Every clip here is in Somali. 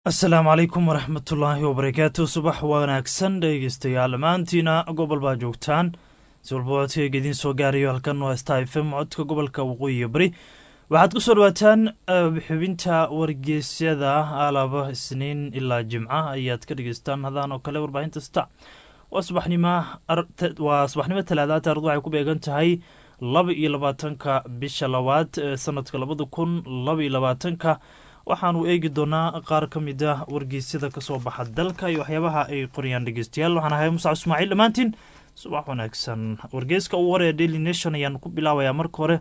asalaamu calaykum waraxmatullaahi wabarakaatu subax wanaagsan dhegeystayaal dhammaantiina gobol baa joogtaan si walba codkayga idiin soo gaarayo halkan waa sta f m codka gobolka waqooyiga bari waxaad ku soo dhawaataan xubinta wargeysyada alaba isniin ilaa jimca ayaad ka dhegeystaan hadaan oo kale warbaahinta sta waa subaxnimo talaadaad taarad waxay ku beegan tahay laba iyo labaatanka bisha labaad ee sanadka labada kun laba iyo labaatanka waxaanu eegi doonaa qaar ka mid a wargeysyada kasoo baxa dalka iyo waxyaabaha ay qorayaan dhegeystayaal waxaan ahay musac ismaaciil dhammaantiin subax wanaagsan wargeyska ugu hore ee daily nation ayaan ku bilaabayaa marka hore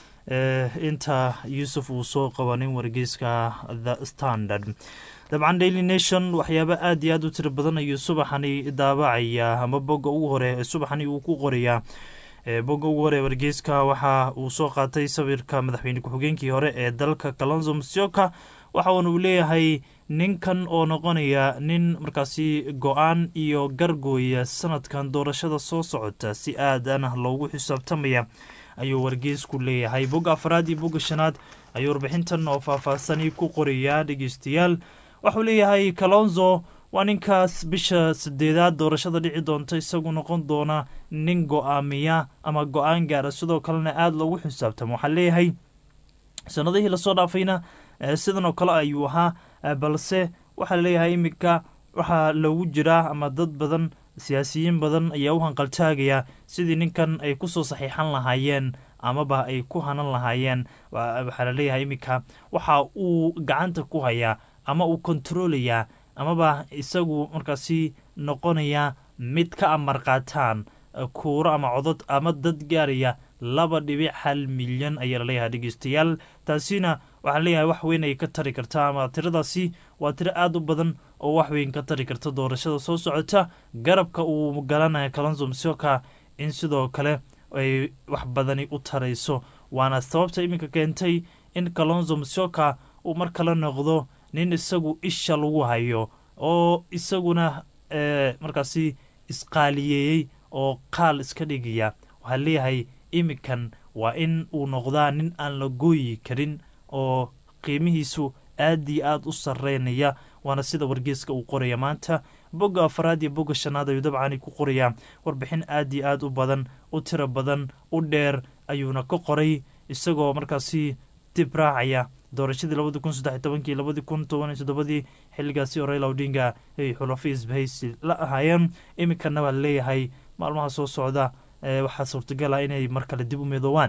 inta yuusuf uu soo qabanin wargeyska the standard dabcan daily nation waxyaaba aad iyo aad u tiro badan ayuu subaxani daabacaya ama bogga ugu hore ee subaxani uu ku qorayaa bogga ugu hore wargeyska waxa uu soo qaatay sawirka madaxweyne ku-xigeenkii hore ee dalka kalonzo musyoka waxauna uu leeyahay ninkan oo noqonaya nin markaasi go-aan iyo gargooya sanadkan doorashada soo socota si aadana loogu xisaabtamaya ayuu wargeysku leeyahay bogga afraad iyo bogga shanaad ayuu warbixintan oo faahfaahsani ku qorayaa dhegeystayaal waxuu leeyahay kalonzo waa ninkaas bisha sideedaad doorashada dhici doonta isagu noqon doona nin go-aamiya ama go-aan gaara sidoo kalena aada loogu xisaabtamo waxaa leeyahay sanadihii lasoo dhaafayna sidan oo kale ayuu ahaa balse waxaa leeyahay iminka waxaa loogu jiraa ama dad badan siyaasiyiin badan ayaa u hanqaltaagaya sidii ninkan ay kusoo saxiixan lahaayeen amaba ay ku hanan lahaayeen waxaa laleeyahay iminka waxa uu gacanta ku hayaa ama uu kontaroolayaa amaba isagu markaasi noqonaya mid ka amar qaataan kuuro ama codod ama dad gaaraya laba dhibic hal milyan ayaa laleeyahay dhegeystayaal taasina waxaa leeyahay wax weyn ay ka tari karta ama tiradaasi waa tiro aada u badan oo wax weyn ka tari karta doorashada soo socota garabka uu galanaya kalonzo msioka in sidoo kale ay wax badani u tarayso waana sababta iminka keentay in kalonzo msioka uu mar kale noqdo nin isagu isha lagu hayo oo isaguna markaasi isqaaliyeeyey oo qaal iska dhigaya waxaa leeyahay iminkan waa in uu noqdaa nin aan la gooyi karin oo qiimihiisu aad iyo aada u sareynaya waana sida wargeeska uu qoraya maanta bogga afaraad iyo bogga shanaad ayuu dabcani ku qorayaa warbixin aad iyo aad u badan u tiro badan u dheer ayuuna ka qoray isagoo markaasi dib raacaya doorashadii labadi kun saddex tobankii labadi kun toban iyo toddobadii xilligaasi oo raila odinga ay xulafi isbahaysi la ahaayeen iminkana waa laleeyahay maalmaha soo socda waxaa suurtagala inay mar kale dib u midoobaan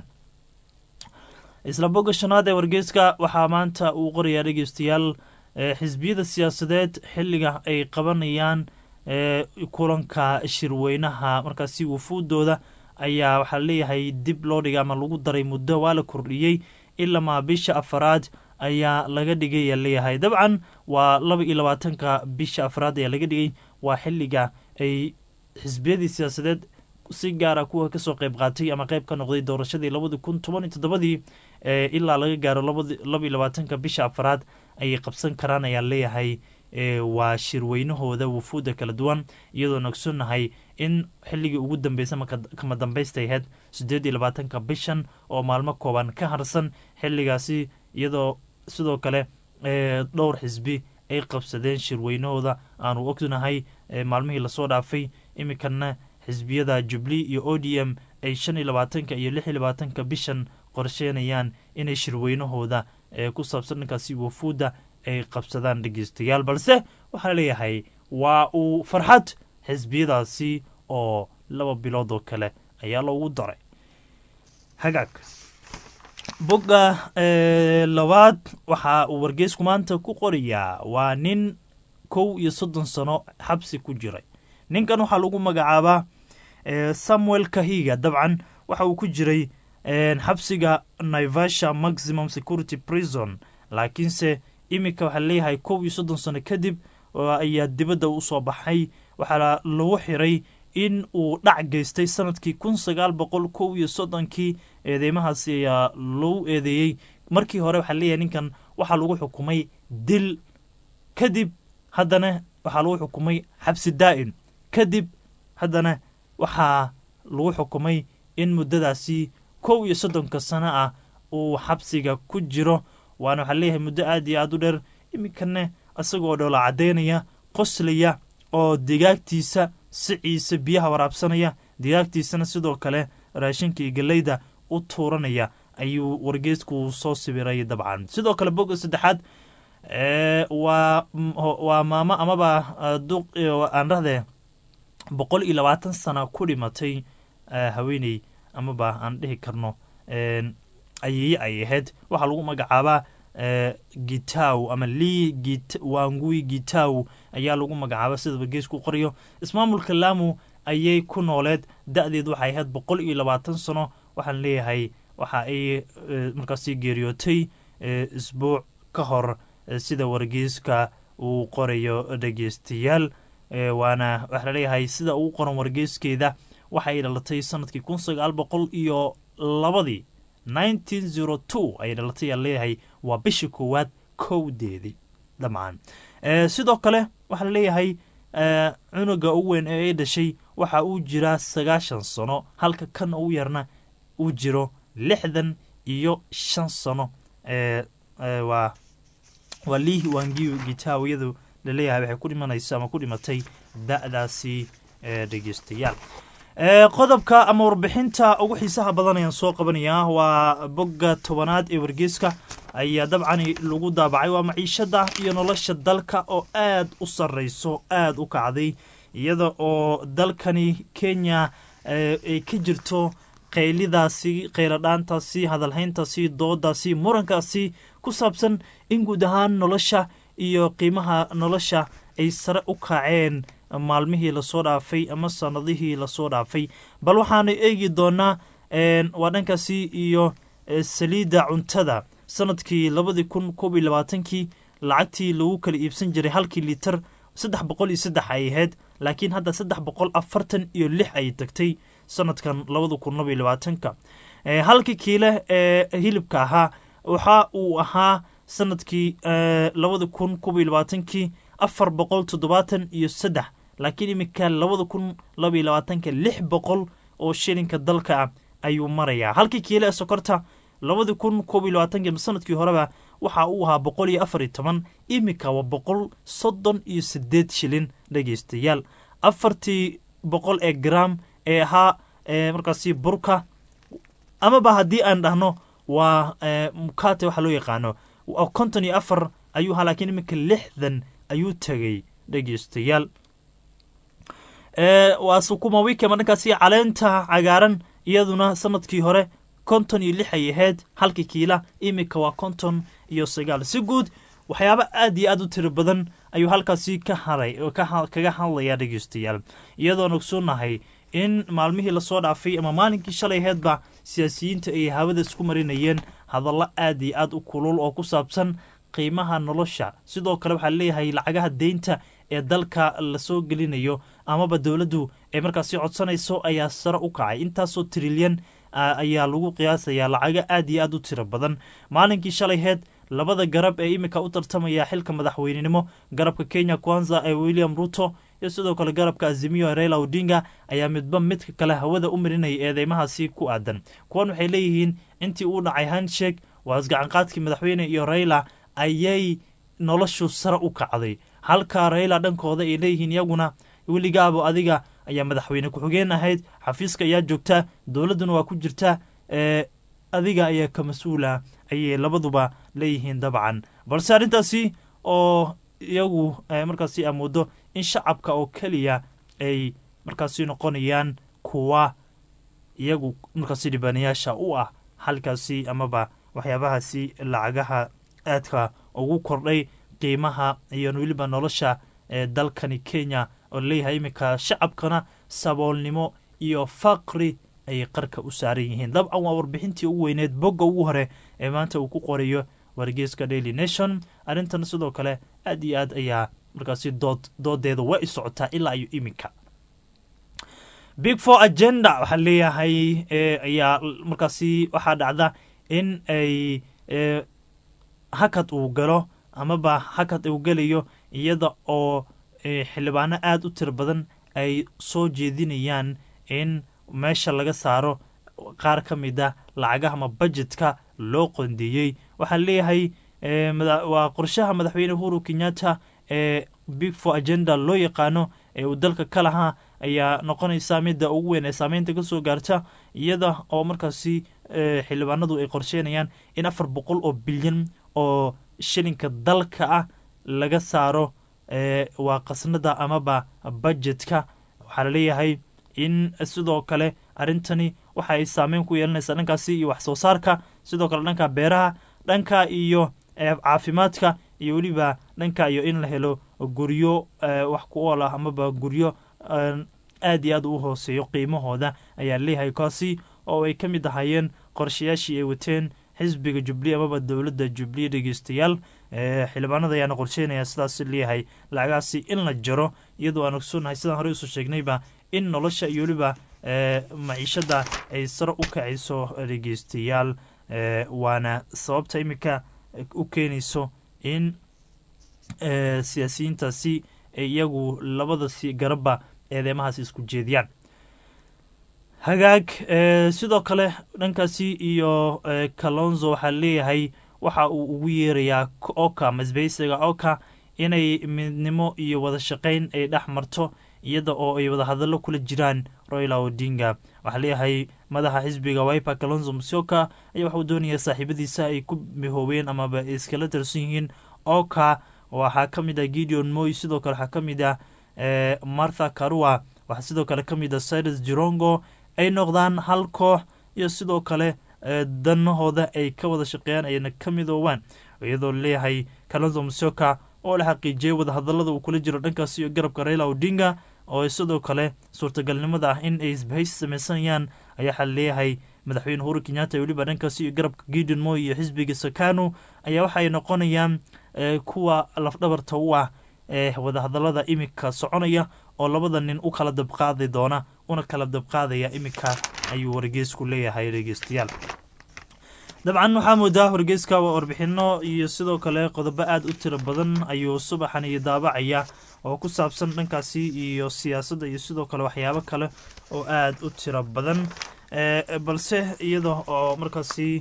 isla bogga shanaad ee wargeyska waxaa maanta uu qorayaa dhegeystayaal xisbiyada siyaasadeed xilliga ay qabanayaan kulanka shirweynaha markaasi wufuudooda ayaa waxaa leeyahay dib loo dhigay ama lagu daray muddo waa la kordhiyey ilamaa bisha afaraad ayaa laga dhigay leeyahay dabcan waa laba iyo labaatanka bisha afraad ayaa laga dhigay waa xilliga ay xisbiyadii siyaasadeed si gaara kuwa kasoo qeyb qaatay ama qeyb ka noqday doorashadii labadi kun toban iyo toddobadii ilaa laga gaaro laba iyo labaatanka bisha afraad ayay qabsan karaan ayaa leeyahay waa shirweynahooda wufuudda kala duwan iyadoona ogsonahay in xilligii ugu dambeysa kama dambaysta ahayd sideed iyo labaatanka bishan oo maalmo kooban ka harsan xilligaasi iyadoo sidoo kale dhowr xisbi ay qabsadeen shirweynahooda aanu ognahay maalmihii lasoo dhaafay iminkana xisbiyada jubli iyo o d m ay shan iyo labaatanka iyo lix iyo labaatanka bishan qorsheynayaan inay shirweynahooda ku saabsan dhankaasi wafuudda ay qabsadaan dhegeystayaal balse waxaa leeyahay waa uu farxad xisbiyadaasi oo laba bilood oo kale ayaa loogu daray hagaag bogga labaad waxa uu wargeysku maanta ku qorayaa waa nin kow iyo soddon sano xabsi ku jiray ninkan waxaa lagu magacaabaa samuel kahiga dabcan waxa uu ku jiray xabsiga naivasha maximum security prison laakiinse iminka waxaa leeyahay kow iyo soddon sano kadib ayaa dibadda usoo baxay waxaa lagu xiray in uu dhac geystay sanadkii kun sagaal boqol kow iyo soddonkii eedeymahaasi ayaa lagu eedeeyey markii hore waxaa leeyahay ninkan waxaa lagu xukumay dil kadib haddana waxaa lagu xukumay xabsi daa'im kadib haddana waxaa lagu xukumay in muddadaasi kow iyo soddonka sano ah uu xabsiga ku jiro waana waxaa leeyahay muddo aad iyo aada u dheer iminkana isagoo dhoola caddaynaya qoslaya oo digaagtiisa siciisa biyaha waraabsanaya digaagtiisana sidoo kale raashinka iyo galeyda u tuuranaya ayuu wargeysku soo sabiray dabcan sidoo kale bogga saddexaad waa waa maamo amaba aan dhahdee boqol iyo labaatan sana ku dhimatay haweeney amaba aan dhihi karno ayeeye ay ahayd waxaa lagu magacaabaa gitaw ama lii wangui gitaw ayaa lagu magacaaba sida wargeysku qorayo ismaamulka laamu ayay ku nooleed da-deed waxay ahayd boqol iyo labaatan sano waxaan leeyahay waxa ay markaasi geeriyootay isbuuc ka hor sida wargeyska uu qorayo dhegeystayaal waana waxaa laleeyahay sida uu qoran wargeyskeeda waxay dhalatay sanadkii kun sagaal boqol iyo labadii nineteen zero two ayay dhalatay aa leeyahay waa bishii koowaad kowdeedii dabcan sidoo kale waxaa laleeyahay cunuga ugu weyn ee ay dhashay waxa uu jiraa sagaashan sano halka kan ugu yarna uu jiro lixdan iyo shan sano waa waa liih wangiw gitaw iyadu laleeyahay waxay ku dhimanaysa ama ku dhimatay da-daasi dhegeystayaal qodobka ama warbixinta ugu xiisaha badan ayaan soo qabanayaa waa bogga tobanaad ee wargeyska ayaa dabcani lagu daabacay waa maciishada iyo nolosha dalka oo aad u sarreyso aada u kacday iyada oo dalkani kenya ay ka jirto qaylidaasi qayladhaantaasi hadalhayntaasi doodaasi murankaasi ku saabsan in guud ahaan nolosha iyo qiimaha nolosha ay sare u kaceen maalmihii lasoo dhaafay ama sanadihii lasoo dhaafay bal waxaanu eegi doonaa waa dhankaasi iyo saliidda cuntada sanadkii labadii kun koob iyo labaatankii lacagtii lagu kala iibsan jiray halkii liiter saddex boqol iyo saddex ay ahayd laakiin hadda saddex boqol afartan iyo lix ay tagtay sanadkan labada kun laba iyo labaatanka halkii kiile ee hilibka ahaa waxa uu ahaa sanadkii labada kun koob iyo labaatankii afar boqol toddobaatan iyo saddex laakiin iminka labada kun laba iyo labaatanka lix boqol oo shilinka dalka ah ayuu marayaa halkii kiile ee sokorta labadii kun koob iyo labaatanki sanadkii horeba waxa uu ahaa boqol iyo afar iyo toban iminka waa boqol soddon iyo sideed shilin dhegeystayaal afartii boqol ee gram ee ahaa markaasi burka amaba haddii aan dhahno waa mukate waxaa loo yaqaano konton iyo afar ayuu ahaa laakiin iminka lixdan ayuu tegay dhegeystayaal waa sukuma wiki ama dhankaasi caleenta cagaaran iyaduna sanadkii hore konton iyo lix ay ahayd halkii kiila iminka waa konton iyo sagaal si guud waxyaabo aad iyo aad u tiro badan ayuu halkaasi ka haray kaga hadlayaa dhegeystayaal iyadoon ogsoonnahay in maalmihii lasoo dhaafay ama maalinkii shalay aheedba siyaasiyiinta ay hawada isku marinayeen hadallo aad iyo aad u kulul oo ku saabsan qiimaha nolosha sidoo kale waxaa leeyahay lacagaha deynta ee dalka lasoo gelinayo amaba dowladdu ee markaasi codsanayso ayaa sare u kacay intaasoo trilyan ayaa lagu qiyaasayaa lacago aad iyo aad u tiro badan maalinkii shalayheed labada garab ee iminka u tartamaya xilka madaxweynenimo garabka kenya kwanza ee william ruto iyo sidoo kale garabka azimiyo raila odinga ayaa midba midka kale hawada u marinaya eedeymahaasi ku aadan kuwan waxay leeyihiin intii uu dhacay hanshek waa isgacanqaadkii madaxweyne iyo raila ayay noloshu sare u kacday halka raila dhankooda ay leeyihiin iyaguna weligaabo adiga ayaa madaxweyne ku-xigeen ahayd xafiiska ayaa joogtaa dowladduna waa ku jirta adiga ayaa ka mas-uula ayay labaduba leeyihiin dabcan balse arrintaasi oo iyagu markaasi amoodo in shacabka oo keliya ay markaasi noqonayaan kuwa iyagu markaasi dhibaanayaasha u ah halkaasi amaba waxyaabahaasi lacagaha aadka ugu kordhay qiimaha iyo weliba nolosha ee dalkani kenya oo leeyahay iminka shacabkana saboolnimo iyo faqri ayay qarka u saaran yihiin dabcan waa warbixintii ugu weyneed bogga ugu hore ee maanta uu ku qorayo wargeyska daily nation arrintan sidoo kale aad iyo aad ayaa markaasi dood doodeeda waa i socotaa ilaa iyo iminka big four agenda waxaa leeyahay ayaa markaasi waxaa dhacda in ay hakad uu galo amaba hakad uu gelayo iyada oo xildhibaano aada u tiro badan ay soo jeedinayaan in meesha laga saaro qaar ka mid a lacagaha ama bajetka loo qondeeyey waxaa leeyahay waa qorshaha madaxweyne uhuru kenyatta ee big for agenda loo yaqaano ee uu dalka ka lahaa ayaa noqonaysa midda ugu weyn ee saameynta kasoo gaarta iyada oo markaasi xildhibaanadu ay qorsheynayaan in afar boqol oo bilyan oo shilinka dalka ah laga saaro waa qasnada amaba budjetka waxaa laleeyahay in sidoo kale arrintani waxa ay saameyn ku yeelanaysaa dhankaasi iyo wax soo saarka sidoo kale dhanka beeraha dhanka iyo caafimaadka iyo weliba dhanka iyo in la helo guryo wax ku ool ah amaba guryo aad iyo aad u hooseeyo qiimahooda ayaa leeyahay kaasi oo ay ka mid ahaayeen qorshayaashii ay wateen xisbiga jubli amaba dowladda jubli dhegeystayaal xildhibaanada ayaana qorsheynaya sidaas leeyahay lacagaasi in la jaro iyadoo aan ogsoonnahay sidaan horey usoo sheegnayba in nolosha iyo weliba maciishada ay sare u kacayso dhegeystayaal waana sababta iminka u keenayso in siyaasiyiintaasi ay iyagu labada si garabba eedeymahaas isku jeediyaan hagaag sidoo kale dhankaasi iyo kalonzo waxaa leeyahay waxa uu ugu yeerayaa oka masbeysiga oka inay midnimo iyo wada shaqayn ay dhex marto iyada oo ay wadahadallo kula jiraan royla odinga waxaa leeyahay madaxa xisbiga wiper kalonzo musyoka ayaa waxauu doonaya saaxiibadiisa ay ku mihoobeen amaba iskala tirsan yihiin oka waxaa ka mid ah gideon moy sidoo kale waxaa ka mid ah martha karua waxaa sidoo kale ka mid ah cyrus jirongo ay noqdaan hal koox iyo sidoo kale danahooda ay ka wada shaqeeyaan ayna ka midoobaan iyadoo leeyahay kalonzo musyoka oo la xaqiijiyay wadahadalada uu kula jiro dhankaas iyo garabka raila odinga oo sidoo kale suurtagalnimada ah in ay isbahaysi samaysanayaan ayaa waxaa leeyahay madaxweyne uhuru kenyatta weliba dhankaasi iyo garabka gideon moy iyo xisbiga sakano ayaa waxaay noqonayaan kuwa lafdhabarta u ah ee wadahadalada iminka soconaya oo labada nin u kala dabqaadi doona una kala dabqaadaya iminka ayuu wargeysku leeyahay dhegeystayaal dabcan waxaa moodaa wargeyska warbixino iyo sidoo kale qodobo aada u tiro badan ayuu subaxan iyo daabacaya oo ku saabsan dhankaasi iyo siyaasadda iyo sidoo kale waxyaabo kale oo aada u tiro badan balse iyada oo markaasi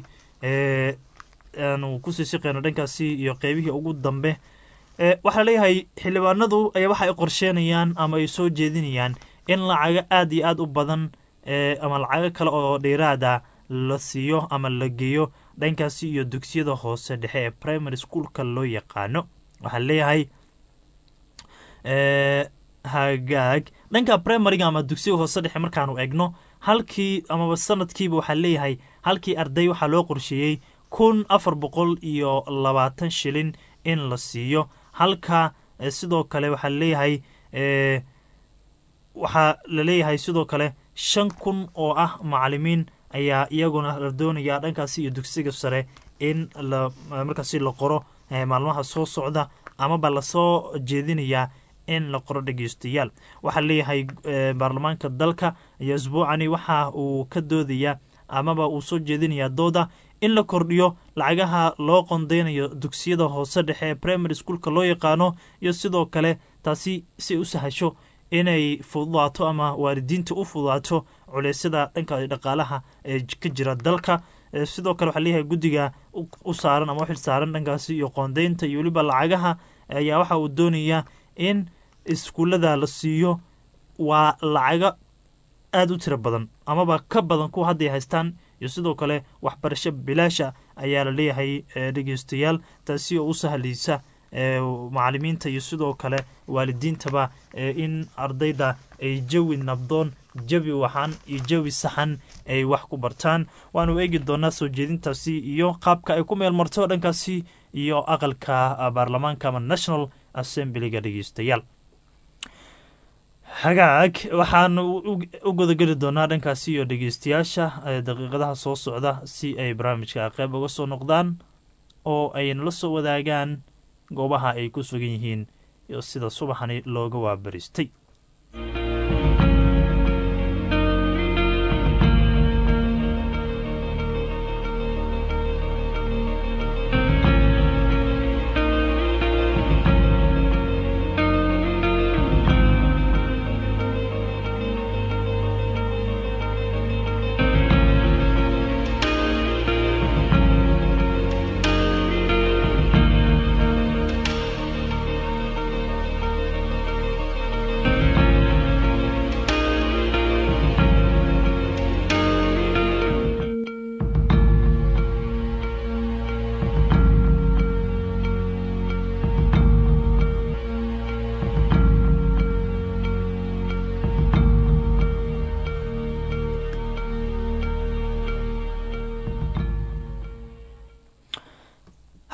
aanu kusii siqeyno dhankaasi iyo qeybihii ugu dambe waxaa leeyahay xildhibaanadu ayaa waxa ay qorsheenayaan ama ay soo jeedinayaan in lacago aada iyo aada u badan ama lacago kale oo dheeraada la siiyo ama la geeyo dhankaasi iyo dugsiyada hoose dhexe ee primary schoolka loo yaqaano waxaa leeyahay hagaag dhanka primariga ama dugsiga hoose dhexe markaanu egno halkii amaba sanadkiiba waxaa leeyahay halkii arday waxaa loo qorsheeyey kun afar boqol iyo labaatan shilin in la siiyo halka sidoo kale waxaa leeyahay waxaa la leeyahay sidoo kale shan kun oo ah macalimiin ayaa iyaguna la doonayaa dhankaasi iyo dugsiga sare in la markaasi la qoro maalmaha soo socda amaba lasoo jeedinayaa in la qoro dhegeystayaal waxaa leeyahay baarlamaanka dalka iyo isbuucani waxa uu ka doodayaa amaba uu soo jeedinayaa dooda in la kordhiyo lacagaha loo qondeynayo dugsiyada hoose dhexe ee primary schoolka loo yaqaano iyo sidoo kale taasi si u sahasho inay fududaato ama waalidiinta u fududaato culeysyada dhanka dhaqaalaha ee ka jira dalka sidoo kale waxaa leeyahay guddiga u saaran ama u xil saaran dhankaasi iyo qoondeynta iyo weliba lacagaha ayaa waxa uu doonayaa in iskuullada la siiyo waa lacago aada u tiro badan amaba ka badan kuwa hadday haystaan iyo sidoo kale waxbarasho bilaasha ayaa la leeyahay dhegeystayaal taasi oo u sahlaysa macalimiinta iyo sidoo kale waalidiintaba in ardayda ay jawi nabdoon jawi waxaan iyo jawi saxan ay wax ku bartaan waanu eegi doonaa soo jeedintaasi iyo qaabka ay ku meel marto dhankaasi iyo aqalka baarlamaanka ama national assemblyga dhegeystayaal hagaag waxaanu u gudageli doonaa dhankaasi iyo dhegeystayaasha daqiiqadaha soo socda si ay barnaamijka qeyb uga soo noqdaan oo ay nala soo wadaagaan goobaha ay ku sugan yihiin iyo sida subaxani looga waabaristay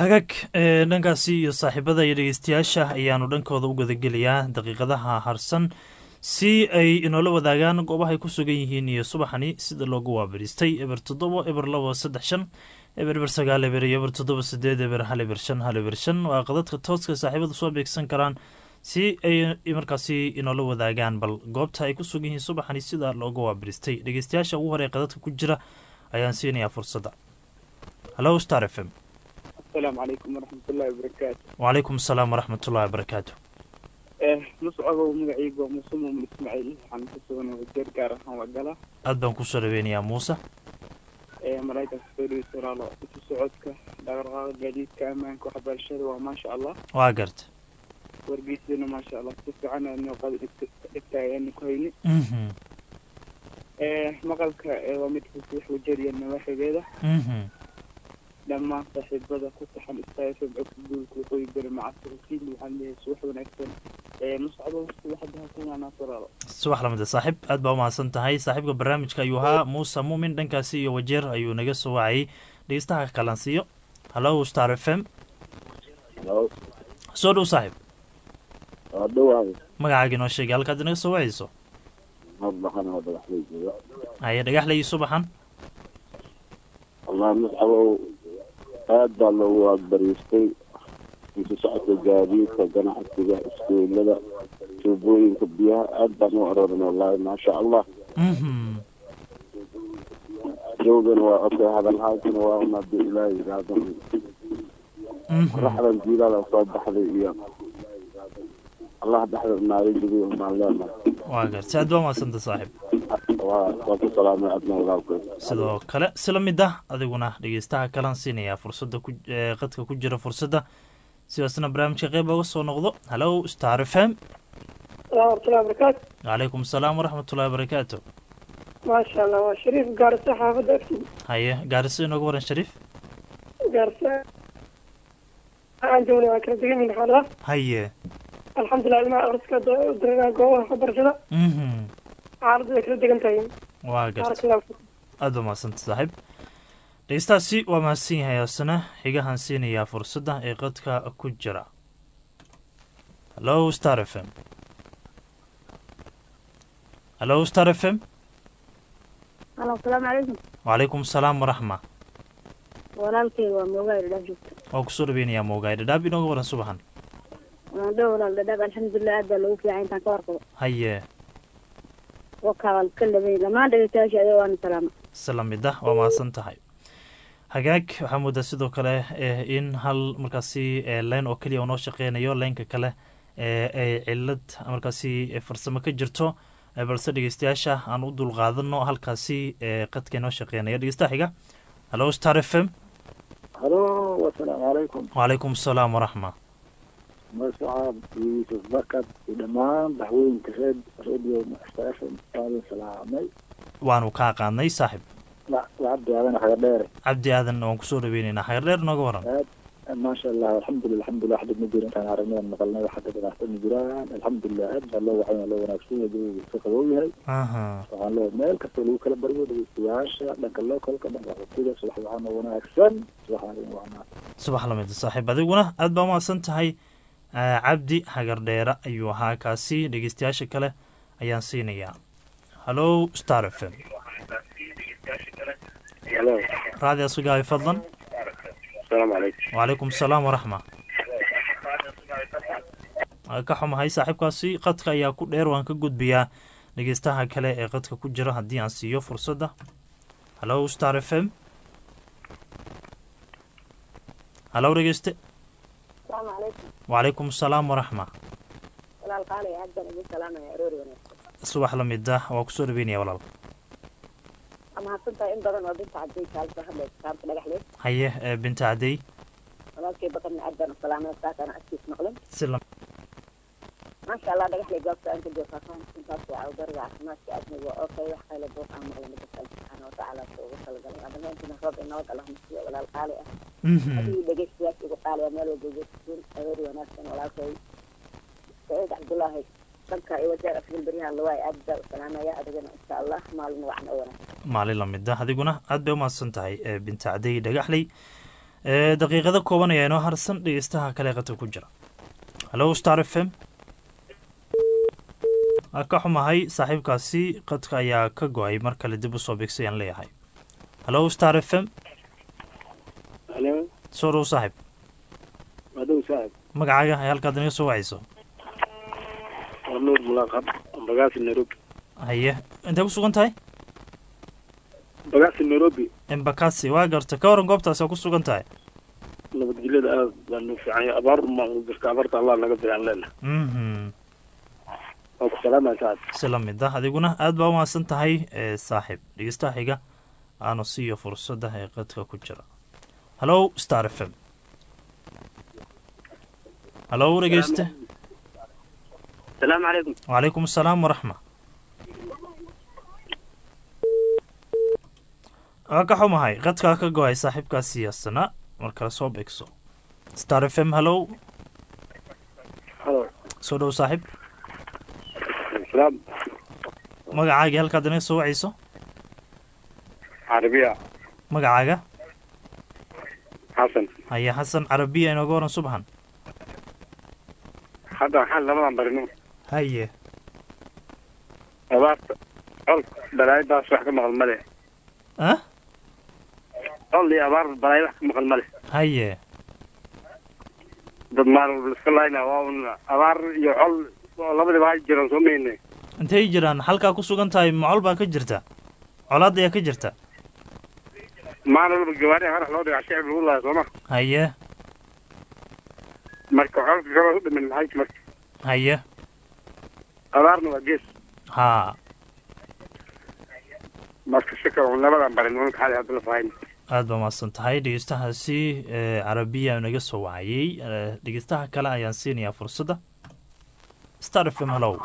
hagaag ee dhankaasi iyo saaxiibada iyo dhegeystayaasha ayaanu dhankooda u gadagelayaa daqiiqadaha harsan si ay inoola wadaagaan goobahay ku sugan yihiin iyo subaxani sida loogu waabadhiistay eber toddobo eber labo saddex shan eber eber sagaal eber iyo eber toddoba sideed eber hal eber shan hal eber shan waa qadadka tooska saaxiibada soo beegsan karaan si ay markaasi inoola wadaagaan bal goobta ay ku sugan yihiin subaxani sida looga waabadhiistay dhegeystayaasha ugu hore qadadka ku jira ayaan siinayaa fursadda hallo star f m asalaamu calaykum waraxmatullahi wabarakaatu wacalaykum asalaam waraxmatullahi wabarakaatu muscabow magacaygu waa muuse muumin ismaaciil waxaan ku sugan wajeer gaar ahaan waa gala aad baan kusoo dhaweynayaa muuse maraykanka soo dhaweysa walaalo isu socodka dhaqdhaqaaqa gaadiidka ammaanka waxbarashada waa maasha allah waa garta wargeysadana maasha allah si fiican aadnoo qada dhigta ayaanu ku hayni mhm maqalka waa mid fasiix wajeer iyo nawaaxigeeda mhm dhammaan saaxiibada ku taxan istafm codka guulka waqooyi bari macasirkiin waxaan leeyahay subax wanaagsan muscabow subaxda hakunaanaas walaalo subax lamida saaxiib aad baa umahadsan tahay saaxiibka barnaamijka ayuu ahaa muuse muumin dhankaasi iyo wajeer ayuu naga soo wacayay dhegeystaha kalansiiyo hallo star f m Hello. soo dhow saaxiib waa dhawahay magacaaga inoo sheegay halkaad inaga soo wacayso madbaxan oo dhagaxlay jooga haye dhagaxlay iyo subaxan allah muscabow aad baa loogu agbariistay isu socodka gaadiidka ganacsiga iskuulada tuubooyinka biyaha aad baan u aroorin wallahi maasha allah mhm jawgana waa okay hadalhaasina waa un haddii ilaahay yidhaahdo mhm qoraxdan jiilaada soo baxday iyo allah dhexda naaga jibiy umaan leenahay waa garta aad baa umahadsanta saaxiib waa waa ku salaamay adna walaalkoy sidoo kale sila mid ah adiguna dhegeystaha kalan siinayaa fursadda ku ee qadka ku jira fursadda sidaasna barnaamijka qeyb oga soo noqdo hallo star f m waraxmatullahi wabarakaatu calaykum asalaam waraxmatullahi wabarakaatu maasha allah waa shariif gaarisa xaafadda agtiisa haye gaariso inooga waran shariif gaarisa aan joognay waa kala degan yihin xaalada haye alxamdulilah ilmaha akhriska dareeraha goobaha waxbarashada mhm xaaladdu way kala degan tahay waa garta barakallahu fiikum aada baa mahadsanta saaxiib dhegeystaasi waa mahadsan yahay asna xigahan siinayaa fursadda ee qadka ku jira hallo star f m hallo star f m alo asalaamu calaykum wacalaykum asalaam waraxma walaalkeyga waa moogaay dhadhaaf joogta waa kusoo dhaweynayaa moogaay dhadhaab inooga waran subaxan waan dhow walaal dhadhaaf alxamdulilah aad baa loogu fiican intaan ka warqabo haye wakaa waa ka labay dhammaan dhegeystayaasha adee waana salaama isla mid ah waa mahadsan tahay hagaag waxaa moodaa sidoo kale eh, in hal markaasi eh, leen oo keliya uu noo shaqeynayo leenka kale eh, ay cilad markaasi eh, farsamo ka jirto eh, balse dhegeystayaasha aan u dulqaadano halkaasi eh, qadka inoo shaqeynaya dhegeystaha xiga hallo star f m halo wasalaamu calaykum wacalaykum asalaam waraxma magacaab yuusuf bakad iyo dhammaan daxwooyinka reed radio station aadan salaamay waanu kaa qaadnay saaxib lacabdi aadan xaga dheere cabdi aadan waan kusoo dhaweyneynaa xagar dheer nooga waran maasha allah alxamdulilah alxamdulilah xadid ma jiro intaan aragnay maqalnay wax hadda dhibaato ma jiraan alxamdulilah aad baa loo waxay loo wanaagsan yahay jawiga iska qabow yahay aha waxaan loo meel kasta lagu kala baryo dhegeystayaasha dhanka localka dhanka xogtida subax waxaana wanaagsan subaxaana wacnaa subax lamid saaxiib adiguna aad baa umahadsan tahay Eh, cabdi hagardheere ayuu ahaa kaasi dhegeystayaasha kale ayaan siinayaa hallo star f m halo raadi asugaabi fadlan asalaamu calaykum wacalaykum asalaam waraxma Waa ka xumahay saaxiibkaasi qadka ayaa ku dheer waan ka gudbiyaa dhegeystaha kale ee qadka ku jira haddii aan siiyo fursadda hallo star f m hallo dhegeyste asalaamu calaykum wacalaykum asalaam waraxma walaal qaali aad baan idin salaamaya aroori wanaagsan subax lamid ah waa kusoo dhaweynaya walaal waa mahadsantahay in badan oo binta caday kaalka hadlaysa kaamka dhagaxle haye eh, binta cadey walaalkay badanna aad baan u salaamaya saakana agtiis maqlin si lam maasha allah dhagaxle goobta aan ka joogtaa intaas waa awdariga caafimaadka aadmiga waa okay wax qayla buuq aan maqlin dadka alle subxaana watacaala soo ugu talagalay adamaantina roob inoo gala masiyo walaal qaali ah Mhm. adigii dhegeystayaasha ugu qaaliya meel walba joogtiin aroori wanaagsan walaalkay saciid cabdullaahi dhanka iyo wajeer afgil beryahan lawaay aad baa u salaamaya adigana insha allah maalin wacan oo wanaagsan maalin lamid ah adiguna aad bay umahadsan tahay eh, binta cadey dhagaxley ee daqiiqado kooban ayaa inoo harsan dhegeystaha kale qadka ku jira hallo star f m waa ka xumahay saaxiibkaasi qadka ayaa ka go-ay mar kale dib usoo beegsayaan leeyahay hallo star f m halo soo dhow saaxiib madow saaxib magacaaga ay halkaad inaga soo wacayso waa nuur mulaaqab bagaasi nairobi haye intay ku sugan tahay bagaasi nairobi embakasi waa garta ka waran goobtaas oo ku sugan tahay nabadgelyada aad baa noo fiican yahay abaar ma jirta abaarta allah naga fiican leena mhm waa ku salaamaya saaxib si la mid ah adiguna aad baa umahadsan tahay ee saaxiib dhegeystaha xiga aanu siiyo fursadda ee qadka ku jira hallo star f m hallo dhegeyste salaamu calaykum wacalaykum asalaam waraxma waa ka xumahay qadkaa ka go-ay saaxiibkaas siyaasana mar kale soo beegso star f m hallow halo soo dhow saaxiib salaam magacaagii halkaad inaga soo wacayso carabiya magacaaga xasan haya xasan carabiya inooga waran subxan hadda waxaan labadan barino haye abaarta col balaayadaas wax ka maqal male ah col iyo abaar balaayo wax ka maqal male haye dad maal iska laayna waa un abaar iyo col oo labadiba hay jiraan soo mayne intay jiraan halkaa ku sugan tahay macol baa ka jirta colaad ayaa ka jirta maalin walba gawaariha harax loo dhigaa shicib lagu laaya sooma haye marka colka kaloo u dhimin maxay marka haye abaarna waa gees haa marka si kale un labadan barin unka xali hadda la fahayn aad baa mahadsan tahay dhegeystahaasi ee carabiya naga soo wacayey ee, dhegeystaha kale ayaan siinayaa fursadda star f m hallow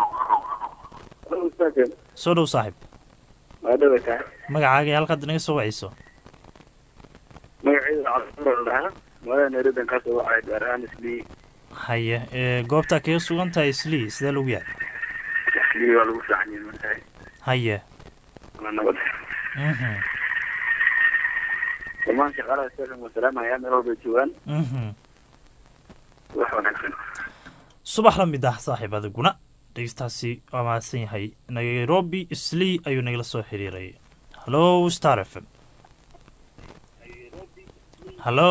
soo dhow saaxiib waa dhawa tahay magacaaga iyo halkaad inaga soo wacayso magaceeda cabdullah dhahaa magaalada nairobi ka soo wacay gaar ahaan islii haye ee, goobtaa kaga sugan tahay islii sidee lagu yahay islii waa lagu fiican yahay markaa haye waa nabad mhm dhammaan shaqaalaha station waa salaamaya meel walbay joogaan mhm wax wanaagsan subax la mid ah saaxiib adiguna dhegeystahaasi waa mahadsan yahay nairobi islii ayuu nagala soo xiriiray hallo star f m hallo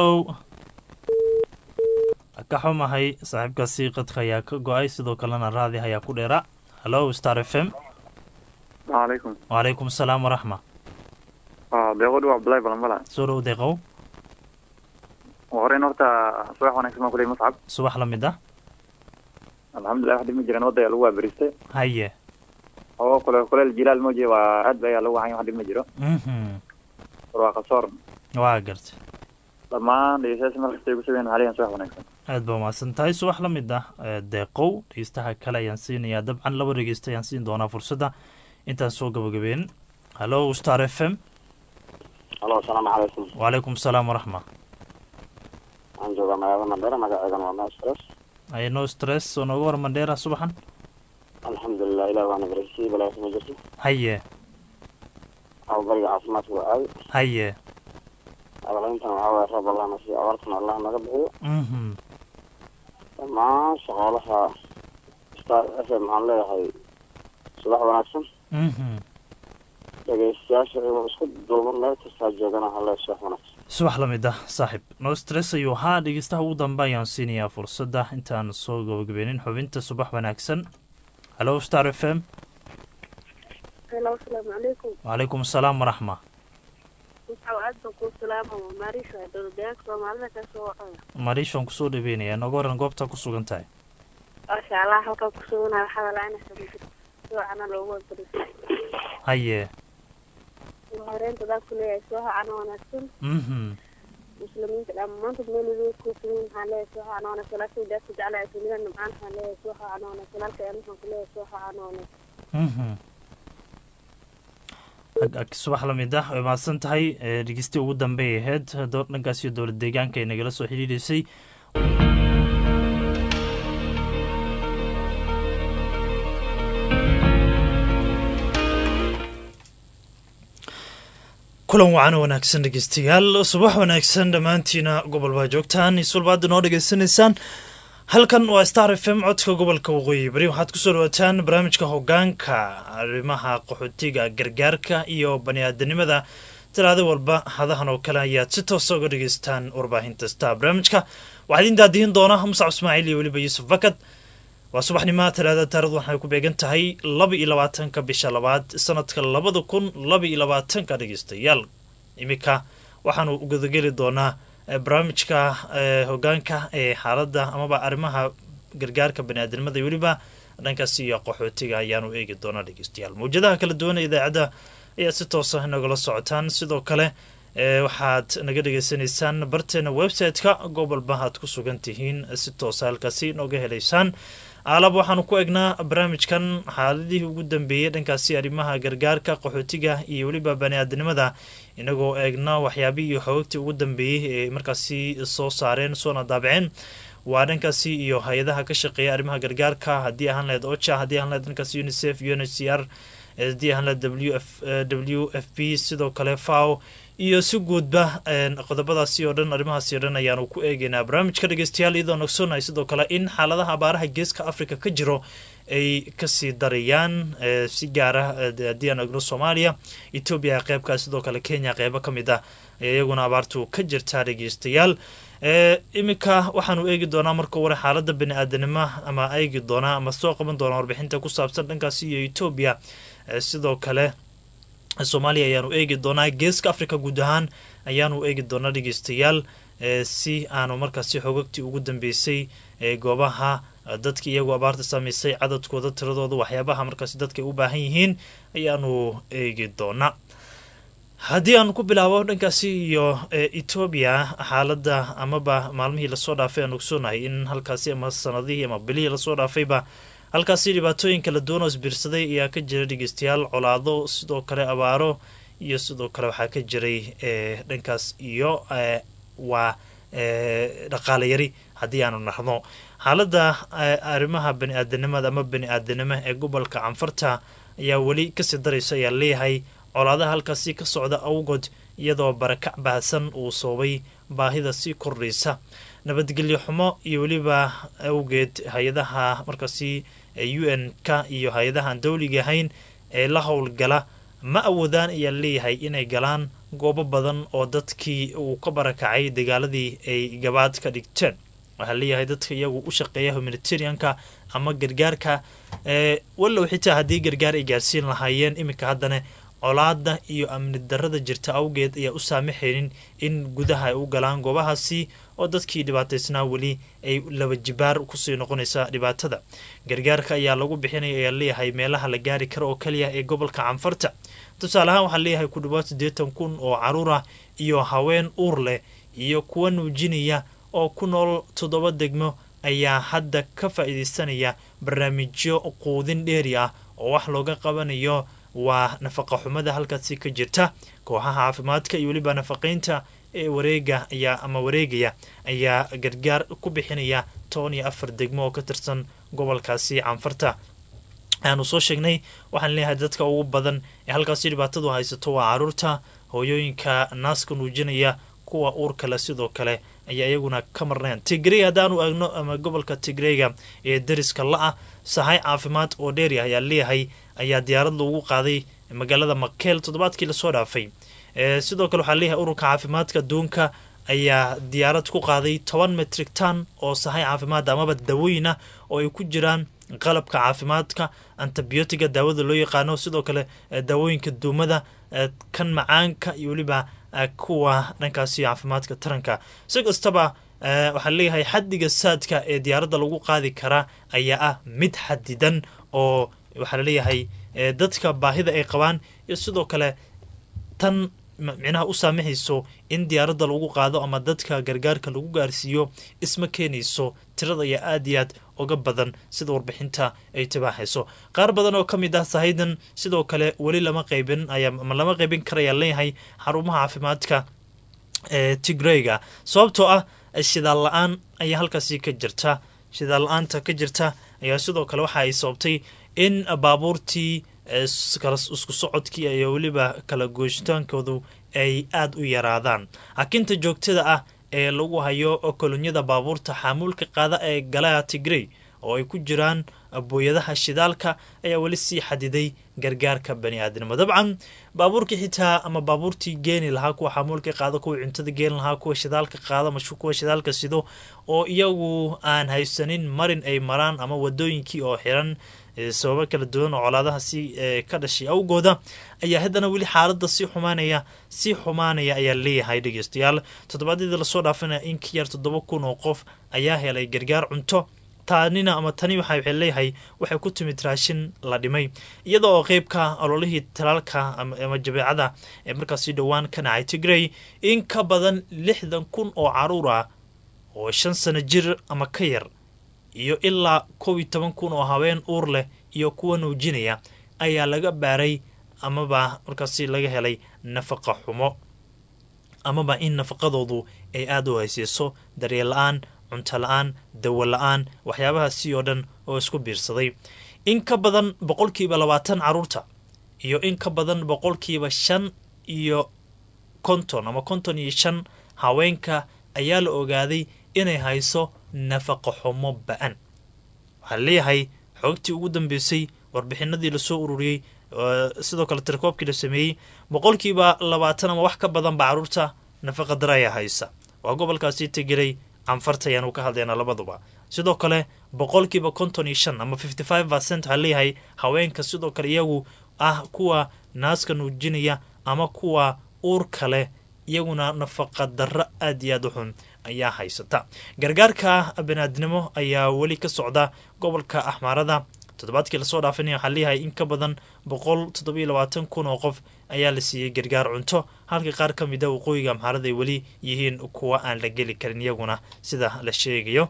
ka xumahay saaxiibkaasi qadka ayaa ka go-ay sidoo kalena raadi ayaa ku dheera hallo star f m alaykum wacalaykum asalaam waraxma deeqodhi waa abdullahi balanbala soo dhow deeqow horeyn horta subax wanaagsan baan kuley muscab subax la mid ah alxamdulilah wax dhib ma jiraan wadda ayaa lagu waaberiistay haye oo kule kuleel jilaal mooje waa aad ba ayaa lagu wacan wax dhib ma jiro mhm barwaaqa soor waa garta dhammaan dhegeystayaasha markastay ku sugeen haliyan subax wanaagsan aad baa mahadsan tahay subax la mid ah ee, deeqow dhegeystaha kale ayaan siinayaa dabcan laba dhegeysta ayaan siin doonaa fursadda intaan soo gabagabeen hallo star f m halo asalaamu calaykum wacalaykum asalaam waraxma waxaan joogaa magaalada mandheera magaceedan waa maastros haye no stress oo nooga war mandheera subaxan alxamdulilah ilah waana barasii balaas ma jirto haye ababariga caafimaadka waa aadi haye abalayntan waxaa waaya roob allah nasiyo abaartana allah naga bixiyo mhm dhammaan shaqaalaha star f m waxaan leeyahay subax wanaagsan mhm dhegeystayaasha iyagoo isku duuban meel kastaa joogana waxaan leeyahay subax wanaagsan subax la mid ah saaxiib no stress ayuu ahaa dhegeystaha ugu dambe ayaan siinayaa fursadda intaan soo gabagabeenin xubinta subax wanaagsan hallo star f m Hello, asalaamu calaykum. wacalaykum asalaam waraxma Waxaa aad baan kuu salaama waa Maariisha dowladdeegaanka Soomaalida ka soo wacaya. mariishaan kusoo dhaweynaya nooga waran goobta ku sugan tahay Masha Allah halkan ku suganahay waxaa walaacina sabir. Suucana loogu wadbarisay. haye Ugu horeynta dad ku leeyahay suucana wanaagsan. mhm Muslimiinta dhammaantood meel walba ku sugan waxaan leeyahay suucana wanaagsan. Laakiin dadka jecel ay dunida nimcaan waxaan leeyahay suucana wanaagsan. Halka aan waxaan ku leeyahay suucana wanaagsan. mhm ag ag subax la mid ah way mahadsan tahay ee dhegeysti ugu dambeey ahayd doo- dhankaas iyo dowlad deegaanka ay nagala soo xidhiidhaysay kulan wacan wanaagsan dhegeystayaal subax wanaagsan dhammaantiina gobol baa joogtaan isulbaada noo dhegeysanaysaan halkan waa star f m codka gobolka waqooyi bari waxaad kusoo dhawaataan barnaamijka hogaanka arrimaha qaxootiga gargaarka iyo bani-aadanimada talaado walba hadahan oo kale ayaad si toosa uga dhegeystaan warbaahinta star barnaamijka waxaa idin daadihin doona muscab ismaaciil iyo weliba yuusuf bakad waa subaxnimaa talaada taarikhdu waxay ku beegan tahay laba iyo labaatanka bisha labaad sanadka labada kun laba iyo labaatanka dhegeystayaal iminka waxaanu gudageli doonaa barnaamijka hogaanka ee xaaladda amaba arrimaha gargaarka baniaadamada iyo weliba dhankaas iyo qaxootiga ayaanu eegi doonaa dhegeystayaal mawjadaha kala duwan ee idaacadda ayaad si toosa nagala socotaan sidoo kale waxaad naga dhegeysanaysaan barteena website-ka gobolba aad ku sugan tihiin si toosa halkaasi nooga helaysaan aalab waxaanu ku egnaa barnaamijkan xaaladihii ugu dambeeyey dhankaasi arrimaha gargaarka qaxootiga iyo weliba bani-aadamnimada inagoo eegna waxyaabihii iyo xoogagtii ugu dambeeyey ee markaasi soo saareen soona daabaceen waa dhankaasi iyo hay-adaha ka shaqeeya arrimaha gargaarka haddii ahaan laheyd ocha haddii ahaan laheyd dhankaasi unicef u n h c r haddii ahaan laheyd w f w f p sidoo kale faw iyo si guudba qodobadaasi oo dhan arrimahaasi oo dhan ayaanu ku eegeynaa barnaamijka dhegeystayaal iyadoo nogsoonay sidoo kale in xaaladaha abaaraha geeska africa ka jiro ay kasii darayaan si gaara haddii aan egno soomaaliya etoobiya qeybkaa sidoo kale kenya qeybo ka mid ah iyaguna abaartu ka jirtaa dhegeystayaal iminka waxaanu eegi doonaa marka hore xaalada bani-aadanimo ama eegi doonaa ama soo qaban doonaa warbixinta ku saabsan dhankaasi iyo etoobiya sidoo kale soomaaliya ayaanu eegi doonaa geeska africa guud ahaan ayaanu eegi doonaa dhegeystayaal si aanu markaasi xogagtii ugu dambeysay goobaha dadka iyagoo abaarta saameysay cadadkooda tiradooda waxyaabaha markaasi dadka ay u baahan yihiin ayaanu eegi doonaa haddii aan ku bilaabo dhankaasi iyo etoobiya xaaladda amaba maalmihii lasoo dhaafay aan ogsoonahay in halkaasi ama sanadihii ama bilihii lasoo dhaafayba halkaasi dhibaatooyin kala duwan oo isbiirsaday ayaa ka jira dhegeystayaal colaado sidoo kale abaaro iyo sidoo kale waxaa ka jiray dhankaas iyo waa dhaqaale yari haddii aanu nahno xaaladda arrimaha bani-aadanimada ama bani-aadanimo ee gobolka canfarta ayaa weli kasii daraysa ayaa leeyahay colaadaha halkaasi ka socda awgood iyadoo barakac baahsan uu soobay baahida sii kordhaysa nabadgelyo xumo iyo weliba awgeed hay-adaha markaasi u n ka iyo hay-adahaan dawliga ahayn ee la howlgala ma awoodaan ayaa leeyahay inay galaan goobo badan oo dadkii uu ka barakacay dagaaladii ay gabaad ka dhigteen waxaa leeyahay dadka iyagu u shaqeeya humanitarianka ama gargaarka wallow xitaa haddii gargaar ay gaarsiin lahaayeen iminka haddana colaada iyo amni darada jirta awgeed ayaa u saamaxaynin in gudaha ay u galaan goobahaasi oo dadkii dhibaataysnaa weli ay laba jibaar kusii noqonaysa dhibaatada gargaarka ayaa lagu bixinaya ayaa leeyahay meelaha la gaari karo oo kaliya ee gobolka canfarta tusaale ahaan waxaa leeyahay ku dhawaad siddeetan kun oo caruur ah iyo haween uur leh iyo kuwa nuujinaya oo ku nool toddoba degmo ayaa hadda ka faa-iideysanaya barnaamijyo quudin dheeri ah oo wax looga qabanayo waa nafaqa xumada halkaasi ka jirta kooxaha caafimaadka iyo weliba nafaqeynta ee wareega ayaa ama wareegaya ayaa gargaar ku bixinaya toban iyo afar degmo oo ka tirsan gobolkaasi canfarta ayaanu soo sheegnay waxaan leeyahay dadka ugu badan ee halkaasi dhibaatadu haysato waa caruurta hooyooyinka naaska nuujinaya kuwa uur kale sidoo kale ayaa iyaguna ka marnayn tigrey haddaanu eegno ama gobolka tigreyga ee dariska la-ah sahay caafimaad oo dheeri ah ayaa leeyahay ayaa diyaarad loogu qaaday magaalada makeel toddobaadkii lasoo dhaafay sidoo kale waxaa leeyahay ururka caafimaadka adduunka ayaa diyaarad ku qaaday toban metrik tan oo sahay caafimaad amaba dawooyin ah oo ay ku jiraan qalabka caafimaadka antibiotiga daawada loo yaqaano sidoo kale daawooyinka duumada kan macaanka iyo weliba kuwa dhankaasi caafimaadka taranka si kastaba waxaa leeyahay xaddiga saadka ee diyaaradda lagu qaadi karaa ayaa ah mid xadidan oo waxaa laleeyahay dadka baahida ay qabaan iyo sidoo kale tan micnaha u saamaxayso in diyaaradda lagu qaado ama dadka gargaarka lagu gaarsiiyo isma keenayso tirada ayaa aada iyo aad uga badan sida warbixinta ay tibaaxayso qaar badan oo ka mid ah sahaydan sidoo kale weli lama qaybin ama lama qaybin karayaa leeyahay xarumaha caafimaadka ee tigreyga sababtoo ah shidaal la-aan ayaa halkaasi ka jirta shidaal la-aanta ka jirta ayaa sidoo kale waxa ay sababtay in baabuurtii isku socodkii iyo weliba kala gooshitaankoodu ay aada u yaraadaan hakinta joogtada ah ee lagu hayo kolonyada baabuurta xaamuulka qaada ee galaa tigrey oo ay ku jiraan booyadaha shidaalka ayaa weli sii xadiday gargaarka bani aadnimo dabcan baabuurkii xitaa ama baabuurtii geeni lahaa kuwa xamuulka qaada kuwa cuntada geeni lahaa kuwa shidaalka qaada mashu kuwa shidaalka sido oo iyagu aan haysanin marin ay maraan ama wadooyinkii oo xiran sababo kala duwan oo colaadaha si ka dhashay awgooda ayaa haddana weli xaalada sii xumaanaya sii xumaanaya ayaa leeyahay dhegeystayaal toddobaadyadii lasoo dhaafinaya in ka yar toddoba kun oo qof ayaa helay gargaar cunto taanina ama tani waxa waxay leeyahay waxay ku timid raashin la dhimay iyada oo qeybka ololihii talaalka ama jabeecada ee markaasi dhowaan ka dhacay tigrey in ka badan lixdan kun oo caruur ah oo shan sano jir ama ka yar iyo ilaa kow iyo toban kun oo haween uur leh iyo kuwa nuujinaya ayaa laga baaray amaba markaasi laga helay nafaqa xumo amaba in nafaqadoodu ay aada u hayseyso daryeel la-aan cunto la-aan dawo la-aan waxyaabahaasi oo dhan oo isku biirsaday in ka badan boqolkiiba labaatan caruurta iyo in ka badan boqolkiiba shan iyo konton ama konton iyo shan haweenka ayaa la ogaaday inay hayso nafaqo xumo ba-an waxaa leeyahay xoogtii ugu dambeysay warbixinadii lasoo ururiyey sidoo kale tirakoobkii la sameeyey boqolkiiba labaatan ama wax ka badanba caruurta nafaqa dara ayaa haysa waa gobolkaasi tegelay canfarta ayaanu ka hadlaynaa labaduba sidoo kale boqolkiiba konton iyo shan ama fifty five percent waxaa leeyahay haweenka sidoo kale iyagu ah kuwa naaska nuujinaya ama kuwa uurka leh iyaguna nafaqa darro aada iyo aada u xun ayaa haysata gargaarka baniaadnimo ayaa weli ka socda gobolka axmaarada toddobaadkii lasoo dhaafinaya waxaa leeyahay in ka badan boqol toddobiyo labaatan kun oo qof ayaa la siiyey gargaar cunto halka qaar ka mid a waqooyiga amxaarada ay weli yihiin kuwa aan la geli karin iyaguna sida la sheegayo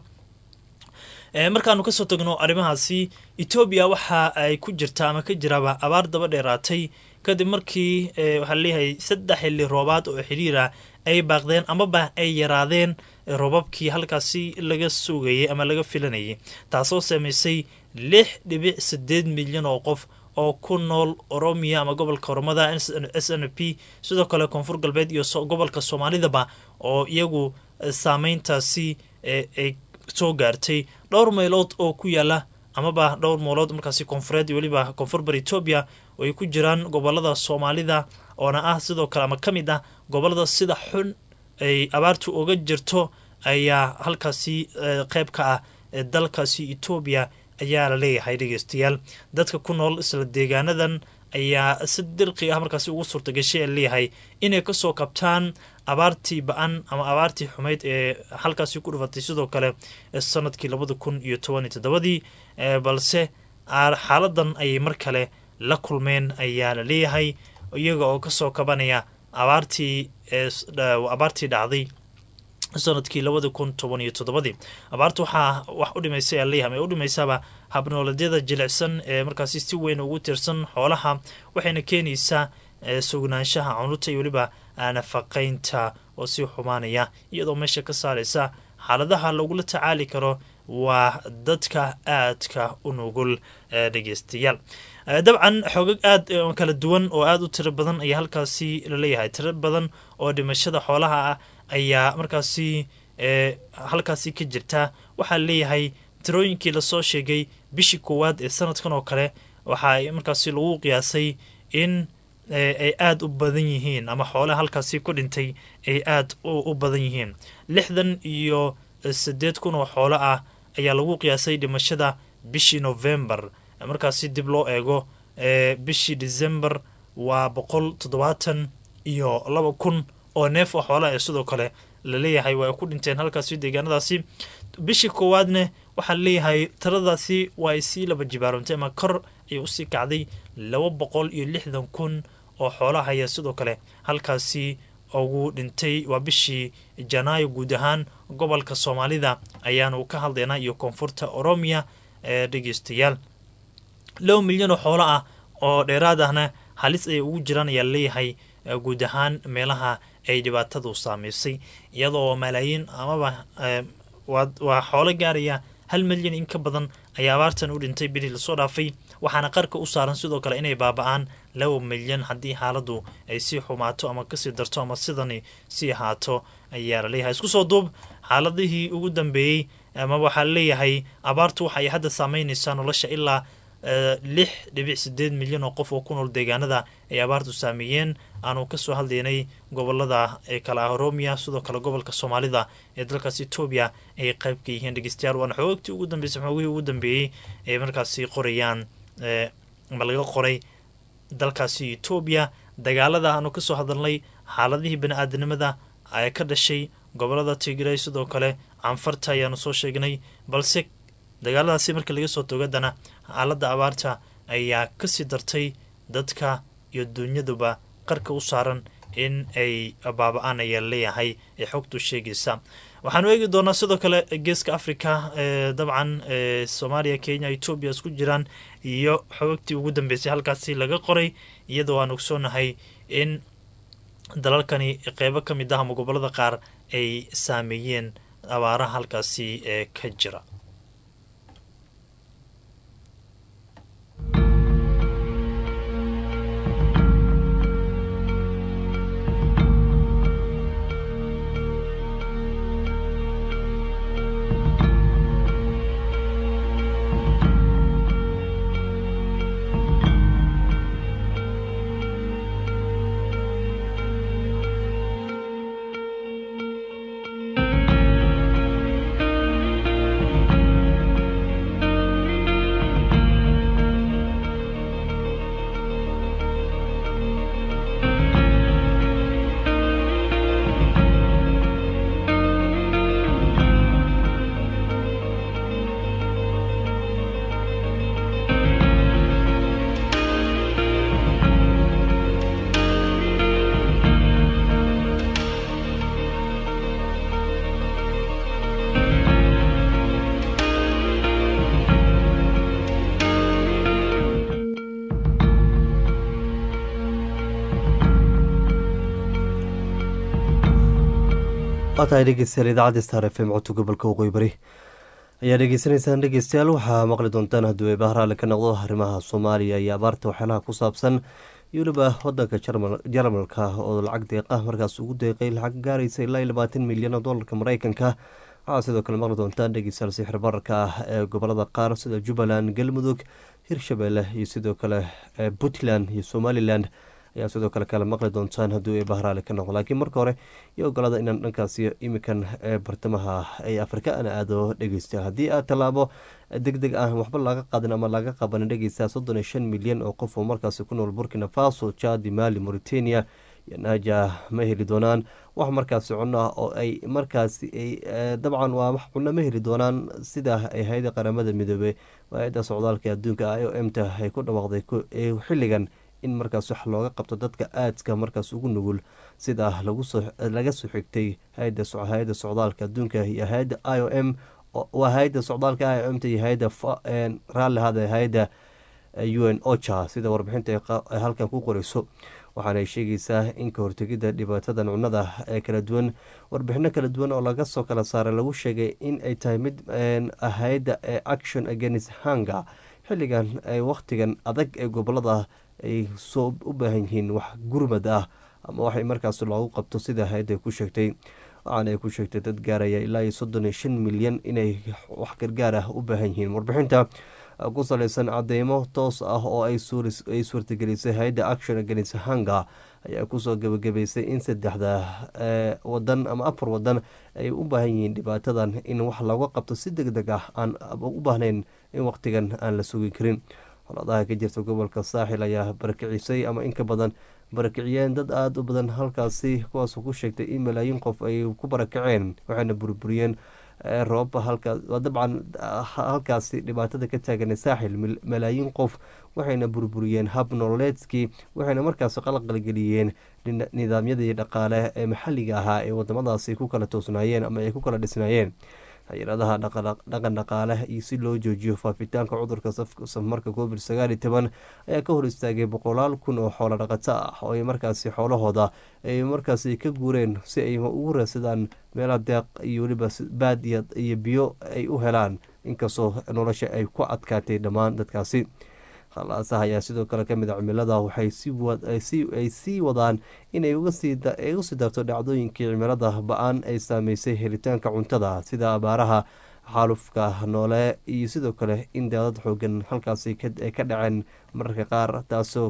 markaanu kasoo tagno arrimahaasi etoobiya waxa ay ku jirta ama ka jiraaba abaar daba dheeraatay kadib markii waxaa leeyahay saddex xilli roobaad oo xiriira ay baaqdeen amaba ay yaraadeen roobabkii halkaasi laga sugayay ama laga filanayay taasoo sameysay lix dhibic sideed milyan oo qof oo ku nool oromiya ama gobolka oromada s n p sidoo kale koonfur galbeed iyo gobolka soomaalidaba oo iyagu saameyntaasi ay soo gaartay dhowr meelood oo ku yaala amaba dhowr meelood markaasi koonfureed iyo weliba koonfur bar etoobiya oo ay ku jiraan gobolada soomaalida oona ah sidoo kale ama ka mid ah gobolada sida xun ay abaartu uga jirto ayaa halkaasi qeyb ka ah dalkaasi etoobiya ayaa la leeyahay dhegeystayaal dadka ku nool isla deegaanadan ayaa si dirqi ah markaasi ugu suurtagashay ee leeyahay inay kasoo kabtaan abaartii ba-an ama abaartii xumeyd ee halkaasi ku dhufatay sidoo kale sanadkii labada kun iyo toban iyo toddobadii balse xaaladan ayay mar kale la kulmeen ayaa la leeyahay iyaga oo kasoo kabanaya abaartii abaartii dhacday sanadkii labada kun toban iyo toddobadii abaarta waxaa wax u dhimaysay aa leeyahay u dhimaysaaba habnooleedyada jilicsan ee markaasi si weyn ugu tirsan xoolaha waxayna keenaysaa sugnaanshaha cunurta iyo weliba nafaqaynta oo sii xumaanaya iyadoo meesha ka saaraysa xaaladaha lagula tacaali karo waa dadka aadka u nugul dhegeystayaal dabcan xoogag aad kala duwan oo aada u tiro badan ayaa halkaasi laleeyahay tiro badan oo dhimashada xoolaha ah ayaa markaasi halkaasi ka jirta waxaa leeyahay tirooyinkii lasoo sheegay bishii koowaad ee sanadkan oo kale waxaa markaasi lagu qiyaasay in ay aada u badan yihiin ama xoolaha halkaasi ku dhintay ay aada u badan yihiin lixdan iyo sideed kun oo xoolo ah ayaa lagu qiyaasay dhimashada bishii novembar markaasi dib loo eego bishii december waa boqol toddobaatan iyo laba kun oo neef oo xoolaha ee sidoo kale laleeyahay waa ay ku dhinteen halkaasi deegaanadaasi bishii koowaadne waxaa laleeyahay tiradaasi waa ay sii laba jibaarantay ama kor ay usii kacday laba boqol iyo lixdan kun oo xoolaha ayaa sidoo kale halkaasi ugu dhintay waa bishii janaayo guud ahaan gobolka soomaalida ayaanu ka hadlaynaa iyo koonfurta oromiya ee dhegeystayaal laba milyan oo xoolo ah oo dheeraad ahna halis ayay ugu jiraan ayaa laleeyahay guud ahaan meelaha ay dhibaatadu saameysay iyadoo malaayiin amaba waa xoolo gaaraya hal milyan in ka badan ayaa abaartan u dhintay bilii lasoo dhaafay waxaana qarka u saaran sidoo kale inay baaba-aan laba milyan haddii xaaladdu ay sii xumaato ama kasii darto ama sidani sii ahaato ayaa laleeyahay isku soo duub xaaladihii ugu dambeeyey ama waxaa laleeyahay abaartu waxay hadda saameynaysaa nolosha ilaa lix dhibic sideed milyan oo qof oo ku nool deegaanada ay abaartu saameeyeen aanu kasoo hadlaynay gobolada ee kale ah oromia sidoo kale gobolka soomaalida ee dalkaas etoobiya ay qayb ka yihiin dhegeystayaal waana xoogagtii ugu dambeysay xoogihii ugu dambeeyey ay markaasi qorayaan ama laga qoray dalkaasi etoobiya dagaalada aanu kasoo hadalnay xaaladihii bani-aadanimada ee ka dhashay gobolada tigray sidoo kale canfarta ayaanu soo sheegnay balse dagaaladaasi marka laga soo togadana xaaladda abaarta ayaa kasii dartay dadka iyo dunyaduba qarka u saaran in ay baaba-aan ayaa leeyahay ee xogtu sheegaysa waxaanu eegi doonaa sidoo kale geeska africa dabcan soomaaliya kenya etoobiya isku jiraan iyo xogagtii ugu dambeysay halkaasi laga qoray iyadoo aan ogsoonahay in dalalkani qeybo ka mid ah ama gobolada qaar ay saameeyeen abaaraha halkaasi ee ka jira waa tahay dhegeystayaal idaacadda star f m codka gobolka waqooyi bari ayaa dhegeysanaysaan dhegeystayaal waxaa maqli doontaan hadduu ay bahraale ka noqdo arrimaha soomaaliya iyo abaarta waxyaalaha ku saabsan iyo weliba wadanka jarmalka oo lacag deeqa markaas ugu deeqay lacag gaaraysa ilaa iyo labaatan milyan oo doolarka mareykanka waxaa sidoo kale maqli doontaan dhegeystayaal sixir bararka ah ee gobolada qaar sida jubbaland galmudug hirshabelle iyo sidoo kale puntland iyo somalilan ayaa sidoo kale kale maqli doontaan hadduu ay bahraale ka noqdo laakiin marka hore iyo ogolaada inaan dhankaasi imikan ee bartamaha ay afrika ana aado dhegeysta haddii aad tallaabo deg deg ah waxba laga qaadin ama laga qabanin dhegeysta soddon iyo shan milyan oo qof oo markaasi ku nool burkina faso jadi mali mauritania iyo naja ma heli doonaan wax markaasi cunno ah oo ay markaasi dabcan waa wax cunno ma heli doonaan sida ay hay-ada qaramada midoobey hay-ada socdaalka adduunka i o m ta ay ku dhawaaqday xilligan in markaas wax looga qabto dadka aadka markaas ugu nugul sida laga soo xigtay hay-ada socdaalka adduunka iyo hay-ada i o m waa hay-ada socdaalka i o m ta iyo hay-ada raalli hada hay-ada u n ocha sida warbixinta ay halkan ku qoreyso waxaana sheegaysaa in ka hortegidda dhibaatadan cunnada ee kala duwan warbixino kala duwan oo laga soo kala saaray lagu sheegay in ay tahay mid hay-ada action against hanga xilligan wakhtigan adag ee gobolada ay soo u baahan yihiin wax gurmad ah ama waxay markaas loogu qabto sida hay-adda ku sheegtay waxaana ay ku sheegtay dad gaaraya ilaa iyo soddon iyo shan milyan inay wax gargaar ah u baahan yihiin warbixinta ku saleysan cadeymo toos ah oo ay suurtagelisay hay-adda action against hanga ayaa kusoo gebagabeysay in saddexda wadan ama afar wadan ay u baahan yihiin dhibaatadan in wax looga qabto si deg deg ah aan u baahnayn in waqtigan aan la sugi karin xoladaha ka jirta gobolka saaxil ayaa barakicisay ama in ka badan barakiciyeen dad aada u badan halkaasi kuwaasoo ku sheegtay in malaayiin qof ay ku barakaceen waxayna burburiyeen roobba halkaas dabcan halkaasi dhibaatada ka taaganay saaxil malaayiin qof waxayna burburiyeen hab nololeedkii waxayna markaasi qalqalgeliyeen nidaamyadii dhaqaale ee maxalliga ahaa ee wadamadaasi ku kala toosnaayeen ama ay ku kala dhisnaayeen hay-adaha dhaqan dhaqaale iyo si loo joojiyo faafitaanka cudurka safmarka covid sagaal iyo toban ayaa ka hor istaagay boqolaal kun oo xoolo dhaqato ah oo ay markaasi xoolahooda ay markaasi ka guureen si ay ugu raadsadaan meelaha deeq iyo weliba baad iyo biyo ay u helaan inkastoo nolosha ay ku adkaatay dhammaan dadkaasi khalaasaha ayaa sidoo kale kamid a cimilada waxay ay sii wadaan inay uga sii darto dhacdooyinkii cimilada ba-an ay saameysay helitaanka cuntada sida abaaraha xaalufka noole iyo sidoo kale in daadad xoogan halkaasi ay ka dhaceen mararka qaar taasoo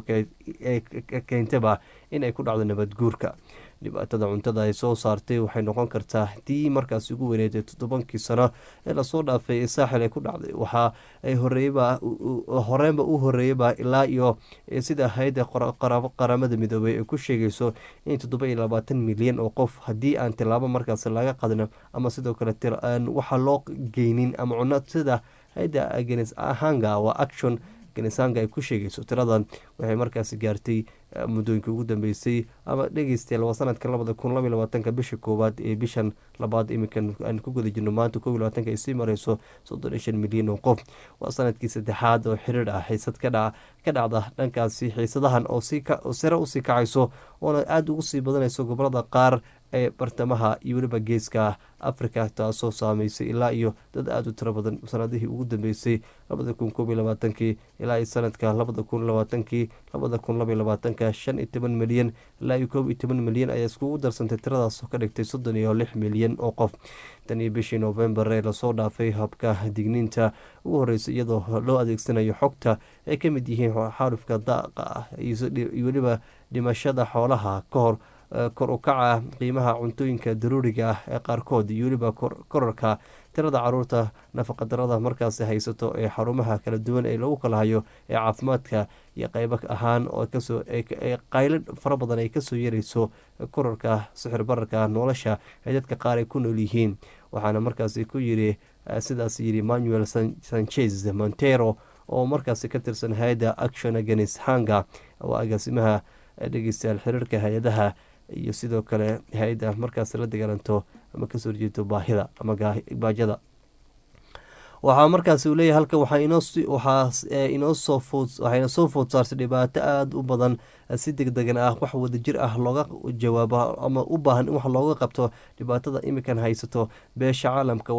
keentaba in ay ku dhacdo nabad guurka dhibaatada cuntada ay soo saartay waxay noqon kartaa tii markaas ugu weyneeday toddobankii sano ee lasoo dhaafay ee saaxil ay ku dhacday waxa ay horeeyba horeenba u horeeyaba ilaa iyo sida hay-adda qaramada midoobey ay ku sheegayso in toddoba iyo labaatan milyan oo qof haddii aan tilaabo markaas laga qadno ama sidoo kale waxa loo geynin ama cuno sida hay-adda genes hanga waa action genesanga ay ku sheegayso tiradan waxay markaasi gaartay muddooyinka ugu dambeysay ama dhegeystayaal waa sanadka labada kun labaiy labaatanka bisha koowaad ee bishan labaad iminkan aan ku guda jirno maanta kob iy labaatanka ay sii mareyso soddon iyo shan milyan oo qof waa sanadkii saddexaad oo xiriir ah xiisad ka dhacda dhankaasi xiisadahan oo sare usii kacayso oona aada ugu sii badanayso gobolada qaar ee bartamaha iyo weliba geeska africa taasoo saameysay ilaa iyo dad aada u tiro badan sanadihii ugu dambeysay labada kun koob iyo labaatankii ilaa iyo sanadka labada kun labaatankii labada kun labaiy labaatanka shan iyo toban milyan ilaa iyo koob iyo toban milyan ayaa iskugu darsantay tiradaasoo ka dhigtay soddon iyo lix milyan oo qof tan iyo bishii novembar ee lasoo dhaafay habka digniinta ugu horreysay iyadoo loo adeegsanayo xogta ay ka mid yihiin xaalufka daaqa ah iyo weliba dhimashada xoolaha ka hor kor u kaca qiimaha cuntooyinka daruuriga ah ee qaarkood iyo weliba korarka tirada caruurta nafaqadarada markaasi haysato ee xarumaha kala duwan ee lagu kala hayo ee caafimaadka iyo qeybo ahaan oo kasoo qaylo fara badan ay kasoo yareyso korarka sixir bararka nolosha ee dadka qaar ay ku nool yihiin waxaana markaasi ku yiri sidaas yiri manuel sanchez montero oo markaasi ka tirsan hay-adda action against hanga oo agaasimaha dhegeystayaal xiriirka hay-adaha iyo sidoo kale hay-adda markaas la dagaalanto ama kasoo horjeeto baahida ama baajada waxaa markaas uu leeyahay halkan waxaa waxayna soo food saartay dhibaato aada u badan si deg degan ah wax wadajir ah looga jawaabo ama u baahan in wax looga qabto dhibaatada imikan haysato beesha caalamka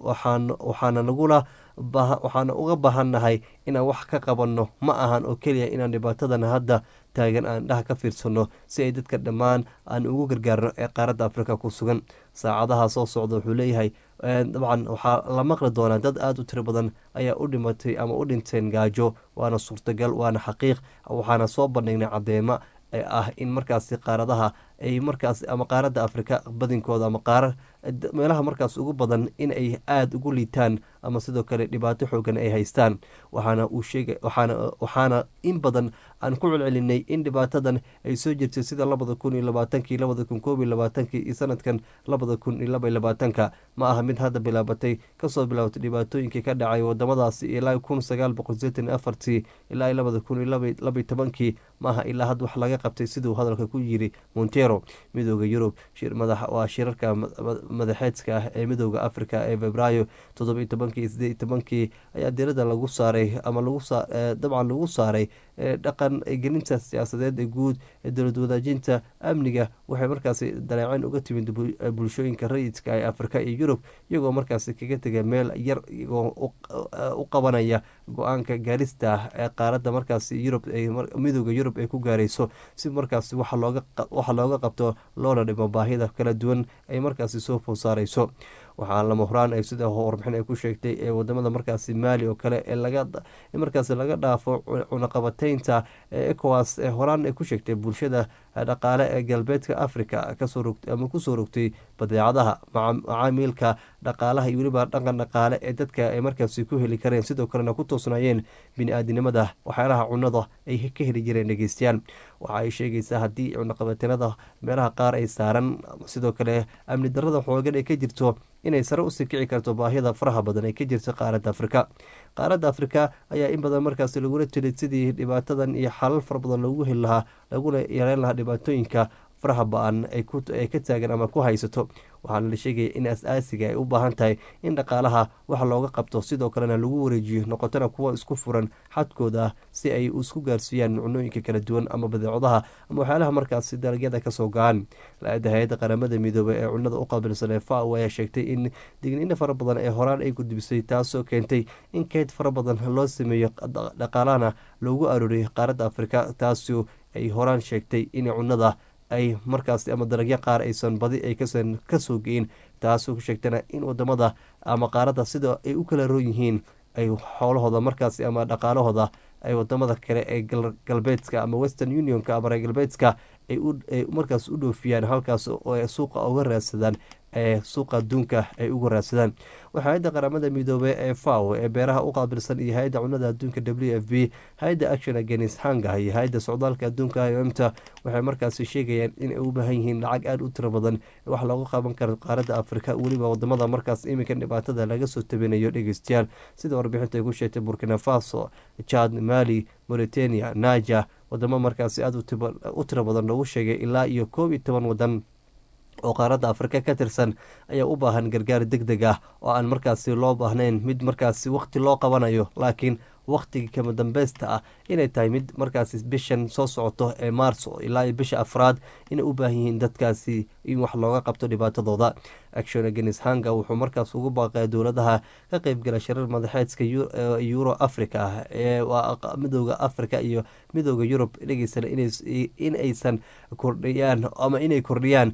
waxaana nagula waxaana uga baahannahay inaan wax ka qabanno ma ahan oo keliya inaan dhibaatadan hadda taagan aan dhaha ka fiirsano si ay dadka dhammaan aan ugu gargaarno ee qaaradda afrika ku sugan saacadaha soo socda wuxuu leeyahay dabcan waxaa la maqli doonaa dad aada u tiro badan ayaa u dhimatay ama u dhinteen gaajo waana suurtagal waana xaqiiq waxaana soo bandhignay caddeemo ah in markaasi qaaradaha ay markaas ama qaaradda afrika badinkooda ama qaarar meelaha markaas ugu badan in ay aada ugu liitaan ama sidoo kale dhibaato xoogan ay haystaan waxaana uu sheega waxaana waxaana in badan aan ku celcelinay in dhibaatadan ay soo jirtay sida labada kun iyo labaatankii labada kun koob iyo labaatankii iyo sanadkan labada kun iyo laba iyo labaatanka ma aha mid hadda bilaabatay kasoo bilaabatay dhibaatooyinkii ka dhacay wadamadaasi ilaa kun sagaal boqol sideetan iyo afartii ilaa iyo labada kun iyo labaiyo tobankii ma aha ilaa had wax laga qabtay siduu hadalka ku yiri montero midooda yurub waa shirarka madaxeedka ah ee midooda africa ee febraayo toddoba iyo tobankii sideed iyo tobankii ayaa dirada lagu saaray ama dabcan lagu saaray dhaqan gelinta siyaasadeed ee guud ee dowlad wadaajinta amniga waxay markaasi daleeceen uga timid bulshooyinka rayidka ee afrika iyo yurub iyagoo markaasi kaga tegay meel yar iyagoo u qabanaya go-aanka gaarista ee qaaradda markaasi yurub midooda yurub ay ku gaarayso si markaasi waxa looga qabto loona dhimo baahida kala duwan ay markaasi soo food saareyso waxaa lama horaan ay sida warbixin ay ku sheegtay ee wadamada markaasi maali oo kale ee markaasi laga dhaafo cunaqabateynta ecowas ee horaan ay ku sheegtay bulshada dhaqaale ee galbeedka africa ama kusoo rogtay badeecadaha macaamiilka dhaqaalaha iyo weliba dhaqan dhaqaale ee dadka ay markaasi ku heli kareen sidoo kalena ku toosnaayeen bini-aadinimada waxyaalaha cunada ay ka heli jireen dhegeystayaal waxa ay sheegaysaa haddii cunaqabateynada meelaha qaar ay saaran sidoo kale amni darada xoogan ay ka jirto inay sare usii kici karto baahida faraha badan ee ka jirta qaaradda afrika qaaradda afrika ayaa in badan markaasi lagula jiray sidii dhibaatadan iyo xalal fara badan loogu heli lahaa laguna yareyn lahaa dhibaatooyinka faraha ba-an ay ka taagan ama ku haysato waxaana la sheegaya in as-aasiga ay u baahan tahay in dhaqaalaha wax looga qabto sidoo kalena lagu wareejiyo noqotona kuwa isku furan xadkooda ah si ay isku gaarsiiyaan cunooyinka kala duwan ama badeecadaha ama waxyaalaha markaasi dalagyada kasoo go-aan la-ada hay-adda qaramada midoobey ee cunada u qaabilsan ee fao ayaa sheegtay in digniino fara badan ee horaan ay gudbisay taasoo keentay in keyd fara badan loo sameeyo dhaqaalahana loogu arooriyay qaaradda afrika taasoo ay horaan sheegtay in cunada ay markaas ama dalagyo qaar aysan badi ay kasan kasoo geyin taasoo ku sheegtana in wadamada ama qaaradda sida ay u kala roon yihiin ay xoolahooda markaas ama dhaqaalahooda ay wadamada kale ee galbeedka ama western unionka ama reer galbeedka ay markaas u dhoofiyaan halkaas oo suuqa uga raadsadaan ee suuqa adduunka ay uga raadsadaan waxaa hay-adda qaramada midoobey ee faw ee beeraha u qaabilsan iyo hay-adda cunada adduunka w f b hay-adda action against hanga iyo hay-adda socdaalka adduunka imta waxay markaasi sheegayaan inay u baahan yihiin lacag aada u tiro badan wax looga qaban karo qaaradda afrika weliba wadamada markaas iminka dhibaatada laga soo tabinayo dhegeystayaal sida warbixinta ay ku sheegtay burkina faso jad mali mauritania naja wadamo markaasi aada u tiro badan loogu sheegay ilaa iyo koob iyo toban wadan oo qaaradda afrika ka tirsan ayaa u baahan gargaar deg deg ah oo aan markaasi loo baahnayn mid markaasi waqti loo qabanayo laakiin waqtigii kama dambeysta ah inay tahay mid markaasi bishan soo socoto ee maarso ilaa iyo bisha afraad inay u baahan yihiin dadkaasi in wax looga qabto dhibaatadooda action against hanga wuxuu markaas ugu baaqaya dowladaha ka qeybgala shirar madaxeedka euro africa ee midooda africa iyo midooda yurub dhegeysana in aysan kordhiyaan ama inay kordhiyaan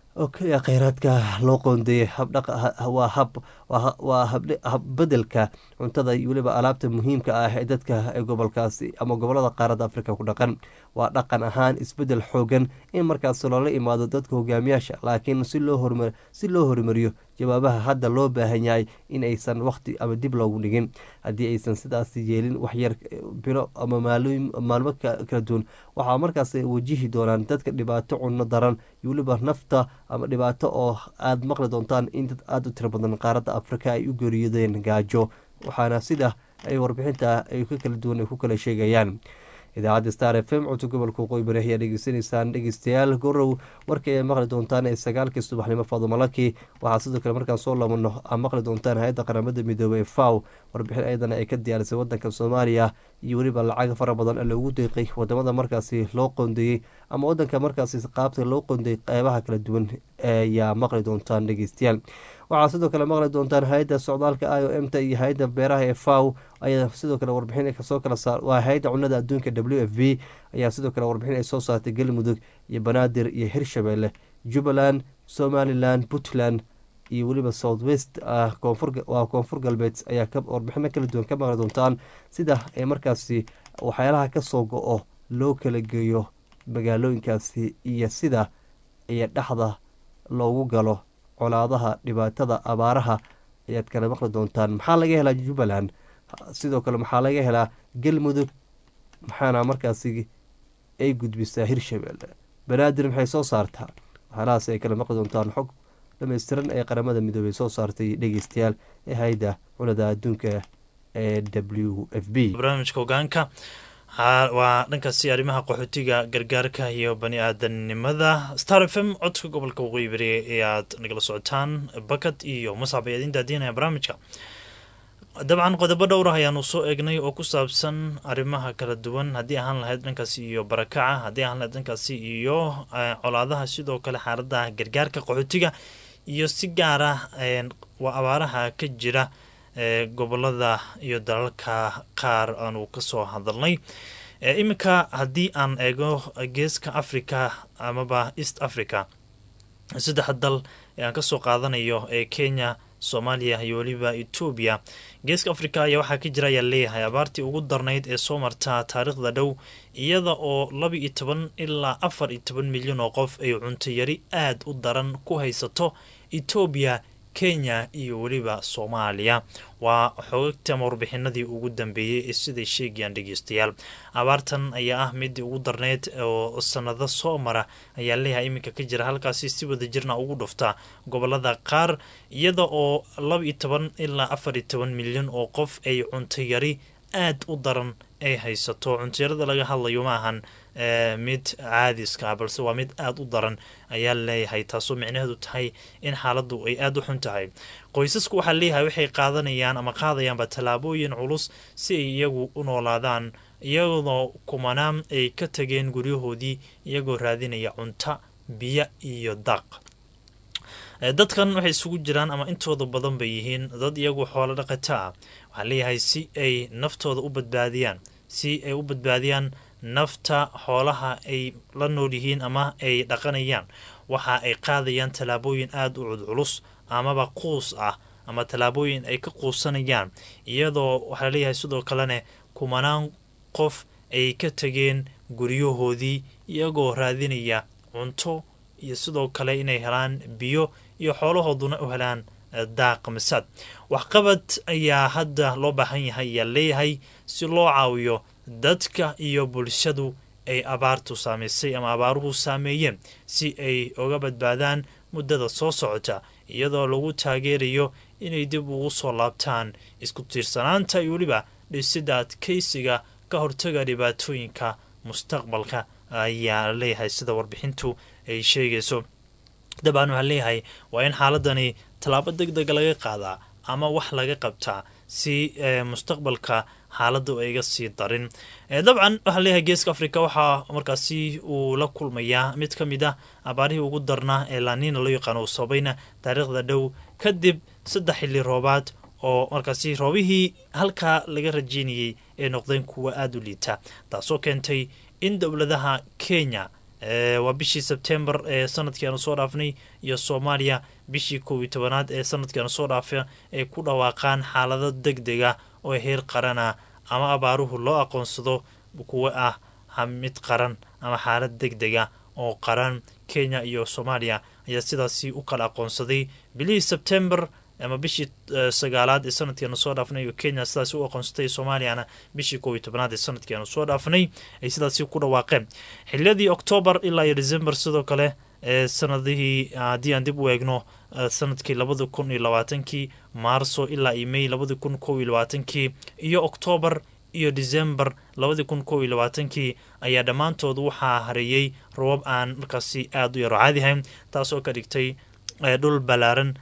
kheyraadka loo qoondeeyay habdhawaa hab waa habbedelka cuntada iyo weliba alaabta muhiimka ah ee dadka gobolkaasi ama gobolada qaaradda afrika ku dhaqan waa dhaqan ahaan isbedel xoogan in markaas loola imaado dadka hogaamiyaasha laakiin si loo horumariyo jawaabaha hadda loo baahan yahay in aysan waqti ama dib loogu dhigin haddii aysan sidaas yeelin waxyar bilo ama maalmo kala duwan waxaa markaas wajihi doonaan dadka dhibaato cunno daran iyo weliba nafta ama dhibaato oo aada maqli doontaan in dad aada u tiro badan qaaradda afrika ay u geeriyodeen gaajo waxaana sida ay warbixinta ay ka kala duwan ay ku kala sheegayaan idaacadda star f m codka gobolka waqooyi bari ayaa dhegeysanaysaan dhegeystayaal gorow warkii ay maqli doontaan ee sagaalkii subaxnimo faadumalaki waxaa sidoo kale markaan soo laabano aa maqli doontaan hay-adda qaramada midoobey ee faw warbixin ayadana ay ka diyaarisay wadanka soomaaliya iyo weliba lacag fara badan ee loogu deeqay wadamada markaasi loo qoondeeyey ama wadanka markaasi qaabta loo qoondeeyey qeybaha kala duwan ayaa maqli doontaan dhegeystayaal waxaa sidoo kale maqli doontaan hay-adda socdaalka i o m ta iyo hay-adda beeraha ee faw ayaa sidoo kale warbixin kasoo kala saar waa hay-adda cunada adduunka w f b ayaa sidoo kale warbixin ay soo saartay galmudug iyo banaadir iyo hirshabelle jubbaland somalilan puntland iyo weliba south west waa koonfur galbeed ayaa warbixino kala duwan ka maqli doontaan sida ay markaasi waxyaalaha kasoo go-o loo kala geeyo magaalooyinkaasi iyo sida iyo dhexda loogu galo colaadaha dhibaatada abaaraha ayaad kala maqli doontaan maxaa laga helaa jubbaland sidoo kale maxaa laga helaa galmudug maxaana markaasi ay gudbisaa hirshabelle banaadir maxay soo saartaa waxyaalahaas ay kala maqli doontaan xog dhammaystiran ee qaramada midoobey soo saartay dhegeystayaal ee hay-adda cunada adduunka ee w f b barnaamijka hogaanka waa dhankaasi arrimaha qaxootiga gargaarka iyo bani aadanimada star f m codka gobolka waqooyi bari ayaad nagala socotaan bakad iyo muscab ayaad in daadiinaya barnaamijka dabcan qodobo dhowrah ayaanu soo eegnay oo ku saabsan arrimaha kala duwan haddii ahaan lahayd dhankaasi iyo barakaca haddii ahaan lahayd dhankaasi iyo colaadaha sidoo kale xaaladaha gargaarka qaxootiga iyo si gaara waa abaaraha ka jira gobolada iyo dalalka qaar aanu kasoo hadalnay iminka haddii aan eego geeska africa amaba east africa saddexa dal ee aan kasoo qaadanayo ee kenya soomaaliya iyo weliba etoobiya geeska africa ayaa waxaa ka jira ayaa leeyahay abaartii ugu darnayd ee soo marta taariikhda dhow iyada oo laba iyo toban ilaa afar iyo toban milyan oo qof ay cunto yari aada u daran ku haysato etoobiya kenya iyo weliba soomaaliya waa xogagta ama warbixinadii ugu dambeeyey ee siday sheegayaan dhegeystayaal abaartan ayaa ah midii ugu darneyd oo sanado soo mara ayaa leeyahay iminka ka jira halkaasi si wada jirna ugu dhufta gobolada qaar iyada oo laba iyo toban ilaa afar iyo toban milyan oo qof ay cunto yari aada u daran ay haysato cuntiyarada laga hadlayo ma ahan mid caadiska balse waa mid aada u daran ayaa leeyahay taasoo micnaheedu tahay in xaaladdu ay aada u xun tahay qoysasku waxaa leeyahay waxay qaadanayaan ama qaadayaanba tallaabooyin culus si ay iyagu u noolaadaan iyadoo kumanaan ay ka tageen guryahoodii iyagoo raadinaya cunto biyo iyo daaq dadkan waxay isugu jiraan ama intooda badan bay yihiin dad iyagu xoolo dhaqata ah waxaa leeyahay si ay naftooda u badbaadiyaan si ay u badbaadiyaan nafta xoolaha ay la nool yihiin ama ay dhaqanayaan waxa ay qaadayaan tallaabooyin aada u cudculus amaba quus ah ama tallaabooyin ay ka quusanayaan iyadoo waxaa leeyahay sidoo kalene kumanaan qof ay ka tegeen guryahoodii iyagoo raadinaya cunto iyo sidoo kale inay helaan biyo iyo xoolahooduna u helaan daaq masaad waxqabad ayaa hadda loo baahan yahay ayaa leeyahay si loo caawiyo dadka iyo bulshadu ay abaartu saamaysay ama abaaruhu saameeyeen si ay uga badbaadaan muddada soo socota iyadoo lagu taageerayo inay dib ugu soo laabtaan isku tiirsanaanta iyo weliba dhisida adkaysiga ka hortaga dhibaatooyinka mustaqbalka ayaa leeyahay sida warbixintu ay sheegayso dabcan waxaa leeyahay waa in xaaladani tallaabo deg dega laga qaadaa ama wax laga qabtaa si mustaqbalka xaaladdu ayga sii darin dabcan waxaa leeyahay geeska africa waxaa markaasi uu la kulmayaa mid ka mid ah abaarihii ugu darnaa ee laaniina loo yaqaano uu sabayna taariikhda dhow kadib saddex xilli roobaad oo markaasi roobihii halkaa laga rajeynayay ay noqdeen kuwa aada u liita taasoo keentay in dowladaha kenya waa bishii sebtembar ee sanadkii aanu soo dhaafnay iyo soomaaliya bishii kow iyo tobanaad ee sanadkii aanu soo dhaafa ay ku dhawaaqaan xaalado deg deg ah oo heer qarana ama abaaruhu loo aqoonsado kuwa ah mid qaran ama xaalad deg deg ah oo qaran kenya iyo soomaaliya ayaa sidaasi u kala aqoonsaday bilihii sebtembar ama bishii sagaalaad ee sanadkiianu soo dhaafnay oo kenya sidaasi u aqoonsatay soomaaliyana bishii kow iyo tobanaad ee sanadkii aanu soo dhaafnay ay sidaasi ku dhawaaqeen xiliyadii oktoobar ilaa iyo december sidoo kale ee sanadihii haddii aan dib u eegno sanadkii labada kun iyo labaatankii maarso ilaa iyo may labadi kun kow iyo labaatankii iyo oktoobar iyo december labadii kun kow iyo labaatankii ayaa dhammaantood waxaa hareeyey robab aan markaasi aada u yaro caadihayn taasoo ka dhigtay dhul ballaaran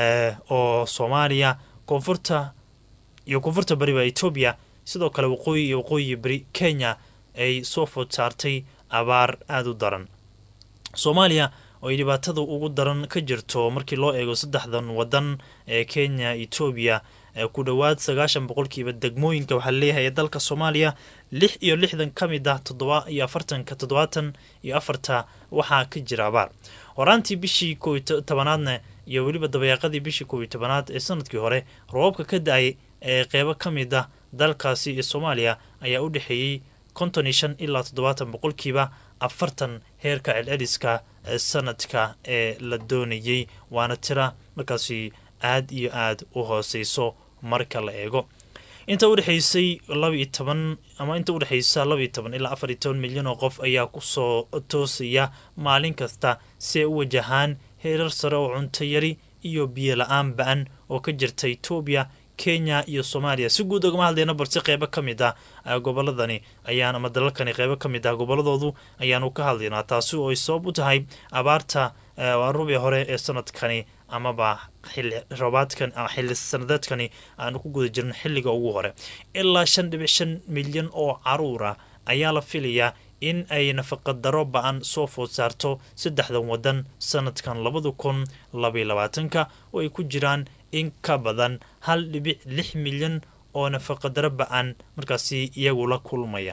oo soomaaliya koonfurta iyo koonfurta bariba etoobiya sidoo kale waqooyi iyo waqooyi beri kenya ay soo food saartay abaar aada u daran soomaaliya oo ay dhibaatada ugu daran ka jirto markii loo eego saddexdan wadan ee kenya etoobiya ku dhowaad sagaashan boqolkiiba degmooyinka waxaa leeyahay ee dalka soomaaliya lix iyo lixdan ka mid ah toddoba iyo afartanka toddobaatan iyo afarta waxaa ka jira abaar horaantii bishii kow iyo tobanaadna iyo weliba dabayaaqadii bishii kow iyo tobanaad ee sanadkii hore roobabka ka da-ay ee qeybo ka mid ah dalkaasi ee soomaaliya ayaa u dhexeeyey konton iyo shan ilaa toddobaatan boqolkiiba afartan heerka celceliska sanadka ee la doonayey waana tira markaasi aada iyo aada u hooseyso marka la eego inta udhexeysay laba iyo toban ama inta udhexeysa laba iyo toban ilaa afar iyo toban milyan oo qof ayaa kusoo toosaya maalin kasta si ay u wajahaan heerar sare oo cunto yari iyo biyo la-aan ba-an oo ka jirta etoobiya kenya iyo soomaaliya si guud ogama hadlayna balse qeybo ka mid ah goboladani ayaan ama dalalkani qeybo ka mid ah goboladoodu ayaanu ka hadlaynaa taasi oo ay sabab u tahay abaarta rubii hore ee sanadkani amaba xili roobaadkan ama xili sanadeedkani aanu ku guda jirno xilliga ugu hore ilaa shan dhibic shan milyan oo caruura ayaa la filayaa in ay nafaqadaro ba-an soo food saarto saddexdan wadan sanadkan labada kun labaiyo labaatanka oo ay ku jiraan in ka badan hal dhibic lix milyan oo nafaqadaro ba-an markaasi iyagu la kulmaya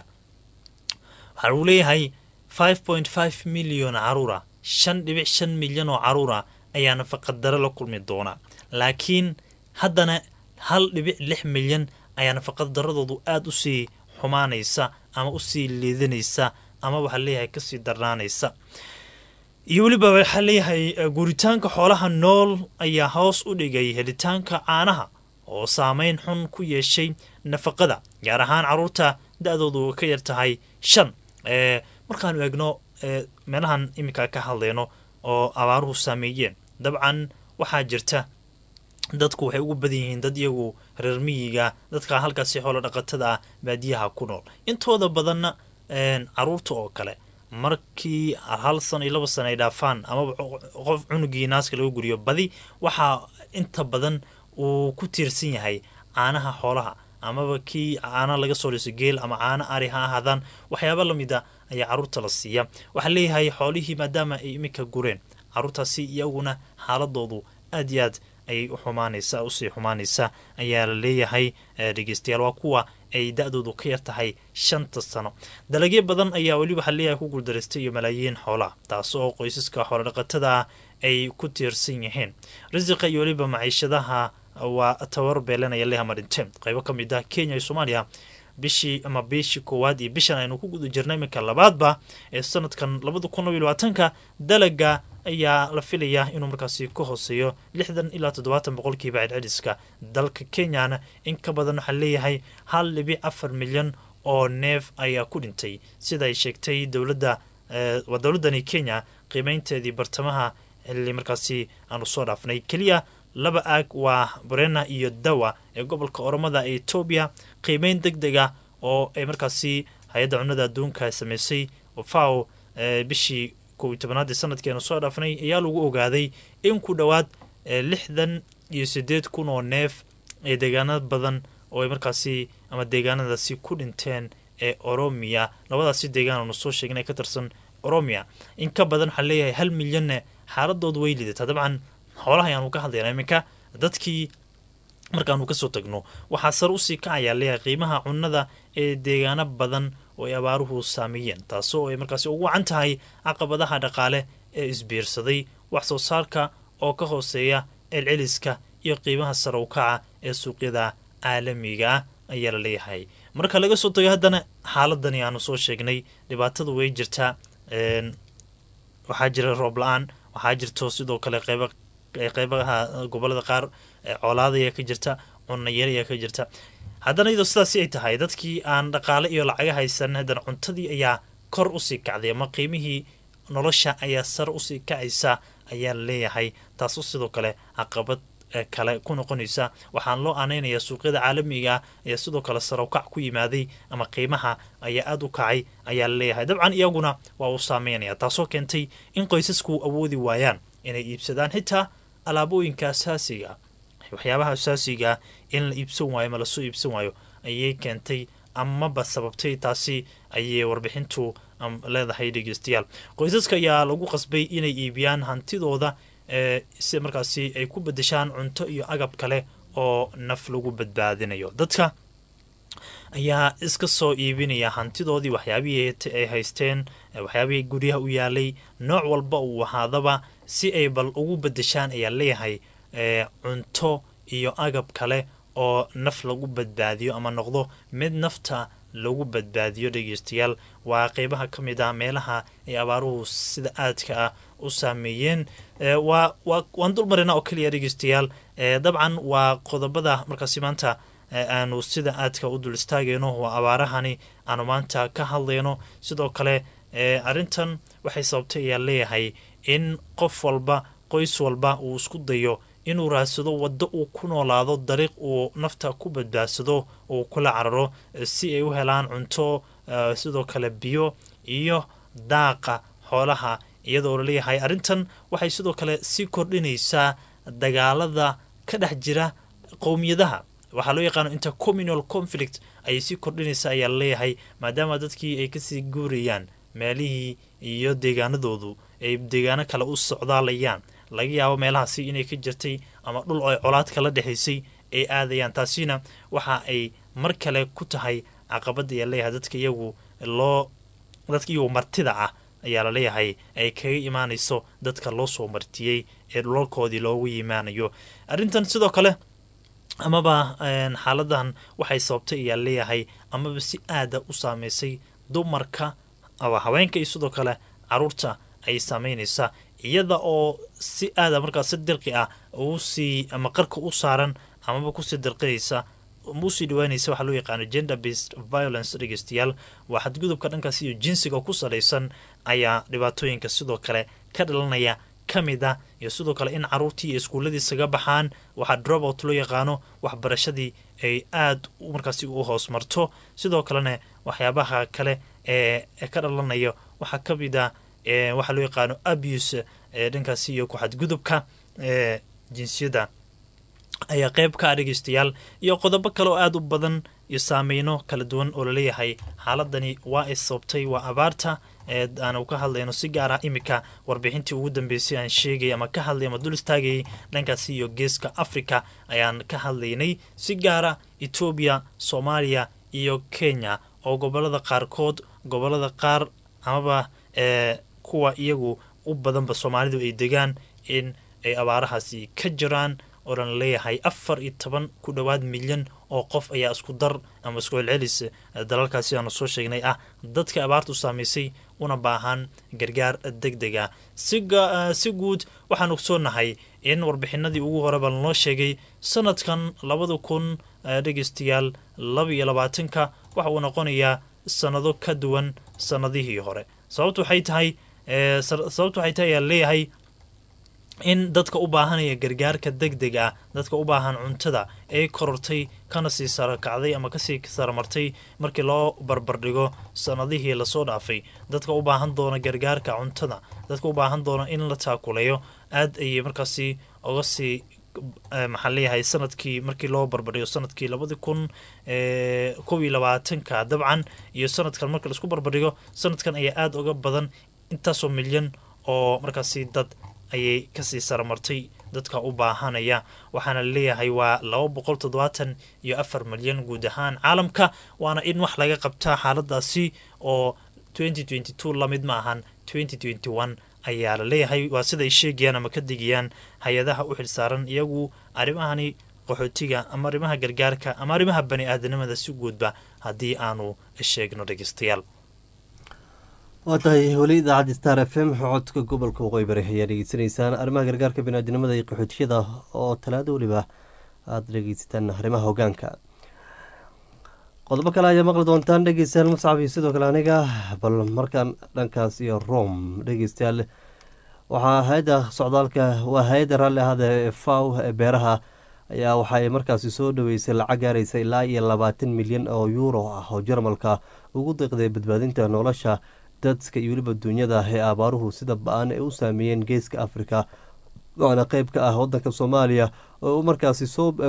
waxaa uu leeyahay five point five milyan caruura shan dhibic shan milyan oo caruura ayaa nafaqadaro la kulmi doona laakiin haddana hal dhibic lix milyan ayaa nafaqadaradoodu aada usii xumaanaysa ama usii liidanaysa ama waxaa leeyahay kasii darnaanaysa iyo weliba waxaa leeyahay guuritaanka xoolaha nool ayaa hoos u dhigay helitaanka caanaha oo saameyn xun ku yeeshay nafaqada gaar ahaan caruurta da-doodu ka yar tahay shan markaanu eegno meelahan iminka ka hadlayno oo abaaruhu saameeyeen dabcan waxaa jirta dadku waxay ugu badan yihiin dad iyagu reer miyiga dadka halkaasi xoolo dhaqatada ah baadiyaha ku nool intooda badanna caruurta oo kale markii hal sano iyo laba sano ay dhaafaan amaba qof cunugii naaska laga guriyo badi waxaa inta badan uu ku tiirsan yahay caanaha xoolaha amaba kii caana laga soo liso geel ama caano ari ha ahaadaan waxyaaba lamid a ayaa caruurta la siiya waxaa leeyahay xoolihii maadaama ay iminka gureen caruurtaasi iyaguna xaaladoodu aad iyo aad ayay u xumaanaysa usii xumaanaysa ayaa la leeyahay dhegeystayaal waa kuwa ay da-doodu ka yar tahay shanta sano dalagyo badan ayaa weli waxaa leeyahay ku guuldareystay iyo malaayiin xoolaha taas oo qoysaska xoolodhaqatada ah ay ku tiirsan yihiin risiqa iyo weliba maciishadaha waa tabar beelanaya lehama dhinteen qaybo ka mid ah kenya iyo soomaaliya bishii ama bishii koowaad iyo bishan aynu ku guda jirna iminka labaadba ee sanadkan labada kun labaiy labaatanka dalaga ayaa la filayaa inuu markaasi ka hooseeyo lixdan ilaa toddobaatan boqolkiiba celceliska dalka kenyana in ka badan waxaa leeyahay hal dhibic afar milyan oo neef ayaa ku dhintay sida ay sheegtay dowladda waa dowladdani kenya qiimeynteedii bartamaha xilli markaasi aanu soo dhaafnay keliya laba aag waa brena iyo dawa ee gobolka oromada ee etoobiya qiimeyn deg deg ah oo ay markaasi hay-adda cunnada adduunka sameysay faw bishii kow iyo tobanaadii sanadkeenu soo dhaafnay ayaa lagu ogaaday in ku dhowaad lixdan iyo sideed kun oo neef ee deegaana badan oo ay markaasi ama deegaanadaasi ku dhinteen ee oromiya labadaasi deegaan aanu soo sheegnay ka tirsan oromiya in ka badan waxaa leeyahay hal milyanne xaaladoodu way lidataa dabcan xoolaha ayaanu ka hadlayna iminka dadkii markaanu kasoo tagno waxaa sar usii kacayaa leeyahay qiimaha cunnada ee deegaano badan oo ay abaaruhu saameeyeen taasoo ay markaasi ugu wacan tahay caqabadaha dhaqaale ee isbiirsaday wax soo saarka oo ka hooseeya celceliska iyo qiimaha sare u kaca ee suuqyada caalamiga ah ayaa la leeyahay marka laga soo tago haddana xaaladani aanu soo sheegnay dhibaatada way jirtaa waxaa jira roob la-aan waxaa jirto sidoo kale qeyba qeybaha gobolada qaar coolaada ayaa ka jirta cunayar ayaa ka jirta haddana iyadoo sidaasi ay tahay dadkii aan dhaqaale iyo lacaga haysan haddana cuntadii ayaa kor usii kacday ama qiimihii nolosha ayaa sare usii kacaysa ayaa la leeyahay taasoo sidoo kale caqabad kale ku noqonaysa waxaan loo aaneynayaa suuqyada caalamiga ayaa sidoo kale sarow-kac ku yimaaday ama qiimaha ayaa aada u kacay ayaa la leeyahay dabcan iyaguna waa uu saameynaya taasoo keentay in qoysasku awoodi waayaan inay iibsadaan xitaa alaabooyinka asaasiga waxyaabaha asaasiga in la iibsan waayo ma lasoo iibsan waayo ayay keentay amaba sababtay taasi ayay warbixintu leedahay dhegeystayaal qoysaska ayaa lagu qasbay inay iibiyaan hantidooda si markaasi ay ku bedeshaan cunto iyo agab kale oo naf lagu badbaadinayo dadka ayaa iska soo iibinaya hantidoodii waxyaabihii ay haysteen waxyaabihii guryaha u yaalay nooc walba uu ahaadaba si ay bal ugu bedeshaan ayaa leeyahay cunto iyo agab kale oo naf lagu badbaadiyo ama noqdo mid nafta lagu badbaadiyo dhegeystayaal waa qeybaha ka mid ah meelaha ay abaaruhu sida aadka ah u saameeyeen waa waan dulmarina oo keliya dhegeystayaal dabcan waa qodobada markaasi maanta aanu sida aadka u dul istaagayno waa abaarahani aanu maanta ka hadlayno sidoo kale arrintan waxay sababtay ayaa leeyahay in qof walba qoys walba uu isku dayo inuu raadsado waddo uu ku noolaado dariiq uu nafta ku badbaadsado uu kula cararo si ay u helaan cunto sidoo kale biyo iyo daaqa xoolaha iyadoo laleeyahay arrintan waxay sidoo kale sii kordhinaysaa dagaalada ka dhex jira qowmiyadaha waxaa loo yaqaano intercommunal conflict ayay sii kordhinaysaa ayaa laleeyahay maadaama dadkii ay kasii guurayaan meelihii iyo deegaanadoodu ay deegaano kale u socdaalayaan laga yaabo meelahaasi inay ka jirtay ama dhul ay colaad kala dhexaysay ay aadayaan taasina waxa ay mar kale ku tahay caqabada ayaa leeyahay dadka iyagu loo dadka iyagu martida ah ayaa laleeyahay ay kaga imaanayso dadka loo soo martiyey ee dhulalkoodii loogu yimaanayo arrintan sidoo kale amaba xaaladan waxay sababtay ayaa leeyahay amaba si aada u saameysay dumarka ama haweenka iyo sidoo kale caruurta ay saameynaysaa iyada oo si aada markaas si dirqi ah usii ama qarka u saaran amaba kusii dirqinaysa usii dhawaanaysa waxaa loo yaqaano gender based violence dhegeystayaal waa xadgudubka dhankaas iyo jinsiga ku salaysan ayaa dhibaatooyinka sidoo kale ka dhalanaya ka mid ah iyo sidoo kale in caruurtii iyo iskuuladii isaga baxaan waxaa dropout loo yaqaano waxbarashadii ay aada markaasi u hoos marto sidoo kalena waxyaabaha kale ee ka dhalanayo waxaa ka mid ah waxaa loo yaqaano abuse dhankaasi iyo ku-xadgudubka ee jinsiyadda ayaa qeyb ka ah dhegeystayaal iyo qodobo kale oo aada u badan iyo saameyno kala duwan oo laleeyahay xaaladani waa ay sababtay waa abaarta ee aanu ka hadlayno si gaar ah iminka warbixintii ugu dambeysay aan sheegay ama ka hadlay ama dul istaagayay dhankaasi iyo geeska africa ayaan ka hadlaynay si gaara etoobiya soomaaliya iyo kenya oo gobolada qaarkood gobolada qaar amaba ee kuwa iyagu u badanba soomaalidu ay degaan in ay abaarahaasi ka jiraan oo dhan leeyahay afar iyo toban ku dhowaad milyan oo qof ayaa isku dar ama isku celcelis dalalkaasi aanu soo sheegnay ah dadka abaartu saamaysay una baahan gargaar deg deg ah si guud waxaan ogsoonahay in warbixinadii ugu horeba lanoo sheegay sanadkan labada kun dhegeystayaal laba iyo labaatanka waxa uu noqonayaa sanado ka duwan sanadihii hore sababtu waxay tahay sababtu waxay tahay ayaa leeyahay in dadka u baahanaya gargaarka deg deg ah dadka u baahan cuntada ay korortay kana sii sarakacday ama kasii saramartay markii loo barbardhigo sanadihii lasoo dhaafay dadka u baahan doona gargaarka cuntada dadka u baahan doona in la taakuleeyo aad ayay markaasi oga sii maxaa leeyahay sanadkii markii loo barbardhigo sanadkii labadi kun kow iyo labaatanka dabcan iyo sanadkan markii laisku barbardhigo sanadkan ayaa aada uga badan intaasoo milyan oo markaasi dad ayay kasii saramartay dadka u baahanaya waxaana laleeyahay waa laba boqol toddobaatan iyo afar milyan guud ahaan caalamka waana in wax laga qabtaa xaaladaasi oo twenty twenty two lamid ma ahan twenty twenty one ayaa la leeyahay waa siday sheegayaan ama ka digayaan hay-adaha u xilsaaran iyagu arrimahani qaxootiga ama arrimaha gargaarka ama arrimaha bani aadanimada si guudba haddii aanu sheegno dhegeystayaal waa tahay weli idaacadda star f m codka gobolka waqooyi bari ayaa dhegeysanaysaan arrimaha gargaarka biniaadinimada iyo qaxootiyada oo talaado weliba aada dhegeysataan arrimaha hogaanka qodobo kale ayaa maqli doontaan dhegeystayaal muscab iyo sidoo kale aniga bal markaan dhankaas iyo rome dhegeystayaal waxaa hay-adda socdaalka waa hay-adda raalli ahada ee faw ee beeraha ayaa waxaay markaasi soo dhaweysay lacag gaaraysa ilaa iyo labaatan milyan oo yuuro ah oo jarmalka ugu deeqday badbaadinta nolosha dadka iyo weliba duunyada ee abaaruhu sida ba-an ay u saameeyeen geeska afrika waana qeyb ka ah wadanka soomaaliya oo markaasi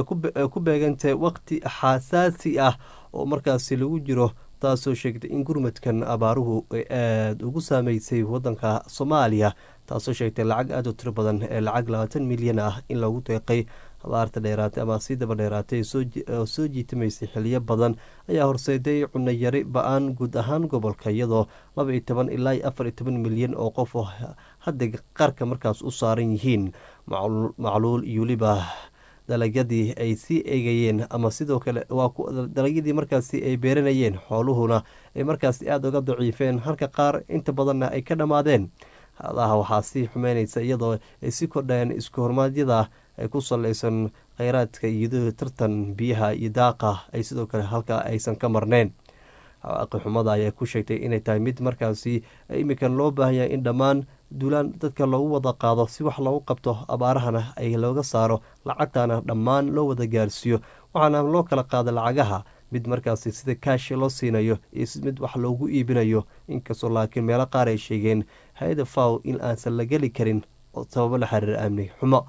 ku beegantay waqti xasaasi ah oo markaasi lagu jiro taasoo sheegtay in gurmadkan abaaruhu ay aada ugu saameysay wadanka soomaaliya taasoo sheegtay lacag aada u tiro badan ee lacag labaatan milyan ah in lagu deeqay abaarta dheeraatay ama sii daba dheeraatay oo soo jiitamaysay xiliyo badan ayaa horseeday cunayari ba-aan guud ahaan gobolka iyadoo laba iyo toban ilaa iyo afar iyo toban milyan oo qof oo hadda qarka markaas u saaran yihiin macluul iyo weliba dalagyadii ay sii eegayeen ama sidoo kale waa dalagyadii markaasi ay beeranayeen xooluhuna ay markaasi aada uga daciifeen halka qaar inta badanna ay ka dhammaadeen hadaha waxaa sii xumeynaysa iyadoo ay si kordheen isku hormaadyada ay ku saleysan kheyraadka iyadoo tartan biyaha iyo daaqa ay sidoo kale halka aysan ka marneyn xawaaqi xumada ayaa ku sheegtay inay tahay mid markaasi iminkan loo baahan yahay in dhammaan duulaan dadka loogu wada qaado si wax loogu qabto abaarahana ay looga saaro lacagtana dhammaan loo wada gaarsiiyo waxaana loo kala qaada lacagaha mid markaasi sida kaashi loo siinayo iyo mid wax loogu iibinayo inkastoo laakiin meelo qaar ay sheegeen hay-ada faw in aansan la geli karin sababo la xiriira amni xumo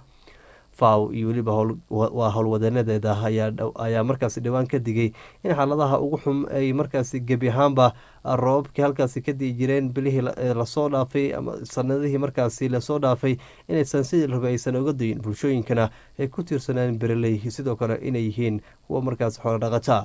faw iyo weliba waa howlwadanadeeda ayaa markaasi dhowaan ka digay in xaaladaha ugu xum ay markaasi gebi ahaanba roobabkii halkaasi ka dii jireen bilihii lasoo dhaafay ama sanadihii markaasi lasoo dhaafay inaysan sidii rabay aysan oga dayin bulshooyinkana ay ku tiirsanaan bereley sidoo kale inay yihiin kuwa markaasi xoolo dhaqataa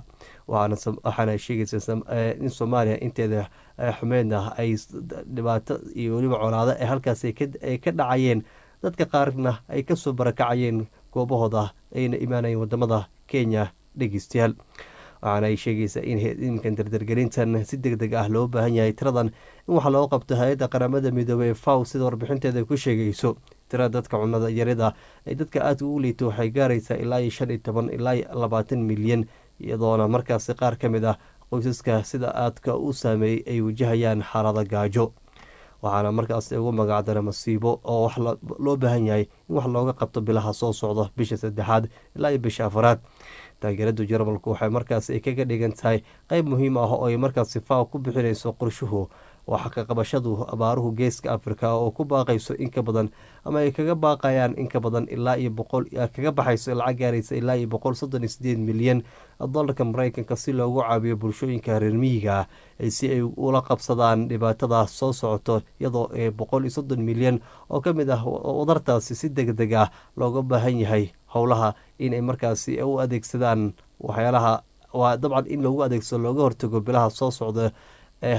waxaana sheegaysa in soomaaliya inteeda xumeedna ay dhibaato iyo weliba colaado ee halkaasi ay ka dhacayeen dadka qaarna ay kasoo barakacayeen goobahooda ayna imaanayeen wadamada kenya dhegeystayaal waxaana ay sheegaysaa in iminkan dardargelintan si deg deg ah loo baahan yahay tiradan in waxaa loo qabto hay-adda qaramada midoobey ee faw sida warbixinteeda ku sheegayso tirada dadka cunada yarida ay dadka aadka ugu liito waxay gaaraysaa ilaa iyo shan iyo toban ilaa iyo labaatan milyan iyadoona markaasi qaar ka mid ah qoysaska sida aadka u saameeyey ay wajahayaan xaalada gaajo waxaana markaas ugu magacdara masiibo oo wax loo baahan yahay in wax looga qabto bilaha soo socda bisha saddexaad ilaa iyo bisha afaraad taageerada jarmalku waxay markaas ay kaga dhigan tahay qeyb muhiim ah oo ay markaas sifaa ku bixinayso qorshuhu waxa ka qabashadu abaaruhu geeska afrika oo ku baaqayso in ka badan ama ay kaga baaqayaan in ka badan ilaa iyo boqol kaga baxayso lacag gaaraysa ilaa iyo boqol soddon iyo sideed milyan dolarka mareykanka si loogu caabiyo bulshooyinka reer miyiga ah si ay ula qabsadaan dhibaatada soo socoto iyadoo ee boqol iyo soddon milyan oo ka mid ah wadartaasi si deg deg ah looga baahan yahay howlaha inay markaasi u adeegsadaan waxyaalaha waa dabcan in loogu adeegsado looga hortago bilaha soo socda ee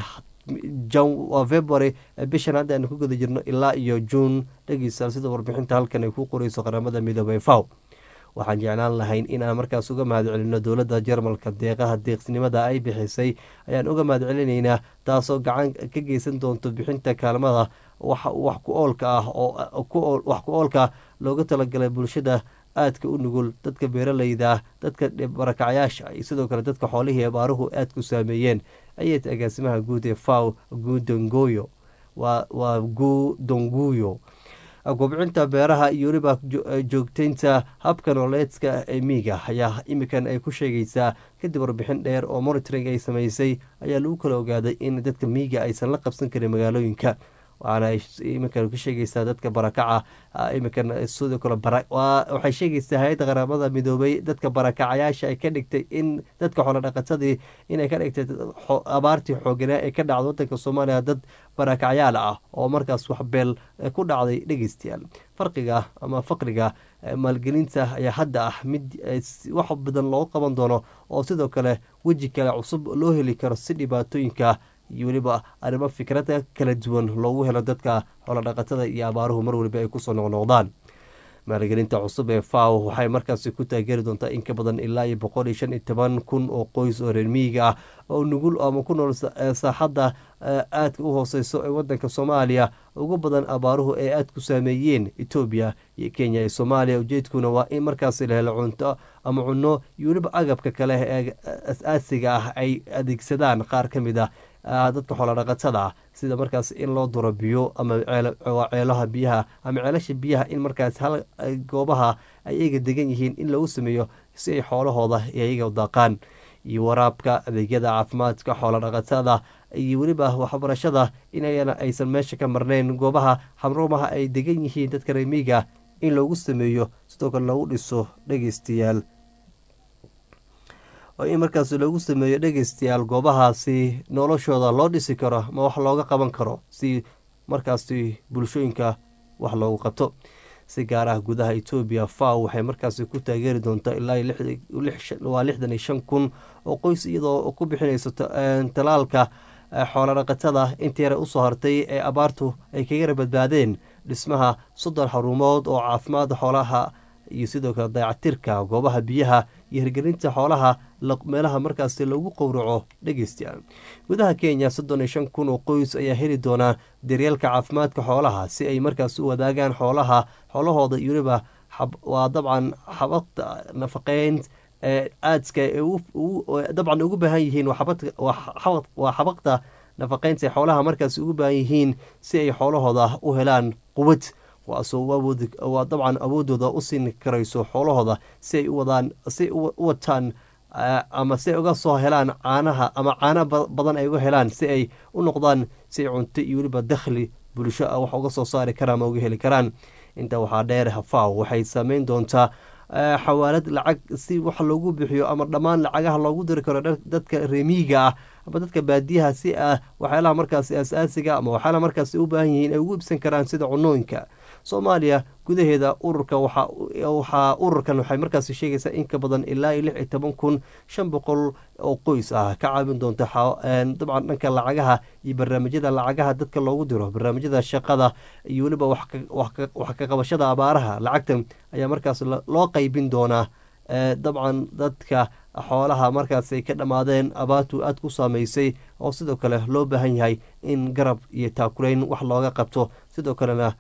waa february bishan hadda aynu ku guda jirno ilaa iyo juun dhegeystayaal sida warbixinta halkan ay ku qoreyso qaramada midoobay faw waxaan jeclaan lahayn in aan markaas uga mahad celino dowladda jarmalka deeqaha deeqsinimada ay bixisay ayaan uga mahad celinaynaa taasoo gacan ka geysan doonto bixinta kaalmada wax ku oolka ah oo wax ku oolka looga talagalay bulshada aadka u nugul dadka beeraleyda dadka barakacyaasha iyo sidoo kale dadka xoolihii abaaruhu aadku saameeyeen ayay agaasimaha guud ee faw gudongoyo waa gudonguyo kobcinta beeraha iyo weliba joogteynta habka nooleedka ee miiga ayaa imikan ay ku sheegaysaa kadib warbixin dheer oo monitoring ay samaysay ayaa lagu kala ogaaday in dadka miiga aysan la qabsan karin magaalooyinka waxaana ay iminkan ka sheegaysaa dadka barakaca iminkan sidoo kale waxay sheegaysaa hay-adda qaramada midoobay dadka barakacayaasha ay ka dhigtay in dadka xoolo dhaqatadii inay ka dhigtay abaartii xooganaa ee ka dhacda wadanka soomaaliya dad barakacyaal ah oo markaas wax beel ku dhacday dhegeystayaal farqiga ama faqriga maalgelinta ayaa hadda ah mid wax badan loo qaban doono oo sidoo kale weji kale cusub loo heli karo si dhibaatooyinka iyo weliba arrimo fikrada kala duwan loogu helo dadka xoolodhaqatada iyo abaaruhu mar waliba ay kusoo noqnoqdaan maalgelinta cusub ee faw waxay markaasi ku taageeri doontaa in ka badan ilaa iyo boqol iyo shan iyo toban kun oo qoys oo reer miyiga ah oo nugul ama ku nool saaxadda aadka u hooseyso ee wadanka soomaaliya ugu badan abaaruhu ee aada ku saameeyeen etoobiya iyo kenya iyo soomaaliya ujeedkuna waa in markaasi la helo cunto ama cunno iyo weliba agabka kale ee as-aasiga ah ay adeegsadaan qaar ka mid ah dadka xoolodhaqatada ah sida markaas in loo duro biyo ama ceelaha biyaha ama ceelasha biyaha in markaas hal goobaha ay iyaga degan yihiin in lagu sameeyo si ay xoolahooda iyaga daaqaan iyo waraabka adeegyada caafimaadka xoolodhaqatada iyo weliba waxbarashada inayana aysan meesha ka marnayn goobaha xamruumaha ay degan yihiin dadka remiiga in loogu sameeyo sidoo kale loogu dhiso dhegeystayaal oo in markaas loogu sameeyo dhegeystayaal goobahaasi noloshooda loo dhisi karo ma wax looga qaban karo si markaasi bulshooyinka wax loogu qabto si gaar ah gudaha etoobiya faw waxay markaasi ku taageeri doontaa ilaa waa lixdan iyo shan kun oo qoys iyadoo ku bixinayso talaalka xoolodhaqatada intii yare usoo hartay ee abaartu ay kaga rabadbaadeen dhismaha soddon xarumood oo caafimaad xoolaha iyo sidoo kale dayacatirka goobaha biyaha iyo hirgelinta xoolaha meelaha markaasi lagu qowraco dhegeystayaal gudaha kenya soddon iyo shan kun oo qoys ayaa heli doonaa daryeelka caafimaadka xoolaha si ay markaas u wadaagaan xoolaha xoolahooda iyo weliba waa dabcan xabadta nafaqeyn ee aadska dabcan ugu baahan yihiin waa xabaqda nafaqeynta xoolaha markaas ugu baahan yihiin si ay xoolahooda u helaan quwad waa dabcan awoodooda u siin karayso xoolahooda si ay uwadaan si u wataan ama si ay uga soo helaan caanaha ama caana badan ay uga helaan si ay u noqdaan si ay cunto iyo weliba dakhli bulsho ah wax uga soo saari karaan ama uga heli karaan intaa waxaa dheer hafaw waxay saameyn doontaa xawaalad lacag si wax loogu bixiyo ama dhammaan lacagaha loogu diri karo dadka reemiiga ah ama dadka baadiyaha si ah waxyaalaha markaasi asaasiga ama waxyaalaha markaasi u baahan yihiin ay ugu ibsan karaan sida cunooyinka soomaaliya gudaheeda ururka waxaa ururkan waxay markaasi sheegaysaa in ka badan ilaa iyo lix iyo toban kun shan boqol oo qoys ah ka caawin doonta dabcan dhanka lacagaha iyo barnaamijyada lacagaha dadka loogu diro barnaamijyada shaqada iyo weliba wax ka qabashada abaaraha lacagtan ayaa markaas loo qeybin doonaa dabcan dadka xoolaha markaas ay ka dhammaadeen abaartu aada ku saameysay oo sidoo kale loo baahan yahay in garab iyo taakulayn wax looga qabto sidoo kalena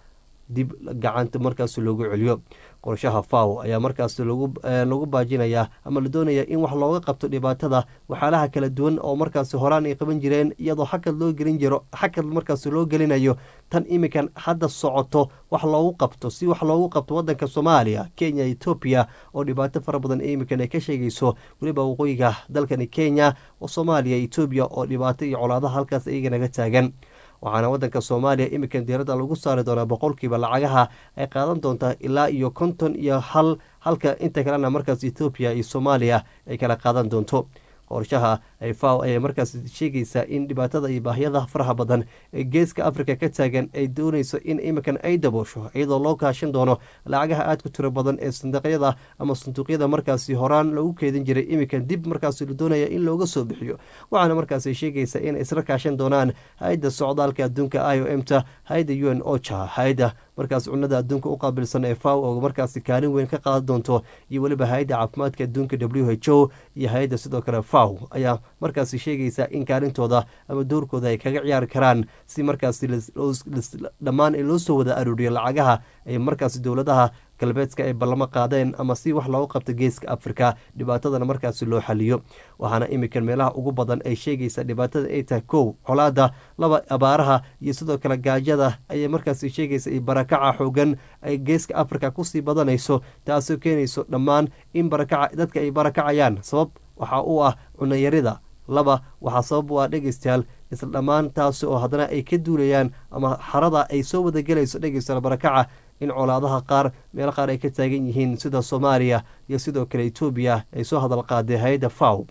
dib gacanta markaas loogu celiyo qorshaha faw ayaa markaas lagu baajinayaa ama la doonaya in wax looga qabto dhibaatada waxyaalaha kala duwan oo markaas horaan ay qaban jireen iyadoo xakad loo gelin jiro xakad markaas loo gelinayo tan iminkan hadda socoto wax loogu qabto si wax loogu qabto wadanka soomaaliya kenya etoobiya oo dhibaato fara badan iminkan ay ka sheegayso weliba waqooyiga dalkani kenya oo soomaaliya etoobiya oo dhibaato iyo colaadaha halkaas iyaga naga taagan waxaana wadanka soomaaliya iminkan diiradda lagu saari doonaa boqolkiiba lacagaha ay qaadan doontaa ilaa iyo konton iyo hal halka inta kalena markaas ethoobiya iyo soomaaliya ay kala qaadan doonto qorshaha faw ayaa markaas sheegaysaa in dhibaatada iyo baahyada faraha badan ee geeska africa ka taagan ay doonayso in iminkan ay daboosho iyadoo loo kaashan doono lacagaha aad ku tiro badan ee sanduuqyada ama sanduuqyada markaasi horaan lagu keedin jiray iminkan dib markaas la doonaya in looga soo bixiyo waxaana markaas sheegaysa inay isla kaashan doonaan hay-adda socdaalka adduunka i o m ta hay-adda u n ocha hay-adda markaas cunada adduunka u qaabilsan ee faw oo markaasi kaalin weyn ka qaadan doonto iyo weliba hay-adda caafimaadka adduunka w h o iyo hay-adda sidoo kale faw ayaa markaasi sheegaysa in kaalintooda ama doorkooda ay kaga ciyaari karaan si markaasi dhammaan loo soo wada arooriyo lacagaha ay markaasi dowladaha galbeedka ay ballamo qaadeen ama si wax loogu qabto geeska afrika dhibaatadana markaasi loo xaliyo waxaana iminkan meelaha ugu badan ay sheegaysa dhibaatada ay tahay kow colaada laba abaaraha iyo sidoo kale gaajada ayay markaasi sheegaysa iyo barakaca xoogan ay geeska afrika kusii badanayso taasoo keenayso dhammaan in barakaca dadka ay barakacayaan sabab waxaa u ah cunayarida laba waxaa sabab u ah dhegeystayaal isla dhammaan taasi oo haddana ay ka duulayaan ama xarada ay soo wadagelayso dhegeystayaal barakaca in colaadaha qaar meelo qaar ay ka taagan yihiin sida soomaaliya iyo sidoo kale etoobiya ay soo hadal qaaday hay-adda faw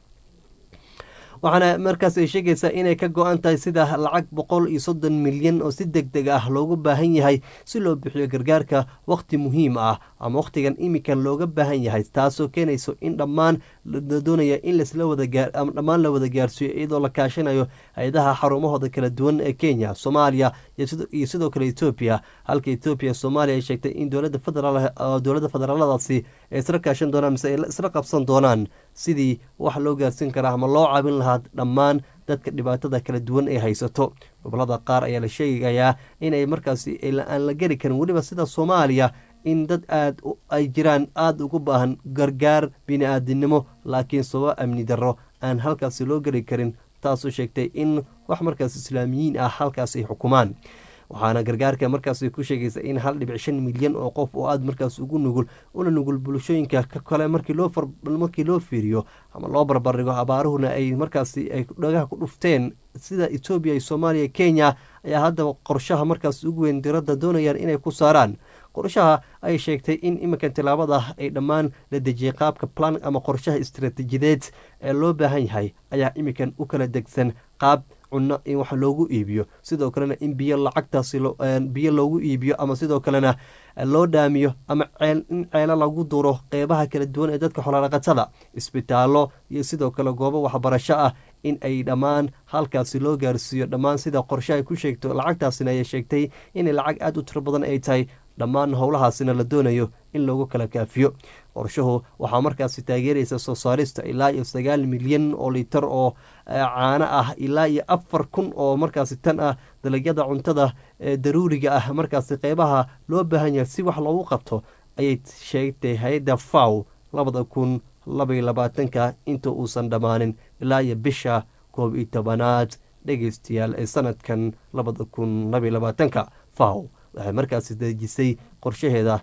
waxaana markaas ay sheegaysaa inay ka go-an tahay sida lacag boqol iyo soddon milyan oo si deg deg ah loogu baahan yahay si loo bixiyo gargaarka wakhti muhiim ah ama wakhtigan iminkan looga baahan yahay taasoo keenayso in dhammaan la doonaya in lasla wadaama dhammaan la wada gaarsiiyo iyadoo la kaashanayo hay-adaha xarumahooda kala duwan ee kenya soomaaliya iyo sidoo kale etoobiya halka etoobiya soomaaliya ay sheegtay in dowlada federaal dowladda federaaladaasi ay isla kaashan doonaan mise ay isla qabsan doonaan sidii wax loo gaarsiin karaa ama loo caabin lahaa dhammaan dadka dhibaatada kala duwan ay haysato gobolada qaar ayaa la sheegayaa inay markaasi aan la geli karin weliba sida soomaaliya in dad aad ay jiraan aada ugu baahan gargaar bini-aadinimo laakiin sababo amni darro aan halkaasi loo geli karin taasoo sheegtay in wax markaas islaamiyiin ah halkaas ay xukumaan waxaana gargaarka markaas ku sheegaysa in hal dhibic shan milyan oo qof oo aada markaas ugu nugul una nugul bulshooyinka ka kale markii loo fiiriyo ama loo barbardhigo abaaruhuna ay markaasi ay dhagaha ku dhufteen sida etoobiya iyo soomaaliya kenya ayaa haddaba qorshaha markaas ugu weyn diradda doonayaan inay ku saaraan qorshaha ay sheegtay in iminkan tilaabada ay dhammaan la dejiyay qaabka plan ama qorshaha istaraatiijideed ee loo baahan yahay ayaa iminkan u kala degsan qaab cunno in wax loogu iibiyo sidoo kalena in biyo lacagtaasi biyo loogu iibiyo ama sidoo kalena loo dhaamiyo ama in ceelo lagu duro qeybaha kala duwan ee dadka xolodhaqatada isbitaallo iyo sidoo kale goobo waxbarasho ah in ay dhammaan halkaasi loo gaarsiiyo dhammaan sida qorshe ay ku sheegto lacagtaasina ayay sheegtay inay lacag aada u tiro badan ay tahay dhammaan howlahaasina la doonayo in loogu kala kaafiyo qorshuhu waxaa markaasi taageeraysa soo saarista ilaa iyo sagaal milyan oo litar oo caano ah ilaa iyo afar kun oo markaasi tan ah dalagyada cuntada ee daruuriga ah markaasi qeybaha loo baahan yahay si wax loogu qabto ayay sheegtay hay-adda faw labada kun labaiyo labaatanka inta uusan dhammaanin ilaa iyo bisha koob iyo tobanaad dhegeystayaal ee sanadkan labada kun labaiyo labaatanka faw waxay markaasi dejisay qorshaheeda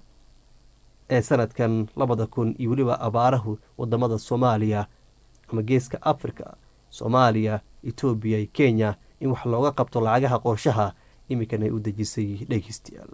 ee sanadkan labada kun iyo weliba abaarahu wadamada soomaaliya ama geeska africa soomaaliya etoobiya iyo kenya in wax looga qabto lacagaha qorshaha iminkan ay u dejisay dhegeystayaal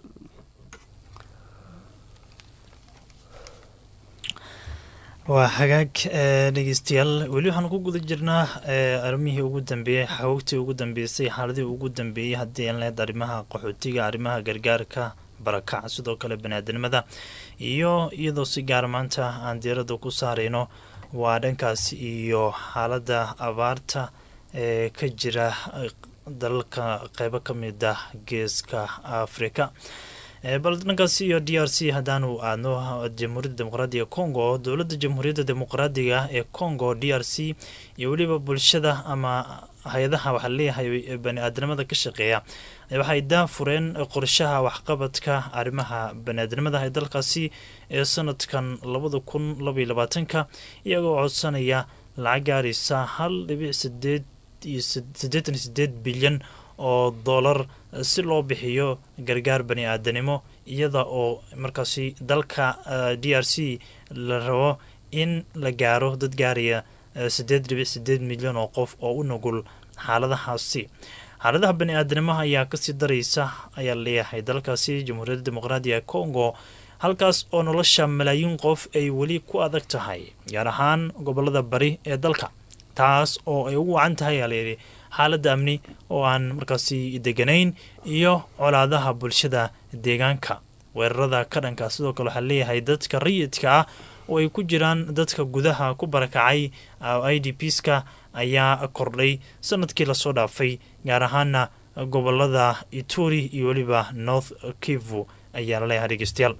waa xagaag dhegeystayaal weli waxaan ku guda jirnaa arrimihii ugu dambeeyey xawoogtii ugu dambeysay xaaladihii ugu dambeeyey haddii aan leed arrimaha qaxootiga arrimaha gargaarka barakac sidoo kale baniaadanimada iyo iyadoo si gaar maanta aan diiradda ku saarayno waa dhankaas iyo xaaladda abaarta ee ka jira dalalka qeybo ka mid ah geeska afrika bal dhankaas iyo d r c haddaanu aadno jamhuuriyadda dimuqraadiga congo dowladda jamhuuriyadda dimuqraadiga ee congo d r c iyo weliba bulshada ama hay-adaha waxaa leeyahay bani aadamada ka shaqeeya waxay daafureen qorshaha waxqabadka arrimaha bani aadamada ee dalkaasi ee sanadkan labada kun labaiyo labaatanka iyagoo codsanaya lacag gaaraysa hal dhibic sideed iyo siddeetan iyo sideed bilyan oo dollar si loo bixiyo gargaar bani aadanimo iyada oo markaasi dalka d r c la rabo in la gaaro dad gaaraya siddeed dhibic sideed milyan oo qof oo u nugul xaaladahaasi xaaladaha bani aadanimaha ayaa kasii daraysa ayaa leeyahay dalkaasi jamhuuriyadda dimuqraadiga congo halkaas oo nolosha malaayiin qof ay weli ku adag tahay gaar ahaan gobolada bari ee dalka taas oo ay ugu wacan tahay ayaa layidhi xaaladda amni oo aan markaasi deganayn iyo colaadaha bulshada deegaanka weerarada ka dhanka sidoo kale waxaa leeyahay dadka rayidka ah oo ay ku jiraan dadka gudaha ku barakacay i d pska ayaa kordhay sanadkii lasoo dhaafay gaar ahaana gobolada ituri iyo weliba north kivu ayaa laleeyahay dhegeystayaal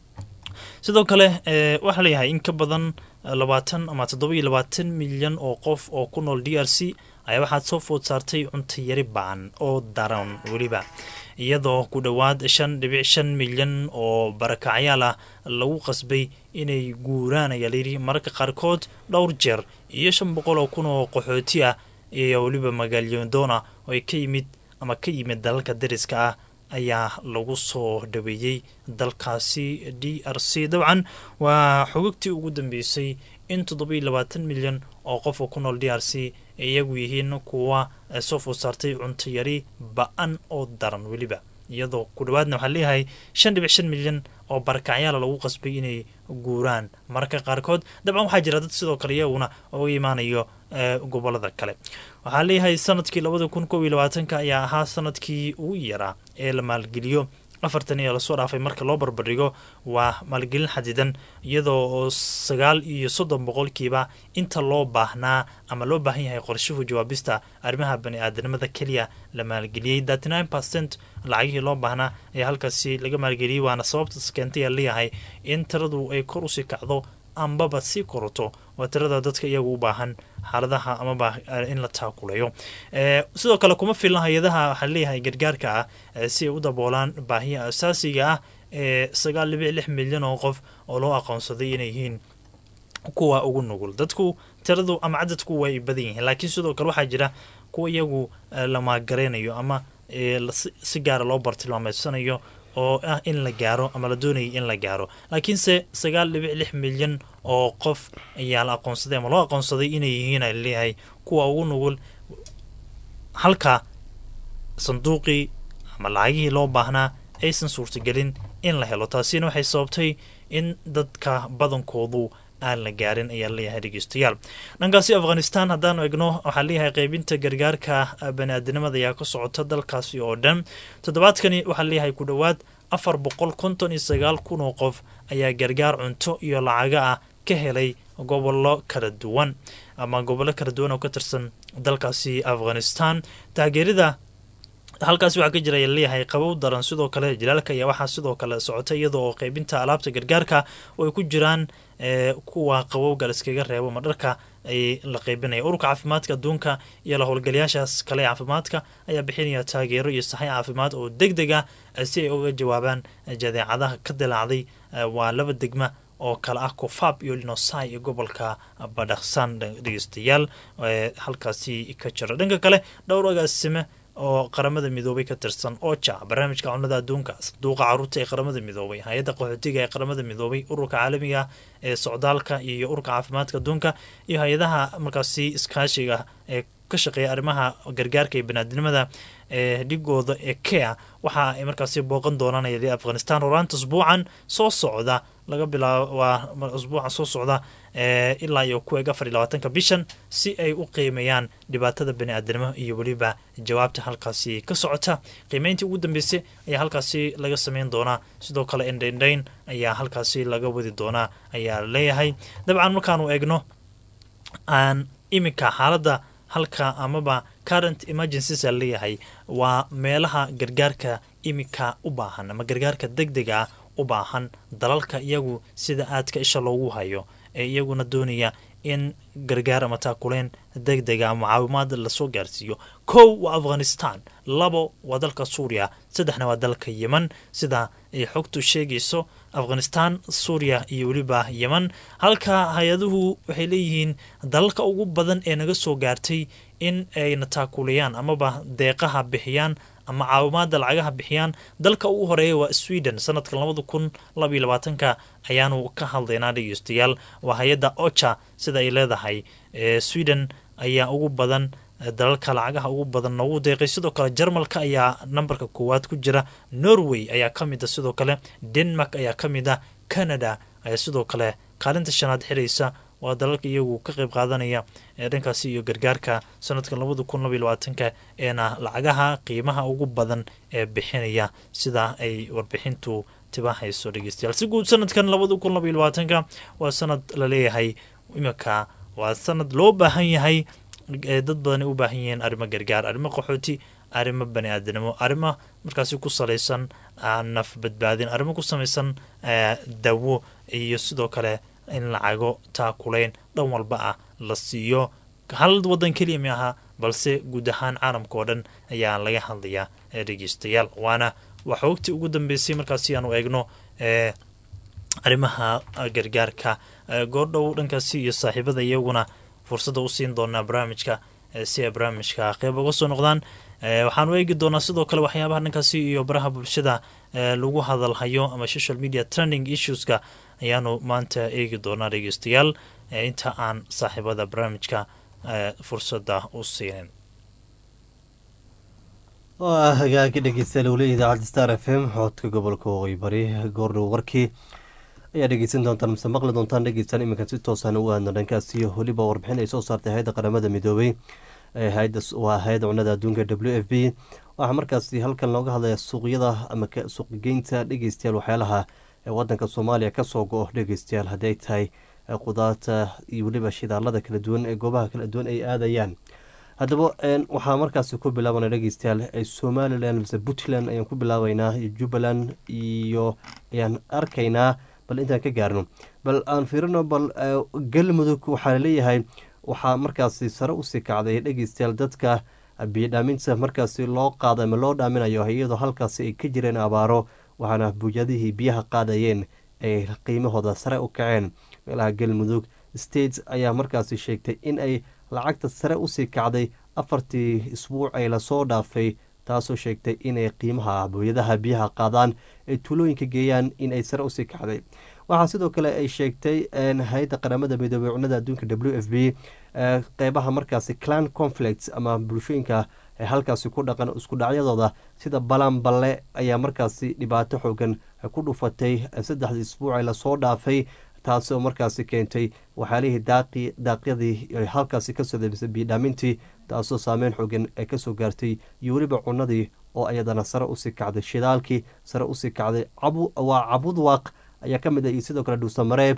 sidoo kale waxaa leeyahay in ka badan labaatan ama toddoba iyo labaatan milyan oo qof oo ku nool d r c ayaa waxaad soo food saartay cunto yari baan oo daran weliba iyadoo ku dhowaad shan dhibic shan milyan oo barakacyaal ah lagu qasbay inay guuraan ayaa layidhi mararka qaarkood dhowr jeer iyo shan boqol oo kun oo qaxooti ah iyo weliba magaalyodoona oo ay ka yimid ama ka yimid dalalka dariska ah ayaa lagu soo dhaweeyey dalkaasi d r c dabcan waa xogagtii ugu dambeysay in toddoba iyo labaatan milyan oo qof oo ku nool d r c iyagu yihiin kuwa soo food saartay cunto yari ba-an oo daran weliba iyadoo ku dhawaadna waxaa leeyahay shan dhibic shan milyan oo barakacyaala lagu qasbay inay guuraan mararka qaarkood dabcan waxaa jira dad sidoo kale iyaguna uga imaanayo gobolada kale waxaa leeyahay sanadkii labada kun kob iyo labaatanka ayaa ahaa sanadkii ugu yaraa ee la maalgeliyo afartan iyo lasoo dhaafay marka loo barbardhigo waa maalgelin xadidan iyadoo oo sagaal iyo soddon boqolkiiba inta loo baahnaa ama loo baahan yahay qorshuhu jawaabista arrimaha bani aadanimada keliya la maalgeliyey thirty nine percent lacagihii loo baahnaa ayaa halkaasi laga maalgeliyey waana sababtas keentay aa leeyahay in tiradu ay kor usii kacdo ambaba sii korato waa tirada dadka iyagu u baahan xaaladaha amaba in la taakuleeyo sidoo kale kuma filna hay-adaha waxaa leeyahay gargaarka ah si ay u daboolaan baahiya asaasiga ah ee sagaal dhibic lix milyan oo qof oo loo aqoonsaday inay yihiin kuwa ugu nugul dadku tiradu ama cadadku way badan yihiin laakiin sidoo kale waxaa jira kuwa iyagu la maagareynayo ama si gaara loo bartilmaameedsanayo oo ah in la gaaro ama la doonayay in la gaaro laakiinse sagaal dhibic lix milyan oo qof ayaa la aqoonsaday ama loo aqoonsaday inay yihiin a leeyahay kuwa ugu nugul halka sanduuqii ama lacagihii loo baahnaa aysan suurtagelin in la helo taasina waxay sababtay in dadka badankoodu aan la gaarin ayaa leeyahay dhegeystayaal dhankaasi afghanistan haddaanu egno waxaa leeyahay qeybinta gargaarka bani-aadinimada ayaa ka socota dalkaasi oo dhan toddobaadkani waxaa leeyahay ku dhowaad afar boqol konton iyo sagaal kun oo qof ayaa gargaar cunto iyo lacaga ah ka helay gobollo kala duwan ama gobollo kala duwan oo ka tirsan dalkaasi afghanistan taageerida halkaasi waxaa ka jira ayaa leeyahay qabow daran sidoo kale jilaalka ayaa waxaa sidoo kale socota iyada oo qeybinta alaabta gargaarka oo ay ku jiraan kuwa qabowga la iskaga reebo ma dharka ay la qeybinaya ururka caafimaadka adduunka iyo la howlgalayaashaas kale caafimaadka ayaa bixinaya taageero iyo saxay caafimaad oo deg deg ah si ay uga jawaabaan jadeecadaha ka dilaacday waa laba degma oo kale ah kofaab iyo linosai iyo gobolka badhaksan dhegeystayaal halkaasi ka jira dhanka kale dhowr agaasime oo qaramada midoobay ka tirsan oja barnaamijka cunada adduunka sanduuqa caruurta ee qaramada midoobay hay-adda qaxootiga ee qaramada midoobay ururka caalamiga ee socdaalka iyo ururka caafimaadka adduunka iyo hay-adaha markaasi iskaashiga ee ka shaqeeya arrimaha gargaarka iyo banaadinimada ee dhigooda ee kea waxa ay markaasi booqan doonaan afghanistan horaanta usbuucan soo socda laga bilaabo waa usbuucan soo socda ilaa iyo ku eeg afar iyo labaatanka bishan si ay u qiimeeyaan dhibaatada bani-aadanimo iyo weliba jawaabta halkaasi ka socota qiimeyntii ugu dambeysay ayaa halkaasi laga sameyn doonaa sidoo kale indhaindhayn ayaa halkaasi laga wadi doonaa ayaa leeyahay dabcan markaanu eegno aan iminka xaaladda halka amaba current emergencies a leeyahay waa meelaha gargaarka iminka u baahan ama gargaarka deg dega ah u baahan dalalka iyagu sida aadka isha loogu hayo ee iyaguna doonaya in gargaar ama taakuleen deg dega ama caawimaad lasoo gaarsiiyo kow waa afghanistan labo waa dalka suuriya saddexna waa dalka yeman sida ay xogtu sheegayso afghanistan suuriya iyo weliba yeman halka hay-aduhu waxay leeyihiin dalalka ugu badan ee naga soo gaartay in ayna taakulayaan amaba deeqaha bixiyaan ama caawimaada lacagaha bixiyaan dalka ugu horeeya waa sweden sanadka labada kun labaiyo labaatanka ayaanu ka hadlaynaa dhegeystayaal waa hay-adda ocha sida ay leedahay sweden ayaa ugu badan dalalka lacagaha ugu badan noogu deeqay sidoo kale jarmalka ayaa nambarka koowaad ku jira norway ayaa ka mid a sidoo kale denmark ayaa ka mid a canada ayaa sidoo kale kaalinta shanaad xiraysa waa dalalka iyagu ka qayb qaadanaya ee dhankaasi iyo gargaarka sanadka labada kun labaiyo labaatanka eena lacagaha qiimaha ugu badan ee bixinaya sida ay warbixintu tibahayso dhegeystayaal si guud sanadkan labada kun labaiyo labaatanka waa sanad laleeyahay iminka waa sanad loo baahan yahay dad badan u baahan yihiin arrimo gargaar arrimo qaxooti arrimo bani aadanimo arrimo markaasi ku salaysan naf badbaadin arrimo ku samaysan dawo iyo sidoo kale in lacago taakulayn dhan walba ah la siiyo hal wadan keliya mi aha balse guud ahaan caalamka oo dhan ayaa laga hadlayaa dhegeystayaal waana waa xoogtii ugu dambeysay markaasi aanu eegno arrimaha gargaarka goordhow dhankaasi iyo saaxiibada iyaguna fursadda u siin doonaa barnaamijka si ay barnaamijka qeyb uga soo noqdaan waxaanu eegi doonaa sidoo kale waxyaabaha dhankaasi iyo baraha bulshada lagu hadalhayo ama social media trending issueska ayaanu maanta eegi doonaa dhegeystayaal inta aan saaxiibada barnaamijka fursadda u siinin waa hagaagi dhegeystayaal weli idaacadda star f m xoodka gobolka waqooyi bari goordhow warkii ayaa dhegeysan doontaan mise maqli doontaan dhegeystaan iminkan si toosaan u aadno dhankaas iyo weliba warbixin ay soo saartay hay-adda qaramada midoobay waa hay-adda cunada adduunka w f b waxaa markaasi halkan looga hadlaya suuqyada ama suuqgeynta dhegeystayaal waxyaalaha wadanka soomaaliya kasoo go-o dhegeystayaal hadday tahay qudaarta iyo weliba shidaalada kala duwan ee goobaha kala duwan ay aadayaan haddaba waxaa markaasi ku bilaabana dhegeystayaal somalilan mise puntland ayaan ku bilaabeynaa iyo jubbaland iyo ayaan arkaynaa bal intaan ka gaarno bal aan fiirino bal galmudug waxaa laleeyahay waxaa markaasi sare usii kacday dhegeystayaal dadka biyodhaaminta markaasi loo qaada ama loo dhaaminayo iyadoo halkaasi ay ka jireen abaaro waxaana buujadihii biyaha qaadayeen ay qiimahooda sare u kaceen meelaha galmudug states ayaa markaasi sheegtay in ay lacagta sare usii kacday afartii isbuuc ay lasoo dhaafay taasoo sheegtay inay qiimaha booyadaha biyaha qaadaan ay tuulooyinka geeyaan in ay sare usii kacday waxaa sidoo kale ay sheegtay hay-adda qaramada midoobey cunada adduunka w f b qeybaha markaasi clan conflicts ama bulshooyinka halkaasi ku dhaqan isku dhacyadooda sida balan balle ayaa markaasi dhibaato xoogan ku dhufatay saddexdii isbuucee lasoo dhaafay taasoo markaasi keentay waxyaalihii daaqi daaqyadii halkaasi kasoo debisay biyodhaamintii taasoo saameyn xoogan ee kasoo gaartay iyo weliba cunadii oo ayadana sare usii kacday shidaalkii sare usii kacday waa cabudwaaq ayaa ka mid ah iyo sidoo kale dhuusamareeb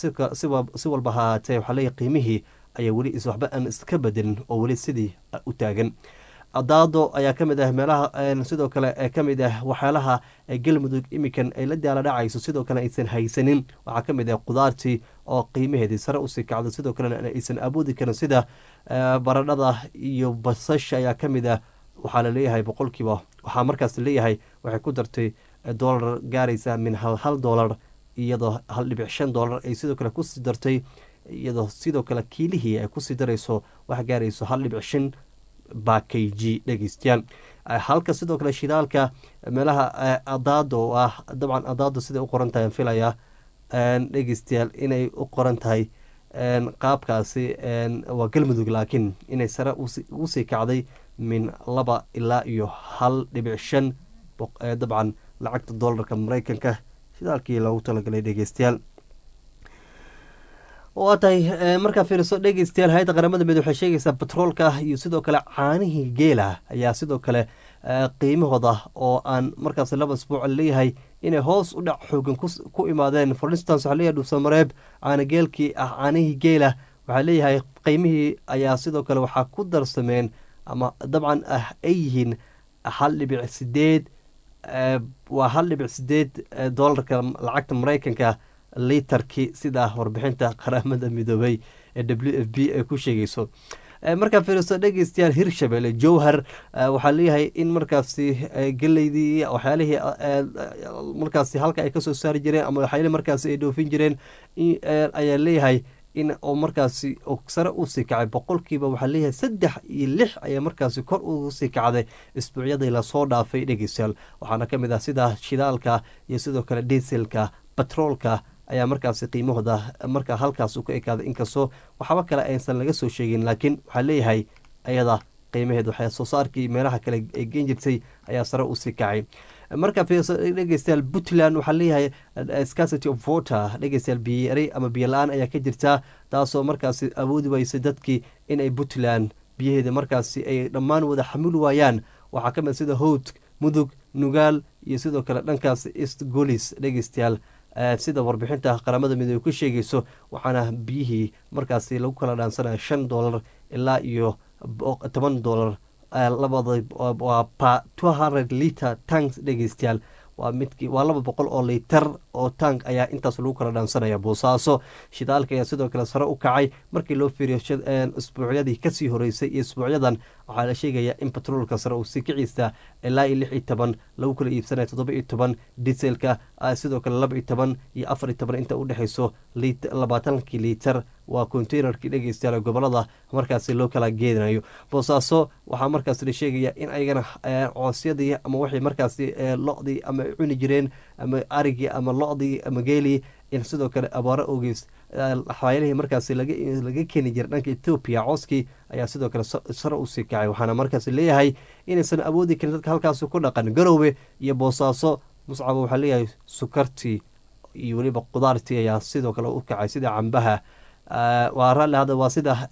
si walba ha haatee waxaa leeyahy qiimihii ayaa weli waxba aan iska bedelin oo weli sidii u taagan daado ayaa ka mid ah meelaha sidoo kale ka mid ah waxyaalaha galmudug imikan ay la daala dhacayso sidoo kale aysan haysanin waxaa ka mid ah qudaartii oo qiimaheedii sare usii kacdo sidoo kalena aysan awoodi karin sida baradhada iyo basasha ayaa ka mid ah waxaa laleeyahay boqolkiiba waxaa markaas leeyahay waxay ku dartay doolar gaaraysa min hal hal doolar iyadoo hal dhibic shan doolar ay sidoo kale kusii dartay iyadoo sidoo kale kiilihii ay kusii darayso wax gaarayso hal dhibic shan bakayg dhegeystayaal halka sidoo kale shidaalka meelaha adaado oo ah dabcan adaado siday u qoran tahay filaya dhegeystayaal inay u qoran tahay qaabkaasi waa galmudug laakiin inay sare usii kacday min laba ilaa iyo hal dhibic shan dabcan lacagta doolarka mareykanka shidaalkii loogu talagalay dhegeystayaal waa tahay markaa fiiriso dhegeystayaal hay-adda qaramada mid waxay sheegaysaa batroolka iyo sidoo kale caanihii geela ayaa sidoo kale qiimahooda oo aan markaas laba isbuuc leeyahay inay hoos u dhac xoogan ku imaadeen for instance waxaa leeyahay dhuusamareeb caana geelkii ah caanihii geela waxaa leeyahay qiimihii ayaa sidoo kale waxaa ku darsameen ama dabcan ah ay yihiin hal dhibic sideed waa hal dhibic sideed doolarka lacagta mareykanka litarkii sida warbixinta qaramada midoobay ee w f b ay ku sheegayso markaa fiiriso dhegeystayaal hirshabelle jowhar waxaa leeyahay in markaasi geleydii waxyaalihii markaasi halka ay kasoo saari jireen ama waxyaalihii markaasi ay dhoofin jireen ayaa leeyahay in oo markaasi sare usii kacay boqolkiiba waxaa leeyahay saddex iyo lix ayaa markaasi kor usii kacday isbuucyadii lasoo dhaafay dhegeystayaal waxaana ka mid ah sida shidaalka iyo sidoo kale diselka batroolka ayaa markaasi qiimahooda markaa halkaas u ka ekaaday inkastoo waxba kale aysan laga soo sheegin laakiin waxaa leeyahay ayada qiimaheed waxay soo saarkii meelaha kale ay geen jirtay ayaa sare usii kacay marka dhegeystayaal puntland waxaa leeyahay scarcity of water dhegeystayaal biyari ama biyo la-aan ayaa ka jirtaa taasoo markaasi awoodi weysay dadkii inay puntland biyaheeda markaasi ay dhammaan wada xamili waayaan waxaa ka mid sida howd mudug nugaal iyo sidoo kale dhankaas east golis dhegeystayaal sida warbixinta qaramada midoobey ku sheegayso waxaana biyihii markaasi lagu kala dhaansanaya shan dollar ilaa iyo toban dollar labada waa pa two hundred liter tanks dhegeystayaal waa midkii waa laba boqol oo litar oo tank ayaa intaas lagu kala dhaansanaya boosaaso shidaalka ayaa sidoo kale sare u kacay markii loo fiiriyo isbuucyadii kasii horeysay iyo isbuucyadan waxaa la sheegayaa in batroolka sare uu sii kiciisa ilaa iyo lix iyo toban lagu kala iibsanaya toddoba iyo toban diselka sidoo kale laba iyo toban iyo afar iyo toban inta udhexeyso labaatankii litar waa containerkii dhegeystayaal gobolada markaasi loo kala geedinayo boosaaso waxaa markaas la sheegaya in ayagana coosyadii ama waxay markaasi lo-dii ama cuni jireen ama arigii ama lo-dii ama geelii in sidoo kale abaaro ogeys xaayalihii markaasi laga keeni jiray dhanka ethoobiya cooskii ayaa sidoo kale sare usii kacay waxaana markaas leeyahay inaysan awoodi karin dadka halkaasi ku dhaqan garoowe iyo boosaaso muscaba waxaa leeyahay sukartii iyo weliba qudaartii ayaa sidoo kale u kacay sida cambaha waa raalli hadda waa sida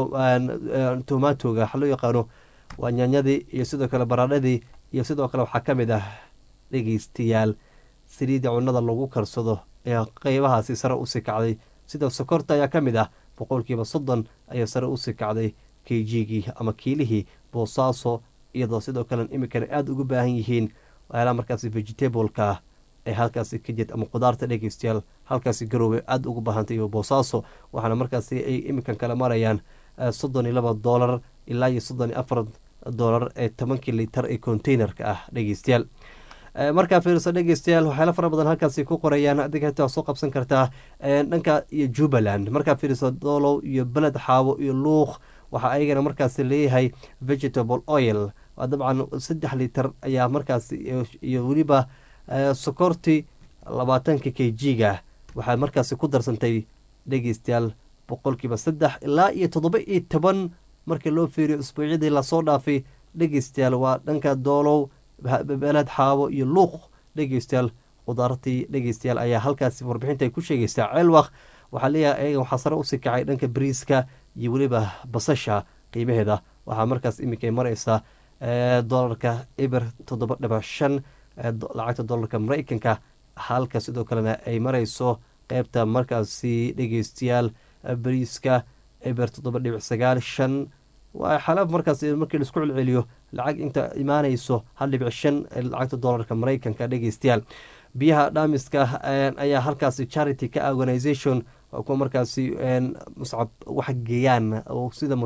tomatoga waxa loo yaqaano waa nyaanyadii iyo sidoo kale baradhadii iyo sidoo kale waxaa ka mid ah dhegeystayaal saliidda cunada lagu karsado ayaa qeybahaasi sare usii kacday sida sokorta ayaa ka mid ah boqolkiiba soddon ayaa sare usii kacday kejigii ama kiilihii boosaaso iyadoo sidoo kale iminkana aada ugu baahan yihiin waxyaalaha markaasi vegetableka ee halkaasi ka jir ama qudaarta dhegeystayaal halkaasi garoowe aada ugu baahantay iyo boosaaso waxaana markaasi ay iminkan kale marayaan soddon iyo laba doolar ilaa iyo soddon iyo afar doolar ee tobankii litar ee containerka ah dhegeystayaal markaa fiirso dhegeystayaal waxyaala fara badan halkaasi ku qorayaan adiga xitaa soo qabsan kartaa dhanka iyo jubbaland markaa fiirso doolow iyo beled xaabo iyo luuq waxaa ayagana markaasi leeyahay vegetable oil dabcan saddex litar ayaa markaasi iyo weliba sokorti labaatanka k g-ga waxaa markaasi ku darsantay dhegeystayaal boqolkiiba saddex ilaa iyo toddoba iyo toban markii loo fiiriyo isbuucyadii lasoo dhaafay dhegeystayaal waa dhanka doolow beled xaabo iyo luuq dhegeystayaal qudaartii dhegeystayaal ayaa halkaasi warbixinta ay ku sheegaysaa ceelwaq waxaa leeyahay ayaga waxaa sare usii kacay dhanka bariiska iyo weliba basasha qiimaheeda waxaa markaas iminka mareysaa dolarka eber toddoba dhiba shan lacagta dolarka mareykanka halka sidoo kalena ay mareyso qeybta markaasi dhegeystayaal bariiska eber toddoba dhibic sagaal shan waa xalaaf markaas markii laisku celceliyo lacag inta imaaneyso hal dhibic shan lacagta dolarka mareykanka dhegeystayaal biyaha dhaamiska ayaa halkaasi charity ka organisation kuwa markaasi muscab wax geeyaan sida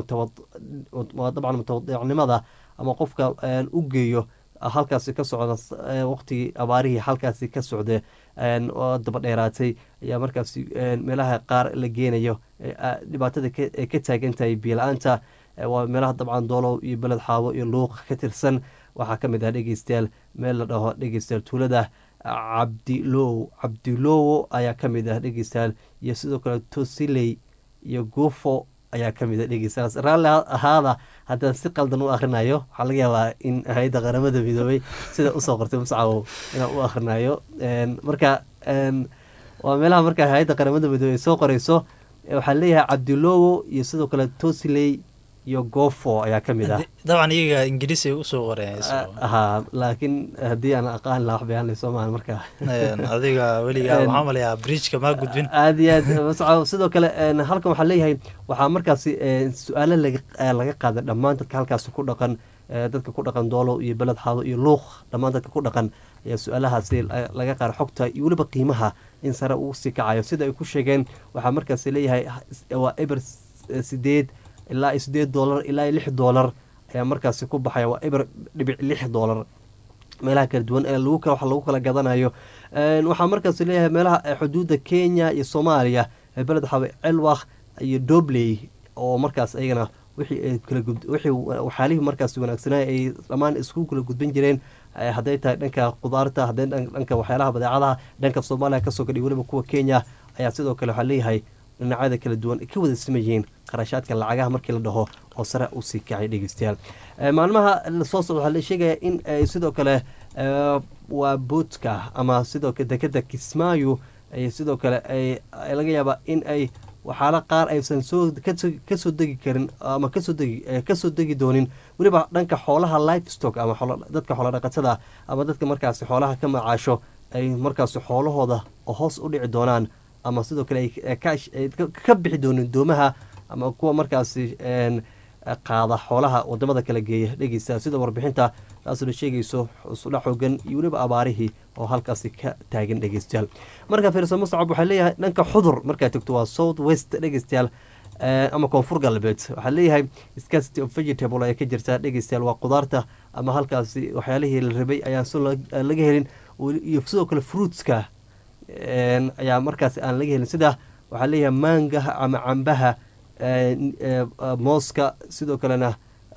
dabcan mutawadicnimada ama qofka u geeyo halkaasi ka socda waqtigii abaarihii halkaasi ka socda oo daba dheeraatay ayaa markaasi meelaha qaar la geenayo dhibaatada ay ka taagan tahay biyo-la-aanta waa meelaha dabcan doolow iyo beled xaabo iyo luuq ka tirsan waxaa ka mid ah dhegeystayaal meel la dhaho dhegeystayaal tuulada cabdilow cabdilowo ayaa ka mid ah dhegeystayaal iyo sidoo kale tosiley iyo guufo ayaa ka mid a dhegeystayaal raalli ahaada haddaan si qaldan u akhrinayo waxaa laga yaabaa in hay-adda qaramada midoobay sida usoo qortay muscawow inaan u akhrinayo marka waa meelaha marka hay-adda qaramada midoobey ay soo qoreyso waxaa leeyahay cabdilowo iyo sidoo kale tosiley iyo gofo ayaa ka mid ah dabcan iyaga ingiriis ay usoo qoreen ha laakiin haddii aan aqaan laha wax bayaan lay soo maahan marka adiga weligaa waxaa malayaa bridgeka maa gudbin aada iyo aad masco sidoo kale halkan waxaa leeyahay waxaa markaasi su-aalo laga qaaday dhammaan dadka halkaasi ku dhaqan dadka ku dhaqan doolow iyo beled xaado iyo luuq dhammaan dadka ku dhaqan ayaa su-aalahaasi laga qaara xogta iyo weliba qiimaha in sare uu sii kacayo sida ay ku sheegeen waxaa markaasi leeyahay waa eber sideed ilaa iyo sideed doolar ilaa iyo lix doolar ayaa markaasi ku baxaya waa eber dhibic lix doolar meelaha kala duwan ee lagu wax lagu kala gadanayo waxaa markaas leeyahay meelaha xuduudda kenya iyo soomaaliya beled waxaa celwakh iyo dobley oo markaas ayagana wixii waxyaalihii markaas wanaagsanaa ay dhammaan isku kala gudban jireen hadday tahay dhanka qudaarta hadday dhanka waxyaalaha badeecadaha dhanka soomaaliya kasoo gadhay weliba kuwa kenya ayaa sidoo kale waxaa leeyahay dhinacyada kala duwan ka wada siman yihiin qarashaadka lacagaha markii la dhaho oo sare usii kacay dhegeystayaal maalmaha lasoo socda waxaa la sheegaya in sidoo kale waa boodka ama sidoo kale dekeda kismaayo sidoo kale laga yaabaa in ay waxaala qaar aysan soo kasoo degi karin ama kasoo degi kasoo degi doonin weliba dhanka xoolaha life stock ama dadka xoola dhaqatada ama dadka markaasi xoolaha ka macaasho ay markaasi xoolahooda hoos u dhici doonaan ama sidoo kale ay ka bixi doonin doomaha ama kuwa markaasi qaada xoolaha wadamada kala geeya dhegeysta sida warbixinta taasuna sheegayso isudha xoogan iyo weliba abaarihii oo halkaasi ka taagan dhegeystayaal markaa fiirsa muscab waxaa leeyahay dhanka xudur markaa tegto waa south west dhegeystayaal ama koonfur galbeed waxaa leeyahay scarcity of vegetable ay ka jirtaa dhegeystayaal waa qudaarta ama halkaasi waxyaalihii la rabay ayaan si laga helin iyo sidoo kale fruitska ayaa markaasi aan laga helin sida waxaa leeyahay maangaha ama cambaha mooska sidoo kalena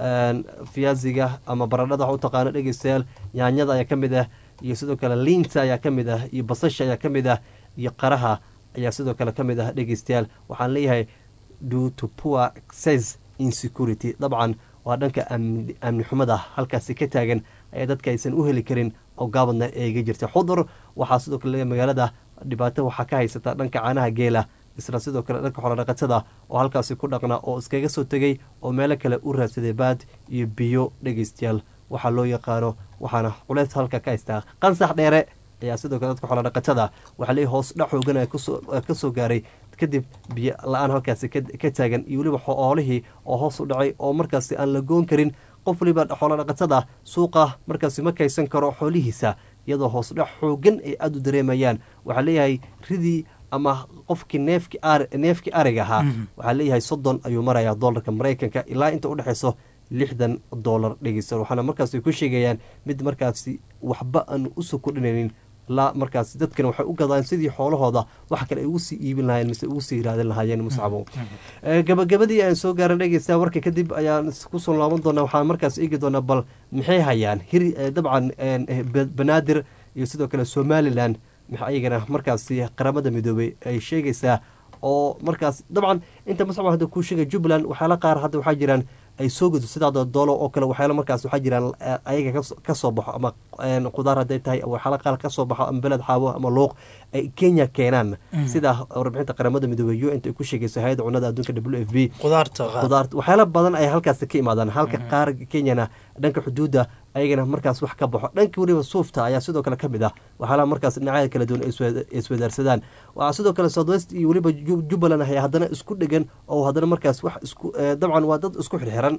fiyaasiga ama baradhada wax u taqaano dhegeystayaal yaanyada ayaa ka mid ah iyo sidoo kale liinta ayaa ka mid ah iyo basasha ayaa ka mid ah iyo qaraha ayaa sidoo kale ka mid ah dhegeystayaal waxaan leeyahay due to poor access insecurity dabcan waa dhanka amni xumada halkaasi ka taagan ayaa dadka aysan u heli karin oo gaabadna eega jirta xudur waxaa sidoo kale magaalada dhibaato waxaa ka haysata dhanka caanaha geela isla sidoo kale dhanka xoolodhaqatada oo halkaasi ku dhaqna oo iskaga soo tegay oo meelo kale u raadsaday baad iyo biyo dhegeystayaal waxaa loo yaqaano waxaana culeys halka ka haystaa qansax dheere ayaa sidoo kale dadka xoolodhaqatada waxaa leeyahy hoos dha xoogan ka soo gaaray kadib biyo la-aan halkaasi ka taagan iyo weliba xoolihii oo hoos u dhacay oo markaasi aan la goon karin qof waliba xoolodhaqatada suuqa markaasi ma kaysan karo xoolihiisa iyadoo hoos dhac xoogan ay aada u dareemayaan waxaa leeyahay ridii ama qofkii neefki neefkii ariga ahaa waxaa leeyahay soddon ayuu marayaa doolarka maraykanka ilaa inta udhexeyso lixdan doolar dhegeysta waxaana markaasi ku sheegayaan mid markaasi waxba aan usoo kordhinaynin ilaa markaas dadkan waxay u gadaan sidii xoolahooda wax kale ay ugu sii iibin lahayen mise ugu sii raadin lahaayeen muscabo gabagabadii aan soo gaaran dhegeysta warka kadib ayaan kusoo laaban doonaa waxaan markaas eegi doonaa bal maxay hayaan hir dabcan banaadir iyo sidoo kale somalilan ayagana markaasi qaramada midoobey ay sheegaysaa oo markaas dabcan inta muscab hadda kuu sheegay jubbaland waxyaala qaar hadda waxaa jiraan ay soo gudo sidaada doolo oo kale waxyaala markaas waxaa jiraan ayaga kasoo baxo ama qudaar hadday tahay waxyaala qaar kasoo baxo ama beled xaawo ama luuq ay kenya keenaan sida warbixinta qaramada midoobey u nt ay ku sheegayso hay-adda cunada adduunka w f b qudaarta waxyaala badan ay halkaas ka imaadaan halka qaar kenyana dhanka xuduudda ayagana markaas wax ka baxo dhanka weliba suufta ayaa sidoo kale ka mid ah waxyaalaha markaas dhinacyada kala duwan iswadaarsadaan waxaa sidoo kale southwest iyo weliba jubbaland ahay haddana isku dhegan oo haddana markaas wax isku dabcan waa dad isku xirxiran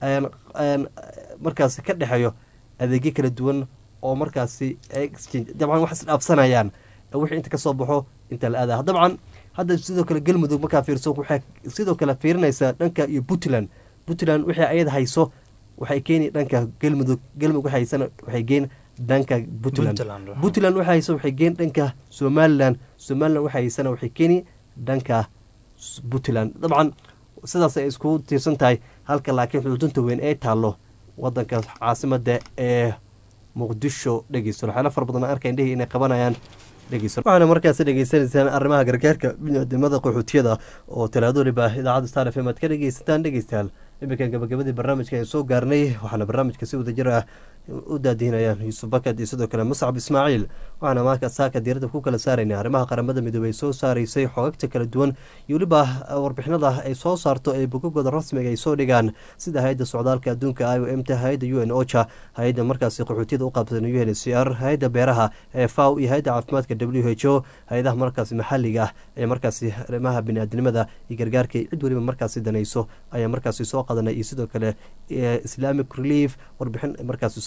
markaas ka dhexeeyo adeegyo kala duwan oo markaasi dabcan wax isdhaafsanayaan wixii inta kasoo baxo inta la aada dabcan hadda sidoo kale galmudug markaa fiirso waxay sidoo kale fiirinaysaa dhanka iyo puntland puntland wixii ayada hayso waxay keeni dhanka galmudug galmudug waxaysana waxay geen dhanka puntland puntland waxa haysa waxay geen dhanka somaliland somaliland waxa haysana waxay keeni dhanka puntland dabcan sidaas ay isku tiirsan tahay halka laakiin xuduudunta weyn ee taallo wadanka caasimada ee muqdisho dhegeysto waxyaala fara badan arka indhihii inay qabanayaan waxaana markaas dhegeysanaysaan arrimaha gargaarka biniaadamada qaxootiyada oo talaado waliba idaacadda star f m aad ka dhegeysataan dhegeystayaal iminkan gabagabadii barnaamijka aan soo gaarnay waxaana barnaamijka si wadajir ah u daadihinayaan yuusuf bakad iyo sidoo kale muscab ismaaciil waxaana maaka saaka diirada ku kala saarayna arrimaha qaramada midoobey soo saaraysay xogagta kala duwan iyo weliba warbixinada ay soo saarto ee bogagooda rasmiga ay soo dhigaan sida hay-adda socdaalka adduunka i o m t hay-adda u n ocha hay-adda markaasi qaxootiyada u qaabsan u n c r hay-adda beeraha ee faw iyo hay-adda caafimaadka w h o hay-adaha markaasi maxaliga ah ee markaasi arrimaha biniaadnimada iyo gargaarka cid weliba markaasi danayso ayaa markaasi soo qadanay iyo sidoo kale islamic relief warbixin markaasi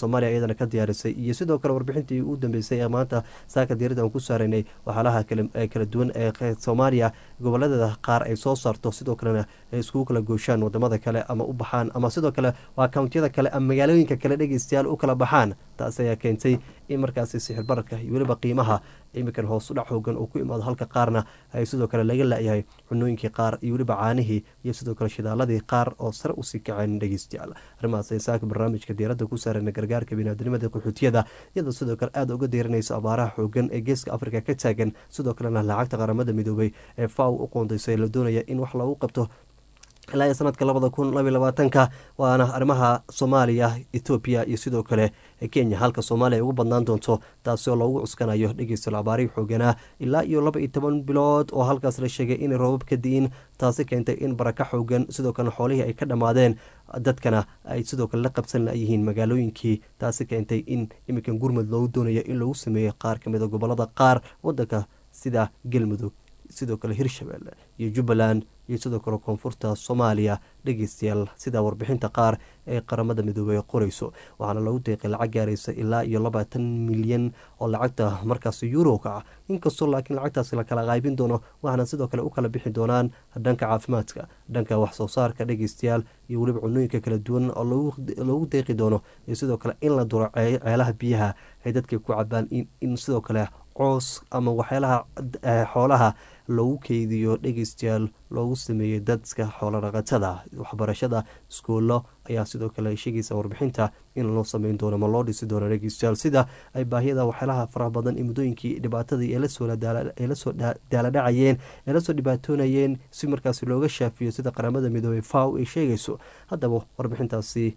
soomaaliya iyadana ka diyaarisay iyo sidoo kale warbixintii u dambeysay ee maanta saaka diirada aan ku saaraynay waxyaalaha kala duwan ee soomaaliya goboladeeda qaar ay soo saarto sidoo kalena ay iskugu kala gooshaan wadamada kale ama u baxaan ama sidoo kale waa kawntiyada kale ama magaalooyinka kale dhegeystayaal u kala baxaan taas ayaa keentay in markaasi sixir bararka iyo weliba qiimaha iminkan hoos u dhac hoogan uu ku imaado halka qaarna ay sidoo kale laga la-yahay cunooyinkii qaar iyo weliba caanihii iyo sidoo kale shidaaladii qaar oo sare usii kaceen dhegeystayaal arrimahaas ay saaka barnaamijka diiradda ku saarana gargaarka biniaadnimada qaxootiyada iyadoo sidoo kale aada uga diiranayso abaaraha xoogan ee geeska afrika ka taagan sidoo kalena lacagta qaramada midoobay ee faw u qoondaysay la doonaya in wax lagu qabto ilaa iyo sanadka labada kun labaiy labaatanka waana arrimaha soomaaliya ethoobiya iyo sidoo kale kenya halka soomaaliya ay ugu badnaan doonto taasi oo loogu cuskanayo dhegeysta abaarihii xooganaa ilaa iyo laba iyo toban bilood oo halkaas la sheegay inay roobab ka di'in taasi keentay in baraka xoogan sidoo kalena xoolihii ay ka dhammaadeen dadkana ay sidoo kale la qabsan layihiin magaalooyinkii taasi keentay in iminkan gurmud loogu doonayo in lagu sameeyo qaar kamid a gobolada qaar wadanka sida galmudug sidoo kale hirshabelle iyo jubbaland iyo sidoo kale koonfurta soomaaliya dhegeystayaal sida warbixinta qaar ee qaramada midoobey qoreyso waxaana lagu deeqay lacag gaaraysa ilaa iyo labaatan milyan oo lacagta markaas yuroka ah inkastoo laakiin lacagtaasi la kala qaybin doono waxaana sidoo kale u kala bixi doonaan dhanka caafimaadka dhanka waxsoo saarka dhegeystayaal iyo weliba cunooyinka kala duwan oo loogu deeqi doono iyo sidoo kale in la duro ceelaha biyaha ay dadka ku cabaan in sidoo kale coos ama waxyaalaha xoolaha loogu keydiyo dhegeystayaal loogu sameeyey dadka xoolodhaqatada waxbarashada iskuullo ayaa sidoo kale sheegaysa warbixinta in loo sameyn doono ma loo dhisi doono dhegeystayaal sida ay baahiyada waxyaalaha faraha badan ee muddooyinkii dhibaatadii ee lasoo daaladhacayeen ee lasoo dhibaatoonayeen si markaasi looga shaafiyo sida qaramada midoobey faw ay sheegayso haddaba warbixintaasi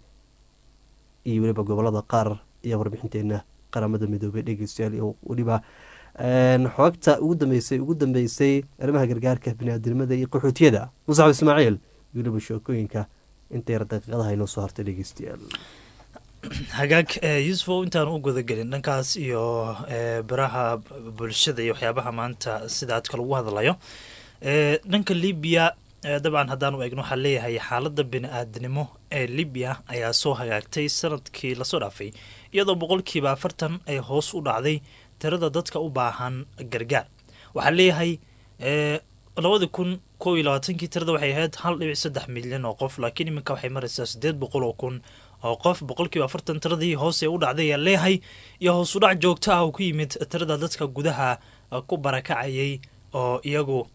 iyo weliba gobolada qaar iyo warbixinteena qaramada midoobey dhegeystayaal iyo weliba xoogta ugu dambeysay ugu dambeysay arrimaha gargaarka biniaadamada iyo qaxootiyada musaxab ismaaciil weliba sheekooyinka inta yar daqiiqadaha inoo soo hartay dhegeystayaal hagaag yusufow intaan u gudagelin dhankaas iyo baraha bulshada iyo waxyaabaha maanta sida aadka lagu hadlayo dhanka libiya dabcan haddaanu eegno waxaa leeyahay xaaladda bini-aadnimo ee libiya ayaa soo hagaagtay sanadkii lasoo dhaafay iyadoo boqolkiiba afartan ay hoos u dhacday tirada dadka u baahan gargaar waxaa leeyahay labadii kun kow iyo labaatankii tirada waxay ahayd hal dhibic saddex milyan oo qof laakiin iminka waxay maraysaa siddeed boqol oo kun oo qof boqolkiiba afartan tiradii hoos ee u dhacday ayaa leeyahay iyo hoos u dhac joogto ah oo ku yimid tirada dadka gudaha ku barakacayay oo iyagu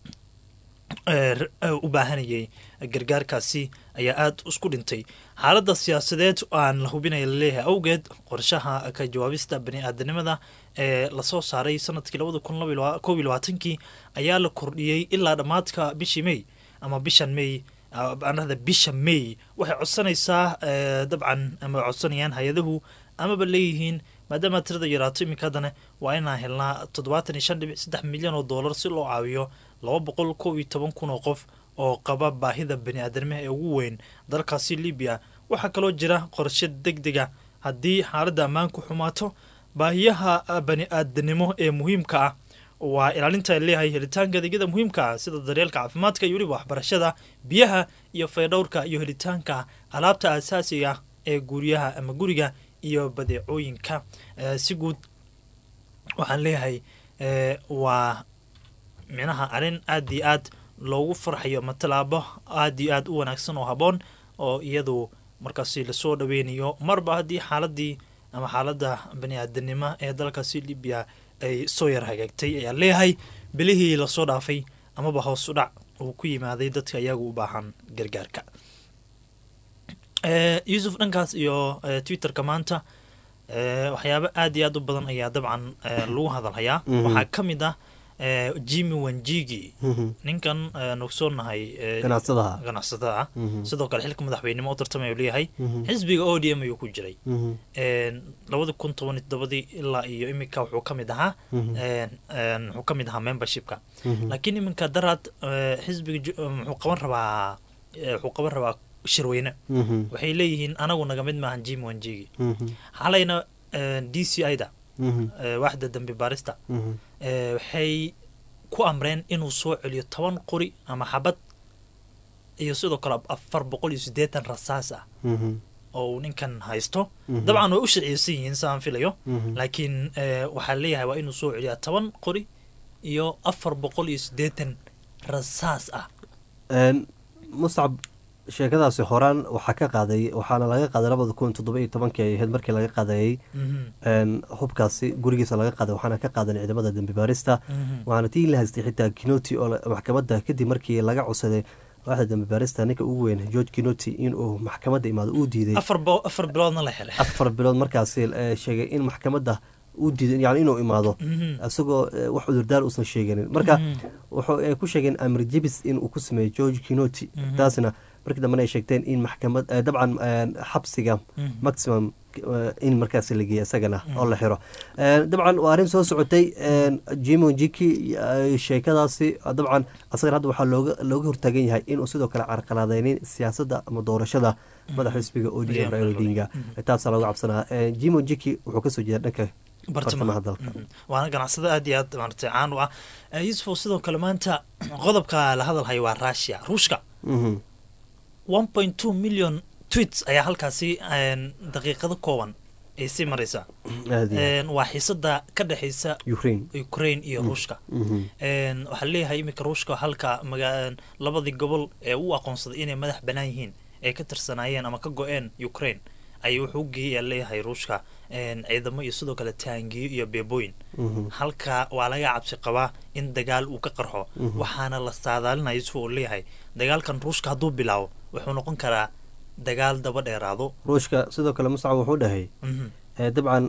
u baahanayay gargaarkaasi ayaa aada isku dhintay xaaladda siyaasadeed aan la hubinaya laleeyahay awgeed qorshaha ka jawaabista bani-aadanimada ee lasoo saaray sanadkii labada kun kow iyo labaatankii ayaa la kordhiyey ilaa dhammaadka bishii may ama bishan may anada bisha may waxay codsanaysaa dabcan ama codsanayaan hay-adahu amaba leeyihiin maadaama tirada yaraato iminka haddana waa inaan helnaa toddobaatan iyo shan dhibic saddex milyan oo dollar si loo caawiyo laba boqol kow iyo toban kun oo qof oo qaba baahida bani-aadamiha ee ugu weyn dalkaasi libiya waxaa kaloo jira qorshe deg dega haddii xaaladda ammaanku xumaato baahiyaha bani-aadanimo ee muhiimka ah waa ilaalinta ay leeyahay helitaanka adeegyada muhiimka ah sida daryeelka caafimaadka iyo weliba waxbarashada biyaha iyo faydhowrka iyo helitaanka alaabta asaasiga ee guryaha ama guriga iyo badeecooyinka si guud waxaan leeyahay waa minaha arrin aada iyo aad loogu farxayo ama tallaabo aada iyo aad u wanaagsan oo haboon oo iyadu markaasi lasoo dhaweynayo marba haddii xaaladii ama xaaladda bani-aadanimo ee dalkaasi libiya ay soo yar hagaagtay ayaa leeyahay bilihii lasoo dhaafay amaba hoos u dhac uu ku yimaaday dadka iyaga u baahan gargaarka yuusuf dhankaas iyo twitterka maanta waxyaabo aada iyo aad u badan ayaa dabcan lagu hadalhayaa waxaa ka mid ah jimi wanjigi ninkan nugsoonahay ganacsadaha ganacsatada ah sidoo kale xilka madaxweynimo u tartamay leeyahay xisbiga o d m ayuu ku jiray labada kun toban iyo todobadii ilaa iyo iminka wuxuu ka mid ahaa wuxuu ka mid ahaa membershipka laakiin iminka daraad xisbiga muxuu qaban rabaa wuxuu qaban rabaa shirweyne waxay leeyihiin anagu naga mid maahan jimi wanjigi xalayna d c i da waaxda dambi baarista waxay ku amreen inuu soo celiyo toban qori ama xabad iyo sidoo kale afar boqol iyo siddeetan rasaas ah oo uu ninkan haysto Mhm. dabcan way u sharciyeysan yihiin saan filayo Mhm. laakiin eh, waxaa leeyahay waa inuu soo celiyaa toban qori iyo afar boqol iyo siddeetan rasaas ah Een, muscab sheekadaasi horaan waxaa ka qaaday waxaana laga qaaday labada kun toddoba iyo tobankii ay ahayd markii laga qaadayey Mhm. een, hubkaasi gurigiisa laga qaaday waxaana ka qaadan ciidamada dembi baarista Mhm. waxaana tii la haystay xitaa kinoti oo la- maxkamadda kadib markii laga codsaday waaxda dembi baarista ninka ugu weyn george kinoti inuu maxkamadda imaado uu diiday afar bo- afar biloodna la helay afar bilood markaasi eh, sheegay in maxkamadda uu diiday yani inuu imaado Mhm. isagoo eh, wax cudurdaar uusan sheeganin marka Mhm. wuxuu ay ku sheegeen amir jebis in uu ku sameeyo george kinoti Mhm. taasna markii dambena ay sheegteen in maxkamad eh, dabcan eh, xabsiga Mhm. maximum eh, in markaasi la geeya isagana Mhm. oo la xiro Eh, dabcan waa arrin soo socotay jimon jiki eh, sheekadaasi dabcan asagana hadda waxaa looga looga hortaagan yahay inuu sidoo kale carqaladeynin siyaasadda ama doorashada madaxa xisbiga odm William raila odinga Mhm. taasaa looga cabsanaa Eh, jimon jiki wuxuu kasoo jeeda dhanka bartamaha bartamaha dalka Mhm. waana ganacsada aad iyo aad maaragtay caan u ah Eh, yusufow sidoo kale maanta qodobka la hadalhayo waa russia ruushka Mhm. one point two million tweets ayaa halkaasi een, daqiiqado kooban ay sii maraysaa aad iyo aad. Een, waa xiisada ka dhexaysa ukraine ukraine iyo Mm. ruushka Mhm. Een, waxaa leeyahay iminka ruushka halka maga- labadii gobol ee u aqoonsaday inay madax banaan yihiin ay ka tirsanaayeen ama ka go-een ukraine ayuu wuxuu u geeyay leeyahay ruushka een, ciidamo iyo sidoo kale taangiyo iyo beebooyin Mhm. halka waa laga cabsi qabaa in dagaal uu ka qarxo Mhm. waxaana la saadaalinaya yusuf uu leeyahay dagaalkan ruushka hadduu bilaabo wuxuu noqon karaa dagaal daba dheeraado ruushka sidoo kale muscab wuxuu dhahay Mhm. Eh, dabcan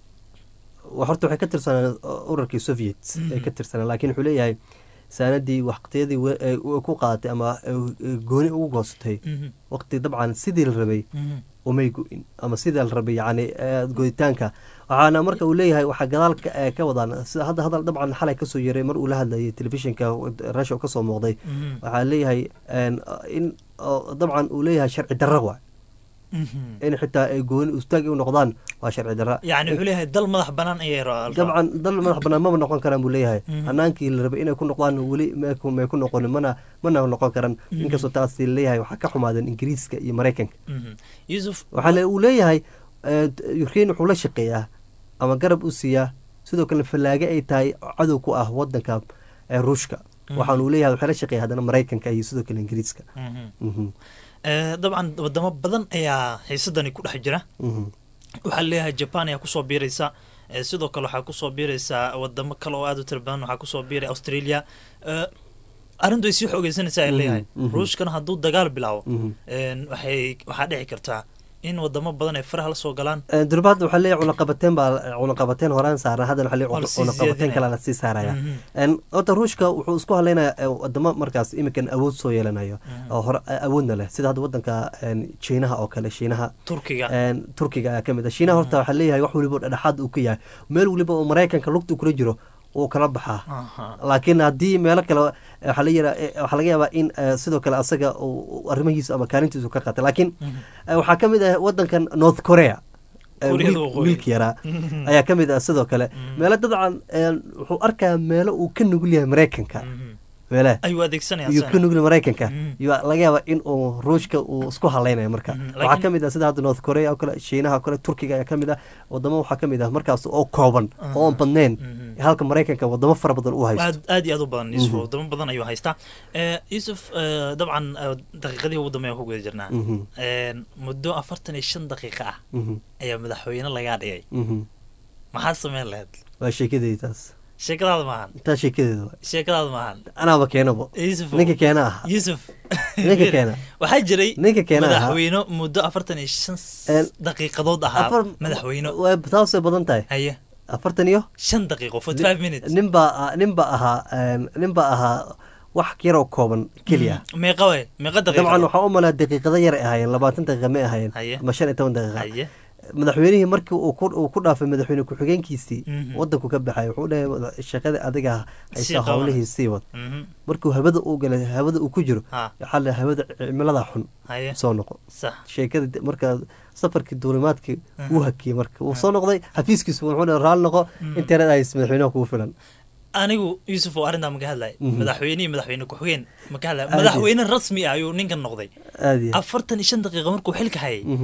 wa- horta waxay ka tirsanaan urarkii soviet Mhm. ay ka tirsanaan laakiin wuxuu leeyahay saanadii waqtiyadii we- ay u- ku qaadatay ama ay gooni ugu goosatay Mhm. waqti dabcan sidii la rabay Mhm. umay go-in ama sidii la rabay yacni eh, goyitaanka waxaana marka uu leeyahay waxaa gadaal ka- eh, ka wadaan sida hadda hadal dabcan xalay kasoo yaray mar uu la hadlayay telefishinka russia oo kasoo muuqday Mhm. waxaa leeyahay een, in oo dabcan uu leeyahay sharci darra waay Mhm. in xitaa ay gooni ustaag u noqdaan waa sharci darra yacni wuxuu leeyahay dal madax banaan ayay ra- dabcan dal madax banaan maba noqon karaan buu leeyahay Mhm. hanaankii la rabay inay ku noqdaan weli may ku- may ku noqonin mana mana noqon karan Mhm. inkastoo taas leeyahay waxaa ka xumaadeen ingiriiska iyo maraykanka Mhm. yusuf waxaa le- uu leeyahay eh, ukraine wuxuu la shaqeeyaa ama garab u siiyaa sidoo kale fallaage ay tahay cadow ku ah wadanka eh, ruushka Mhm. waxaan uu leeyahay waxay la shaqeeya haddana maraykanka iyo sidoo kale ingiriiska Mhm. Mhm, Eh, dabcan wadamo badan ayaa xiisadani ku dhex jira mhm, waxaa leeyahay japan ayaa kusoo biiraysa Eh, sidoo kale waxaa kusoo biiraysa wadamo kale oo aad u tira badan waxaa kusoo biiray australia Eh, arrintu ay sii xoogeysanaysaa ay Mhm, leeyahay mhm. ruushkana hadduu dagaal bilaabo mhm. een, waxay waxaa dhici kartaa in wadamo badan ay faraha la soo galaan Eh, durbaad waxaa leeyahay cunaqabateen baa cunaqabateen horaan saaran haddana waxaa Waa leeyahay lasii cunaqabateen siyaadinaya. kale lasii saaraya Mhm. En, horta ruushka wuxuu isku hadlaynayaa eh, wadamo markaas iminkan awood soo yeelanayo Mhm. oo hore eh, awoodna leh sida hadda wadanka en, jiinaha oo kale shiinaha turkiga en, turkiga ayaa ka mid ah shiinaha horta waxaa leeyahay wax weliba oo dhexdhexaad uu ka yahay meel weliba oo maraykanka lugta kula jiro wuu kala baxaa Aha. laakiin haddii meelo kale eh, waxaa la yira- eh, waxaa laga yaabaa in eh, sidoo kale asaga uu- uu arrimahiisa ama kaalintiisu ka qaatay laakiin Mhm. eh, waxaa ka mid ah wadankan north korea eh, Koreada wiil- Waqooyi. wiilka yaraa Mhm. ayaa ka mid ah sidoo kale Mhm. meelo dabcan eh, wuxuu arkaa meelo uu ka nugul yahay maraykanka Mhm. meele ayuu adeegsanaya ayuu ka nugul maraykanka Mhm. iyo laga yaaba in uu ruushka uu isku hadlaynayo marka Mhm, waxaa laakiin- ka mid ah sida hadda north korea oo kale shiinaha oo kale turkiga ayaa ka mid ah wadamo waxaa ka mid ah markaas oo kooban Ah. oo aan badnayn Mhm. halka maraykanka wadamo fara badan uu haysto aad aad iyo aad u badan yusuf Mhm. wadamo badan ayuu haystaa Eh, yusuf eh, dabcan eh, daqiiqadii ugu dambeya ku guda jirnaa Mhm, Een, muddo afartan iyo shan daqiiqa ah mhm, ayaa madaxweyne lagaa dhigay mhm. maxaa sameyn lahayd waa sheekadeyda taas sheekadaada maahan taa sheekadeeda waay sheekadaada maahan anaaba keenabo yusuf ninka keena ah yusuf ninka keena waxaa jiray ninka keena ahaa madaxweyne muddo afartan iyo shan Een, daqiiqadood ahaa afar madaxweyne waa taasay badan tahay haye afartan iyo shan daqiiqo forty five minutes ninbaa ninbaa ahaa een, ninbaa ahaa wax yaroo kooban keliya Mm, meeqa way meeqa dabcan daqiiqo waxaa u malaa daqiiqado yar ay ahaayeen labaatan daqiiqa may ahaayeen Haye. ama shan iyo toban daqiiqa haye madaxweynihii markii uu ku uu ku dhaafay madaxweyne ku-xigeenkiisii Mhm. wadanku ka baxay wuxuu dhahay mada- shaqada adiga Sii haysa qabanay. howlihii sii wad Mhm. markuu hawada uu galay hawada uu ku jiro ha waxaa la hawada cimilada xun haye soo noqo sax sheekada de- markaa safarkii duulimaadkii Mhm. wuu hakiyey marka wuu soo noqday xafiiskiisu wuxuu dhahay raali noqo Mhm. internet hays madaxweynaha kugu filan anigu yusuf oo arrintaa maka hadlay Mhm. madaxweyne iyo madaxweyne ku-xigeen maka hadlay Aad iyo- madaxweyne rasmi ah ayuu ninkan noqday aad iyo afartan iyo shan daqiiqa markuu xilka hayay Mhm.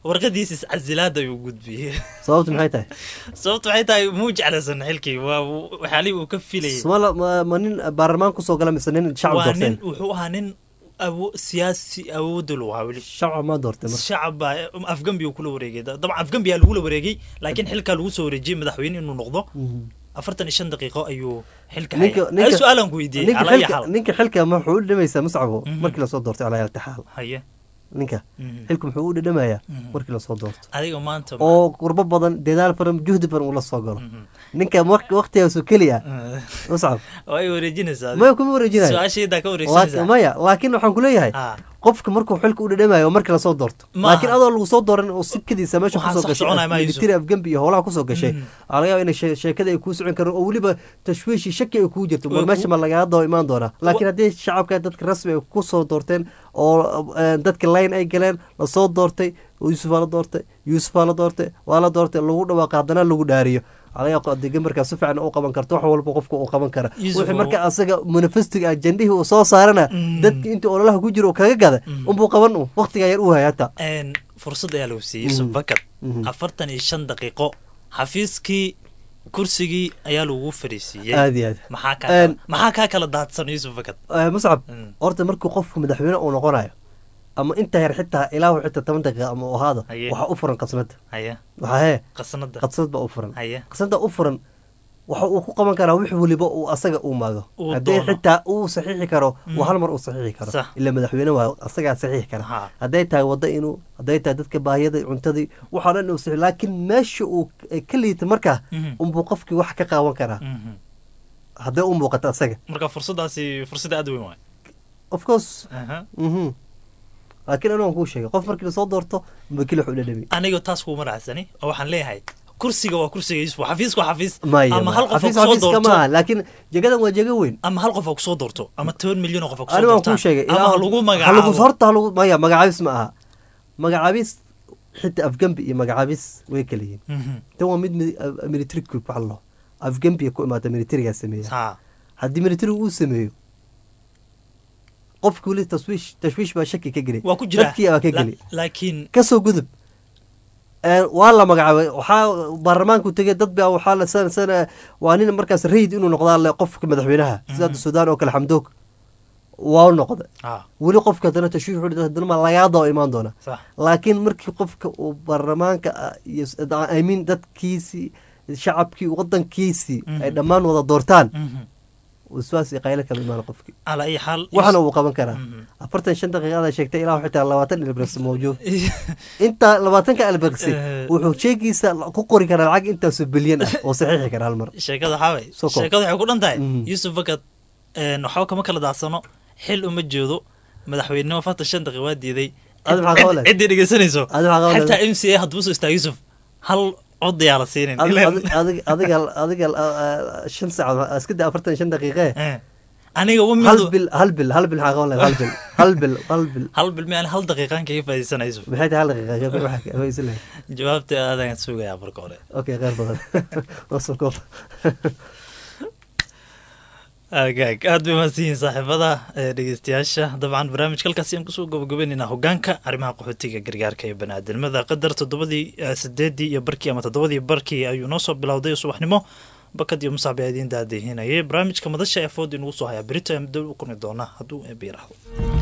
warqadiisa iscasilaada ayuu gudbiyey sababtu maxay tahay sababtu waxay tahay muu jeclaysan xilkii waa waxyaalihii uu ka filayay Somala ma ma nin baarlamaan kusoo gala mise nin shacab waa nin doorteen wuxuu ahaa nin awo siyaasi awoodda lu ahaa weli shacab ma doortay marka shacab baa afgambi uu kula wareegay dabcan afgambiyaa lagula wareegay laakiin xilkaa lagu soo wareejiyey madaxweyne inuu noqdo afartan iyo shan daqiiqo ayuu xilka ninka hayay hal su-aalan ku weydiiyey ninka calaa iyo xilka xaal ninka xilka ma wuxuu u dhamaysaa muscabo Mhm. markii lasoo doortay calaa iltixaal haye ninka Mhm. xilka muxuu u dhadhamayaa Mhm. markii lasoo doorto adiga maanta oo qurbo badan dadaal badan juhdi badan uu la soo galo Mhm. ninka mar- waqtigaasoo keliya Eh, muscab waa ay wareejinaysaa maya kuma wareejinayo su-aashaydaa ka Laak- wareegsanaysaa maya laakiin waxaan kuleeyahay Ah, qofka markuu xilka u dhadhamayo markii lasoo doorto Ma laakiin aha. adoo lagu soo dooran oo sikadiisa meesha Waxaan kusoo sax soconaya ma gashay Yusuf. military afgambi iyo howlaha kusoo gashay Mhm. waxaa laga yaaba inay shee- sheekada ay kuu socon karaan oo weliba tashwiishi shaki ay kugu jirto Wa- war meesha ma lagaga daba imaan doonaa laakiin haddii shacabka dadka rasmi ay kusoo doorteen oo eh, dadka line ay galeen lasoo doortay yuusuf waa la doortay yuusuf waa la doortay waa la doortay lagu dhawaaqa haddana lagu dhaariyo alaga adiga markaa si fiican u qaban karto wax walba qofka uu qaban kara Yusuf, wixii marka asaga manifestiga ajendihii uu soo saarana Mm. dadki intii ololaha ku jiro uu kaga gada Mm. unbuu qaban u waqtigaa yar u haya hataa een, fursad ayaa lagu siiyey yusuf Mhm. bakad Mhm. afartan iyo shan daqiiqo xafiiskii kursigii ayaa lagu fariisiiyey aad iyo aad maxaa kaa Een, kala- maxaa kaa kala daadsan yusuf bakad Eh, muscab Mm. horta markuu qofku madaxweyne uu noqonayo ama inta yar xitaa ilaa xitaa toban daqiiqa ama uu ahaado Haye. waxaa u furan qasnada haya waxaa hee qasanada qasnad baa u furan haya qasnada u furan waxa uu ku qaban karaa wix weliba uu asaga uu maago Uu haddii doono. xitaa uu saxiixi karo Mm. uu hal mar uu saxiixi karo Sax. ila madaxweyne waa asagaa saxiixi kara Ha. hadday tahay wadda inuu hadday tahay dadka baahiyada cuntadii waxaa dhan uu saxiix laakiin meesha uu ka liita markaa Mhm. unbuu qofkii wax ka qaawan karaa Mhm. hadday u muuqato asaga marka fursadaasi fursad aad u weyn waay of course Aha. mhm laakiin anigu waan kuu sheegay qof markii lasoo doorto makili wax u dhadhami aniga taas kuuma raacsani oo waxaan leeyahay kursiga waa kursiga yusuf xafiiska waa xafiis maya ama hal qof xafiis kusoo xafiiska doorto maaha laakiin jagadan waa jaga weyn ama hal qof ha kusoo doorto ama toban milyan oo qof ha kusoo anigu waan doortaan kuu sheegay ama ha lagu halagu magacaabo horta halagu maya magacaabis ma aha magacaabis xitaa afgambi iyo magacaabis way kala yihiin Mhm. tan waa mid mid- uh, military coup waxa loo afgambiya ku imaata militarigaa sameeya Ha. haddii militarigu uu sameeyo qofki weli tashwiish tashwiish baa shaki ka geli waa ku jira dadkii baa ka geli La- laakiin kasoo gudub Ee, waa la magacaabay waxaa baarlamaanku tegay dad baa waxaa la sana sana waa nin markaas rayid inuu noqdaa le qofka madaxweynaha sida hadda suudaan oo kale xamdoog waa u noqday ha weli qofka haddana tashwiish wuxuu dhihi, haddana ma lagaa daba imaan doona sax laakiin markii qofka uu baarlamaanka ah iyo s- I mean dadkiisii shacabkii wadankiisii ay Mhm. dhammaan wada doortaan Mhm. waswaas iyo qayle kala imaan qofkii calaa iyo xaal waxana uu qaban karaa Mhm. afartan shan daqiiqada sheegtay ilaa xitaa labaatan ilbirqsi mawjuud inta labaatanka ilbirqsi Eh. wuxuu sheegiisa ku qori karaa lacag intaasoo bilyan ah oo saxiixi kara hal mar sheekada waxaa way Soo koob. sheekada waxay ku dhan tahay Mhm. yusuf bakad een, waxba kama kala daadsano xil uma jeedo madaxweynenimo afartan shan daqiiq waa diiday Adi maxaa Cid- qaban lahayd? ciddii dhegeysanayso Adi maxaa qaban xitaa lahayd? m c a hadduu soo istaa yusuf hal cod yaa la siinin Adi- Ileen- adi- adi- adiga adiga ah, ah, shan saac iska daa afartan shan daqiiqe Eh. aniga u hal midu bil hal bil hal bil maxaa qaban lahayd hal bil hal bil hal bil hal bil miaan hal daqiiqaan kaga faa'iidsana yusuf maxay tahay hal daqiiqa waxa waysan lahayd jawaabta aadaan sugayaa marka hore okay khayr badan waa soo koob agaag aad bay mahadsan yihiin saaxiibada ee dhegeystayaasha dabcan barnaamijka halkaasi aan kusoo gabagabaynaynaa hogaanka arrimaha qaxootiga gargaarka ee baniaadamada qadar toddobadii eh, sideedii iyo barkii ama toddobadii barkii ayuu noo soo bilowday subaxnimo bakad iyo musaabi idiin daadihinayay barnaamijka madasha ee food inugu soo hayaa berito ee muddo u kulmi doona hadduu eebiraahdo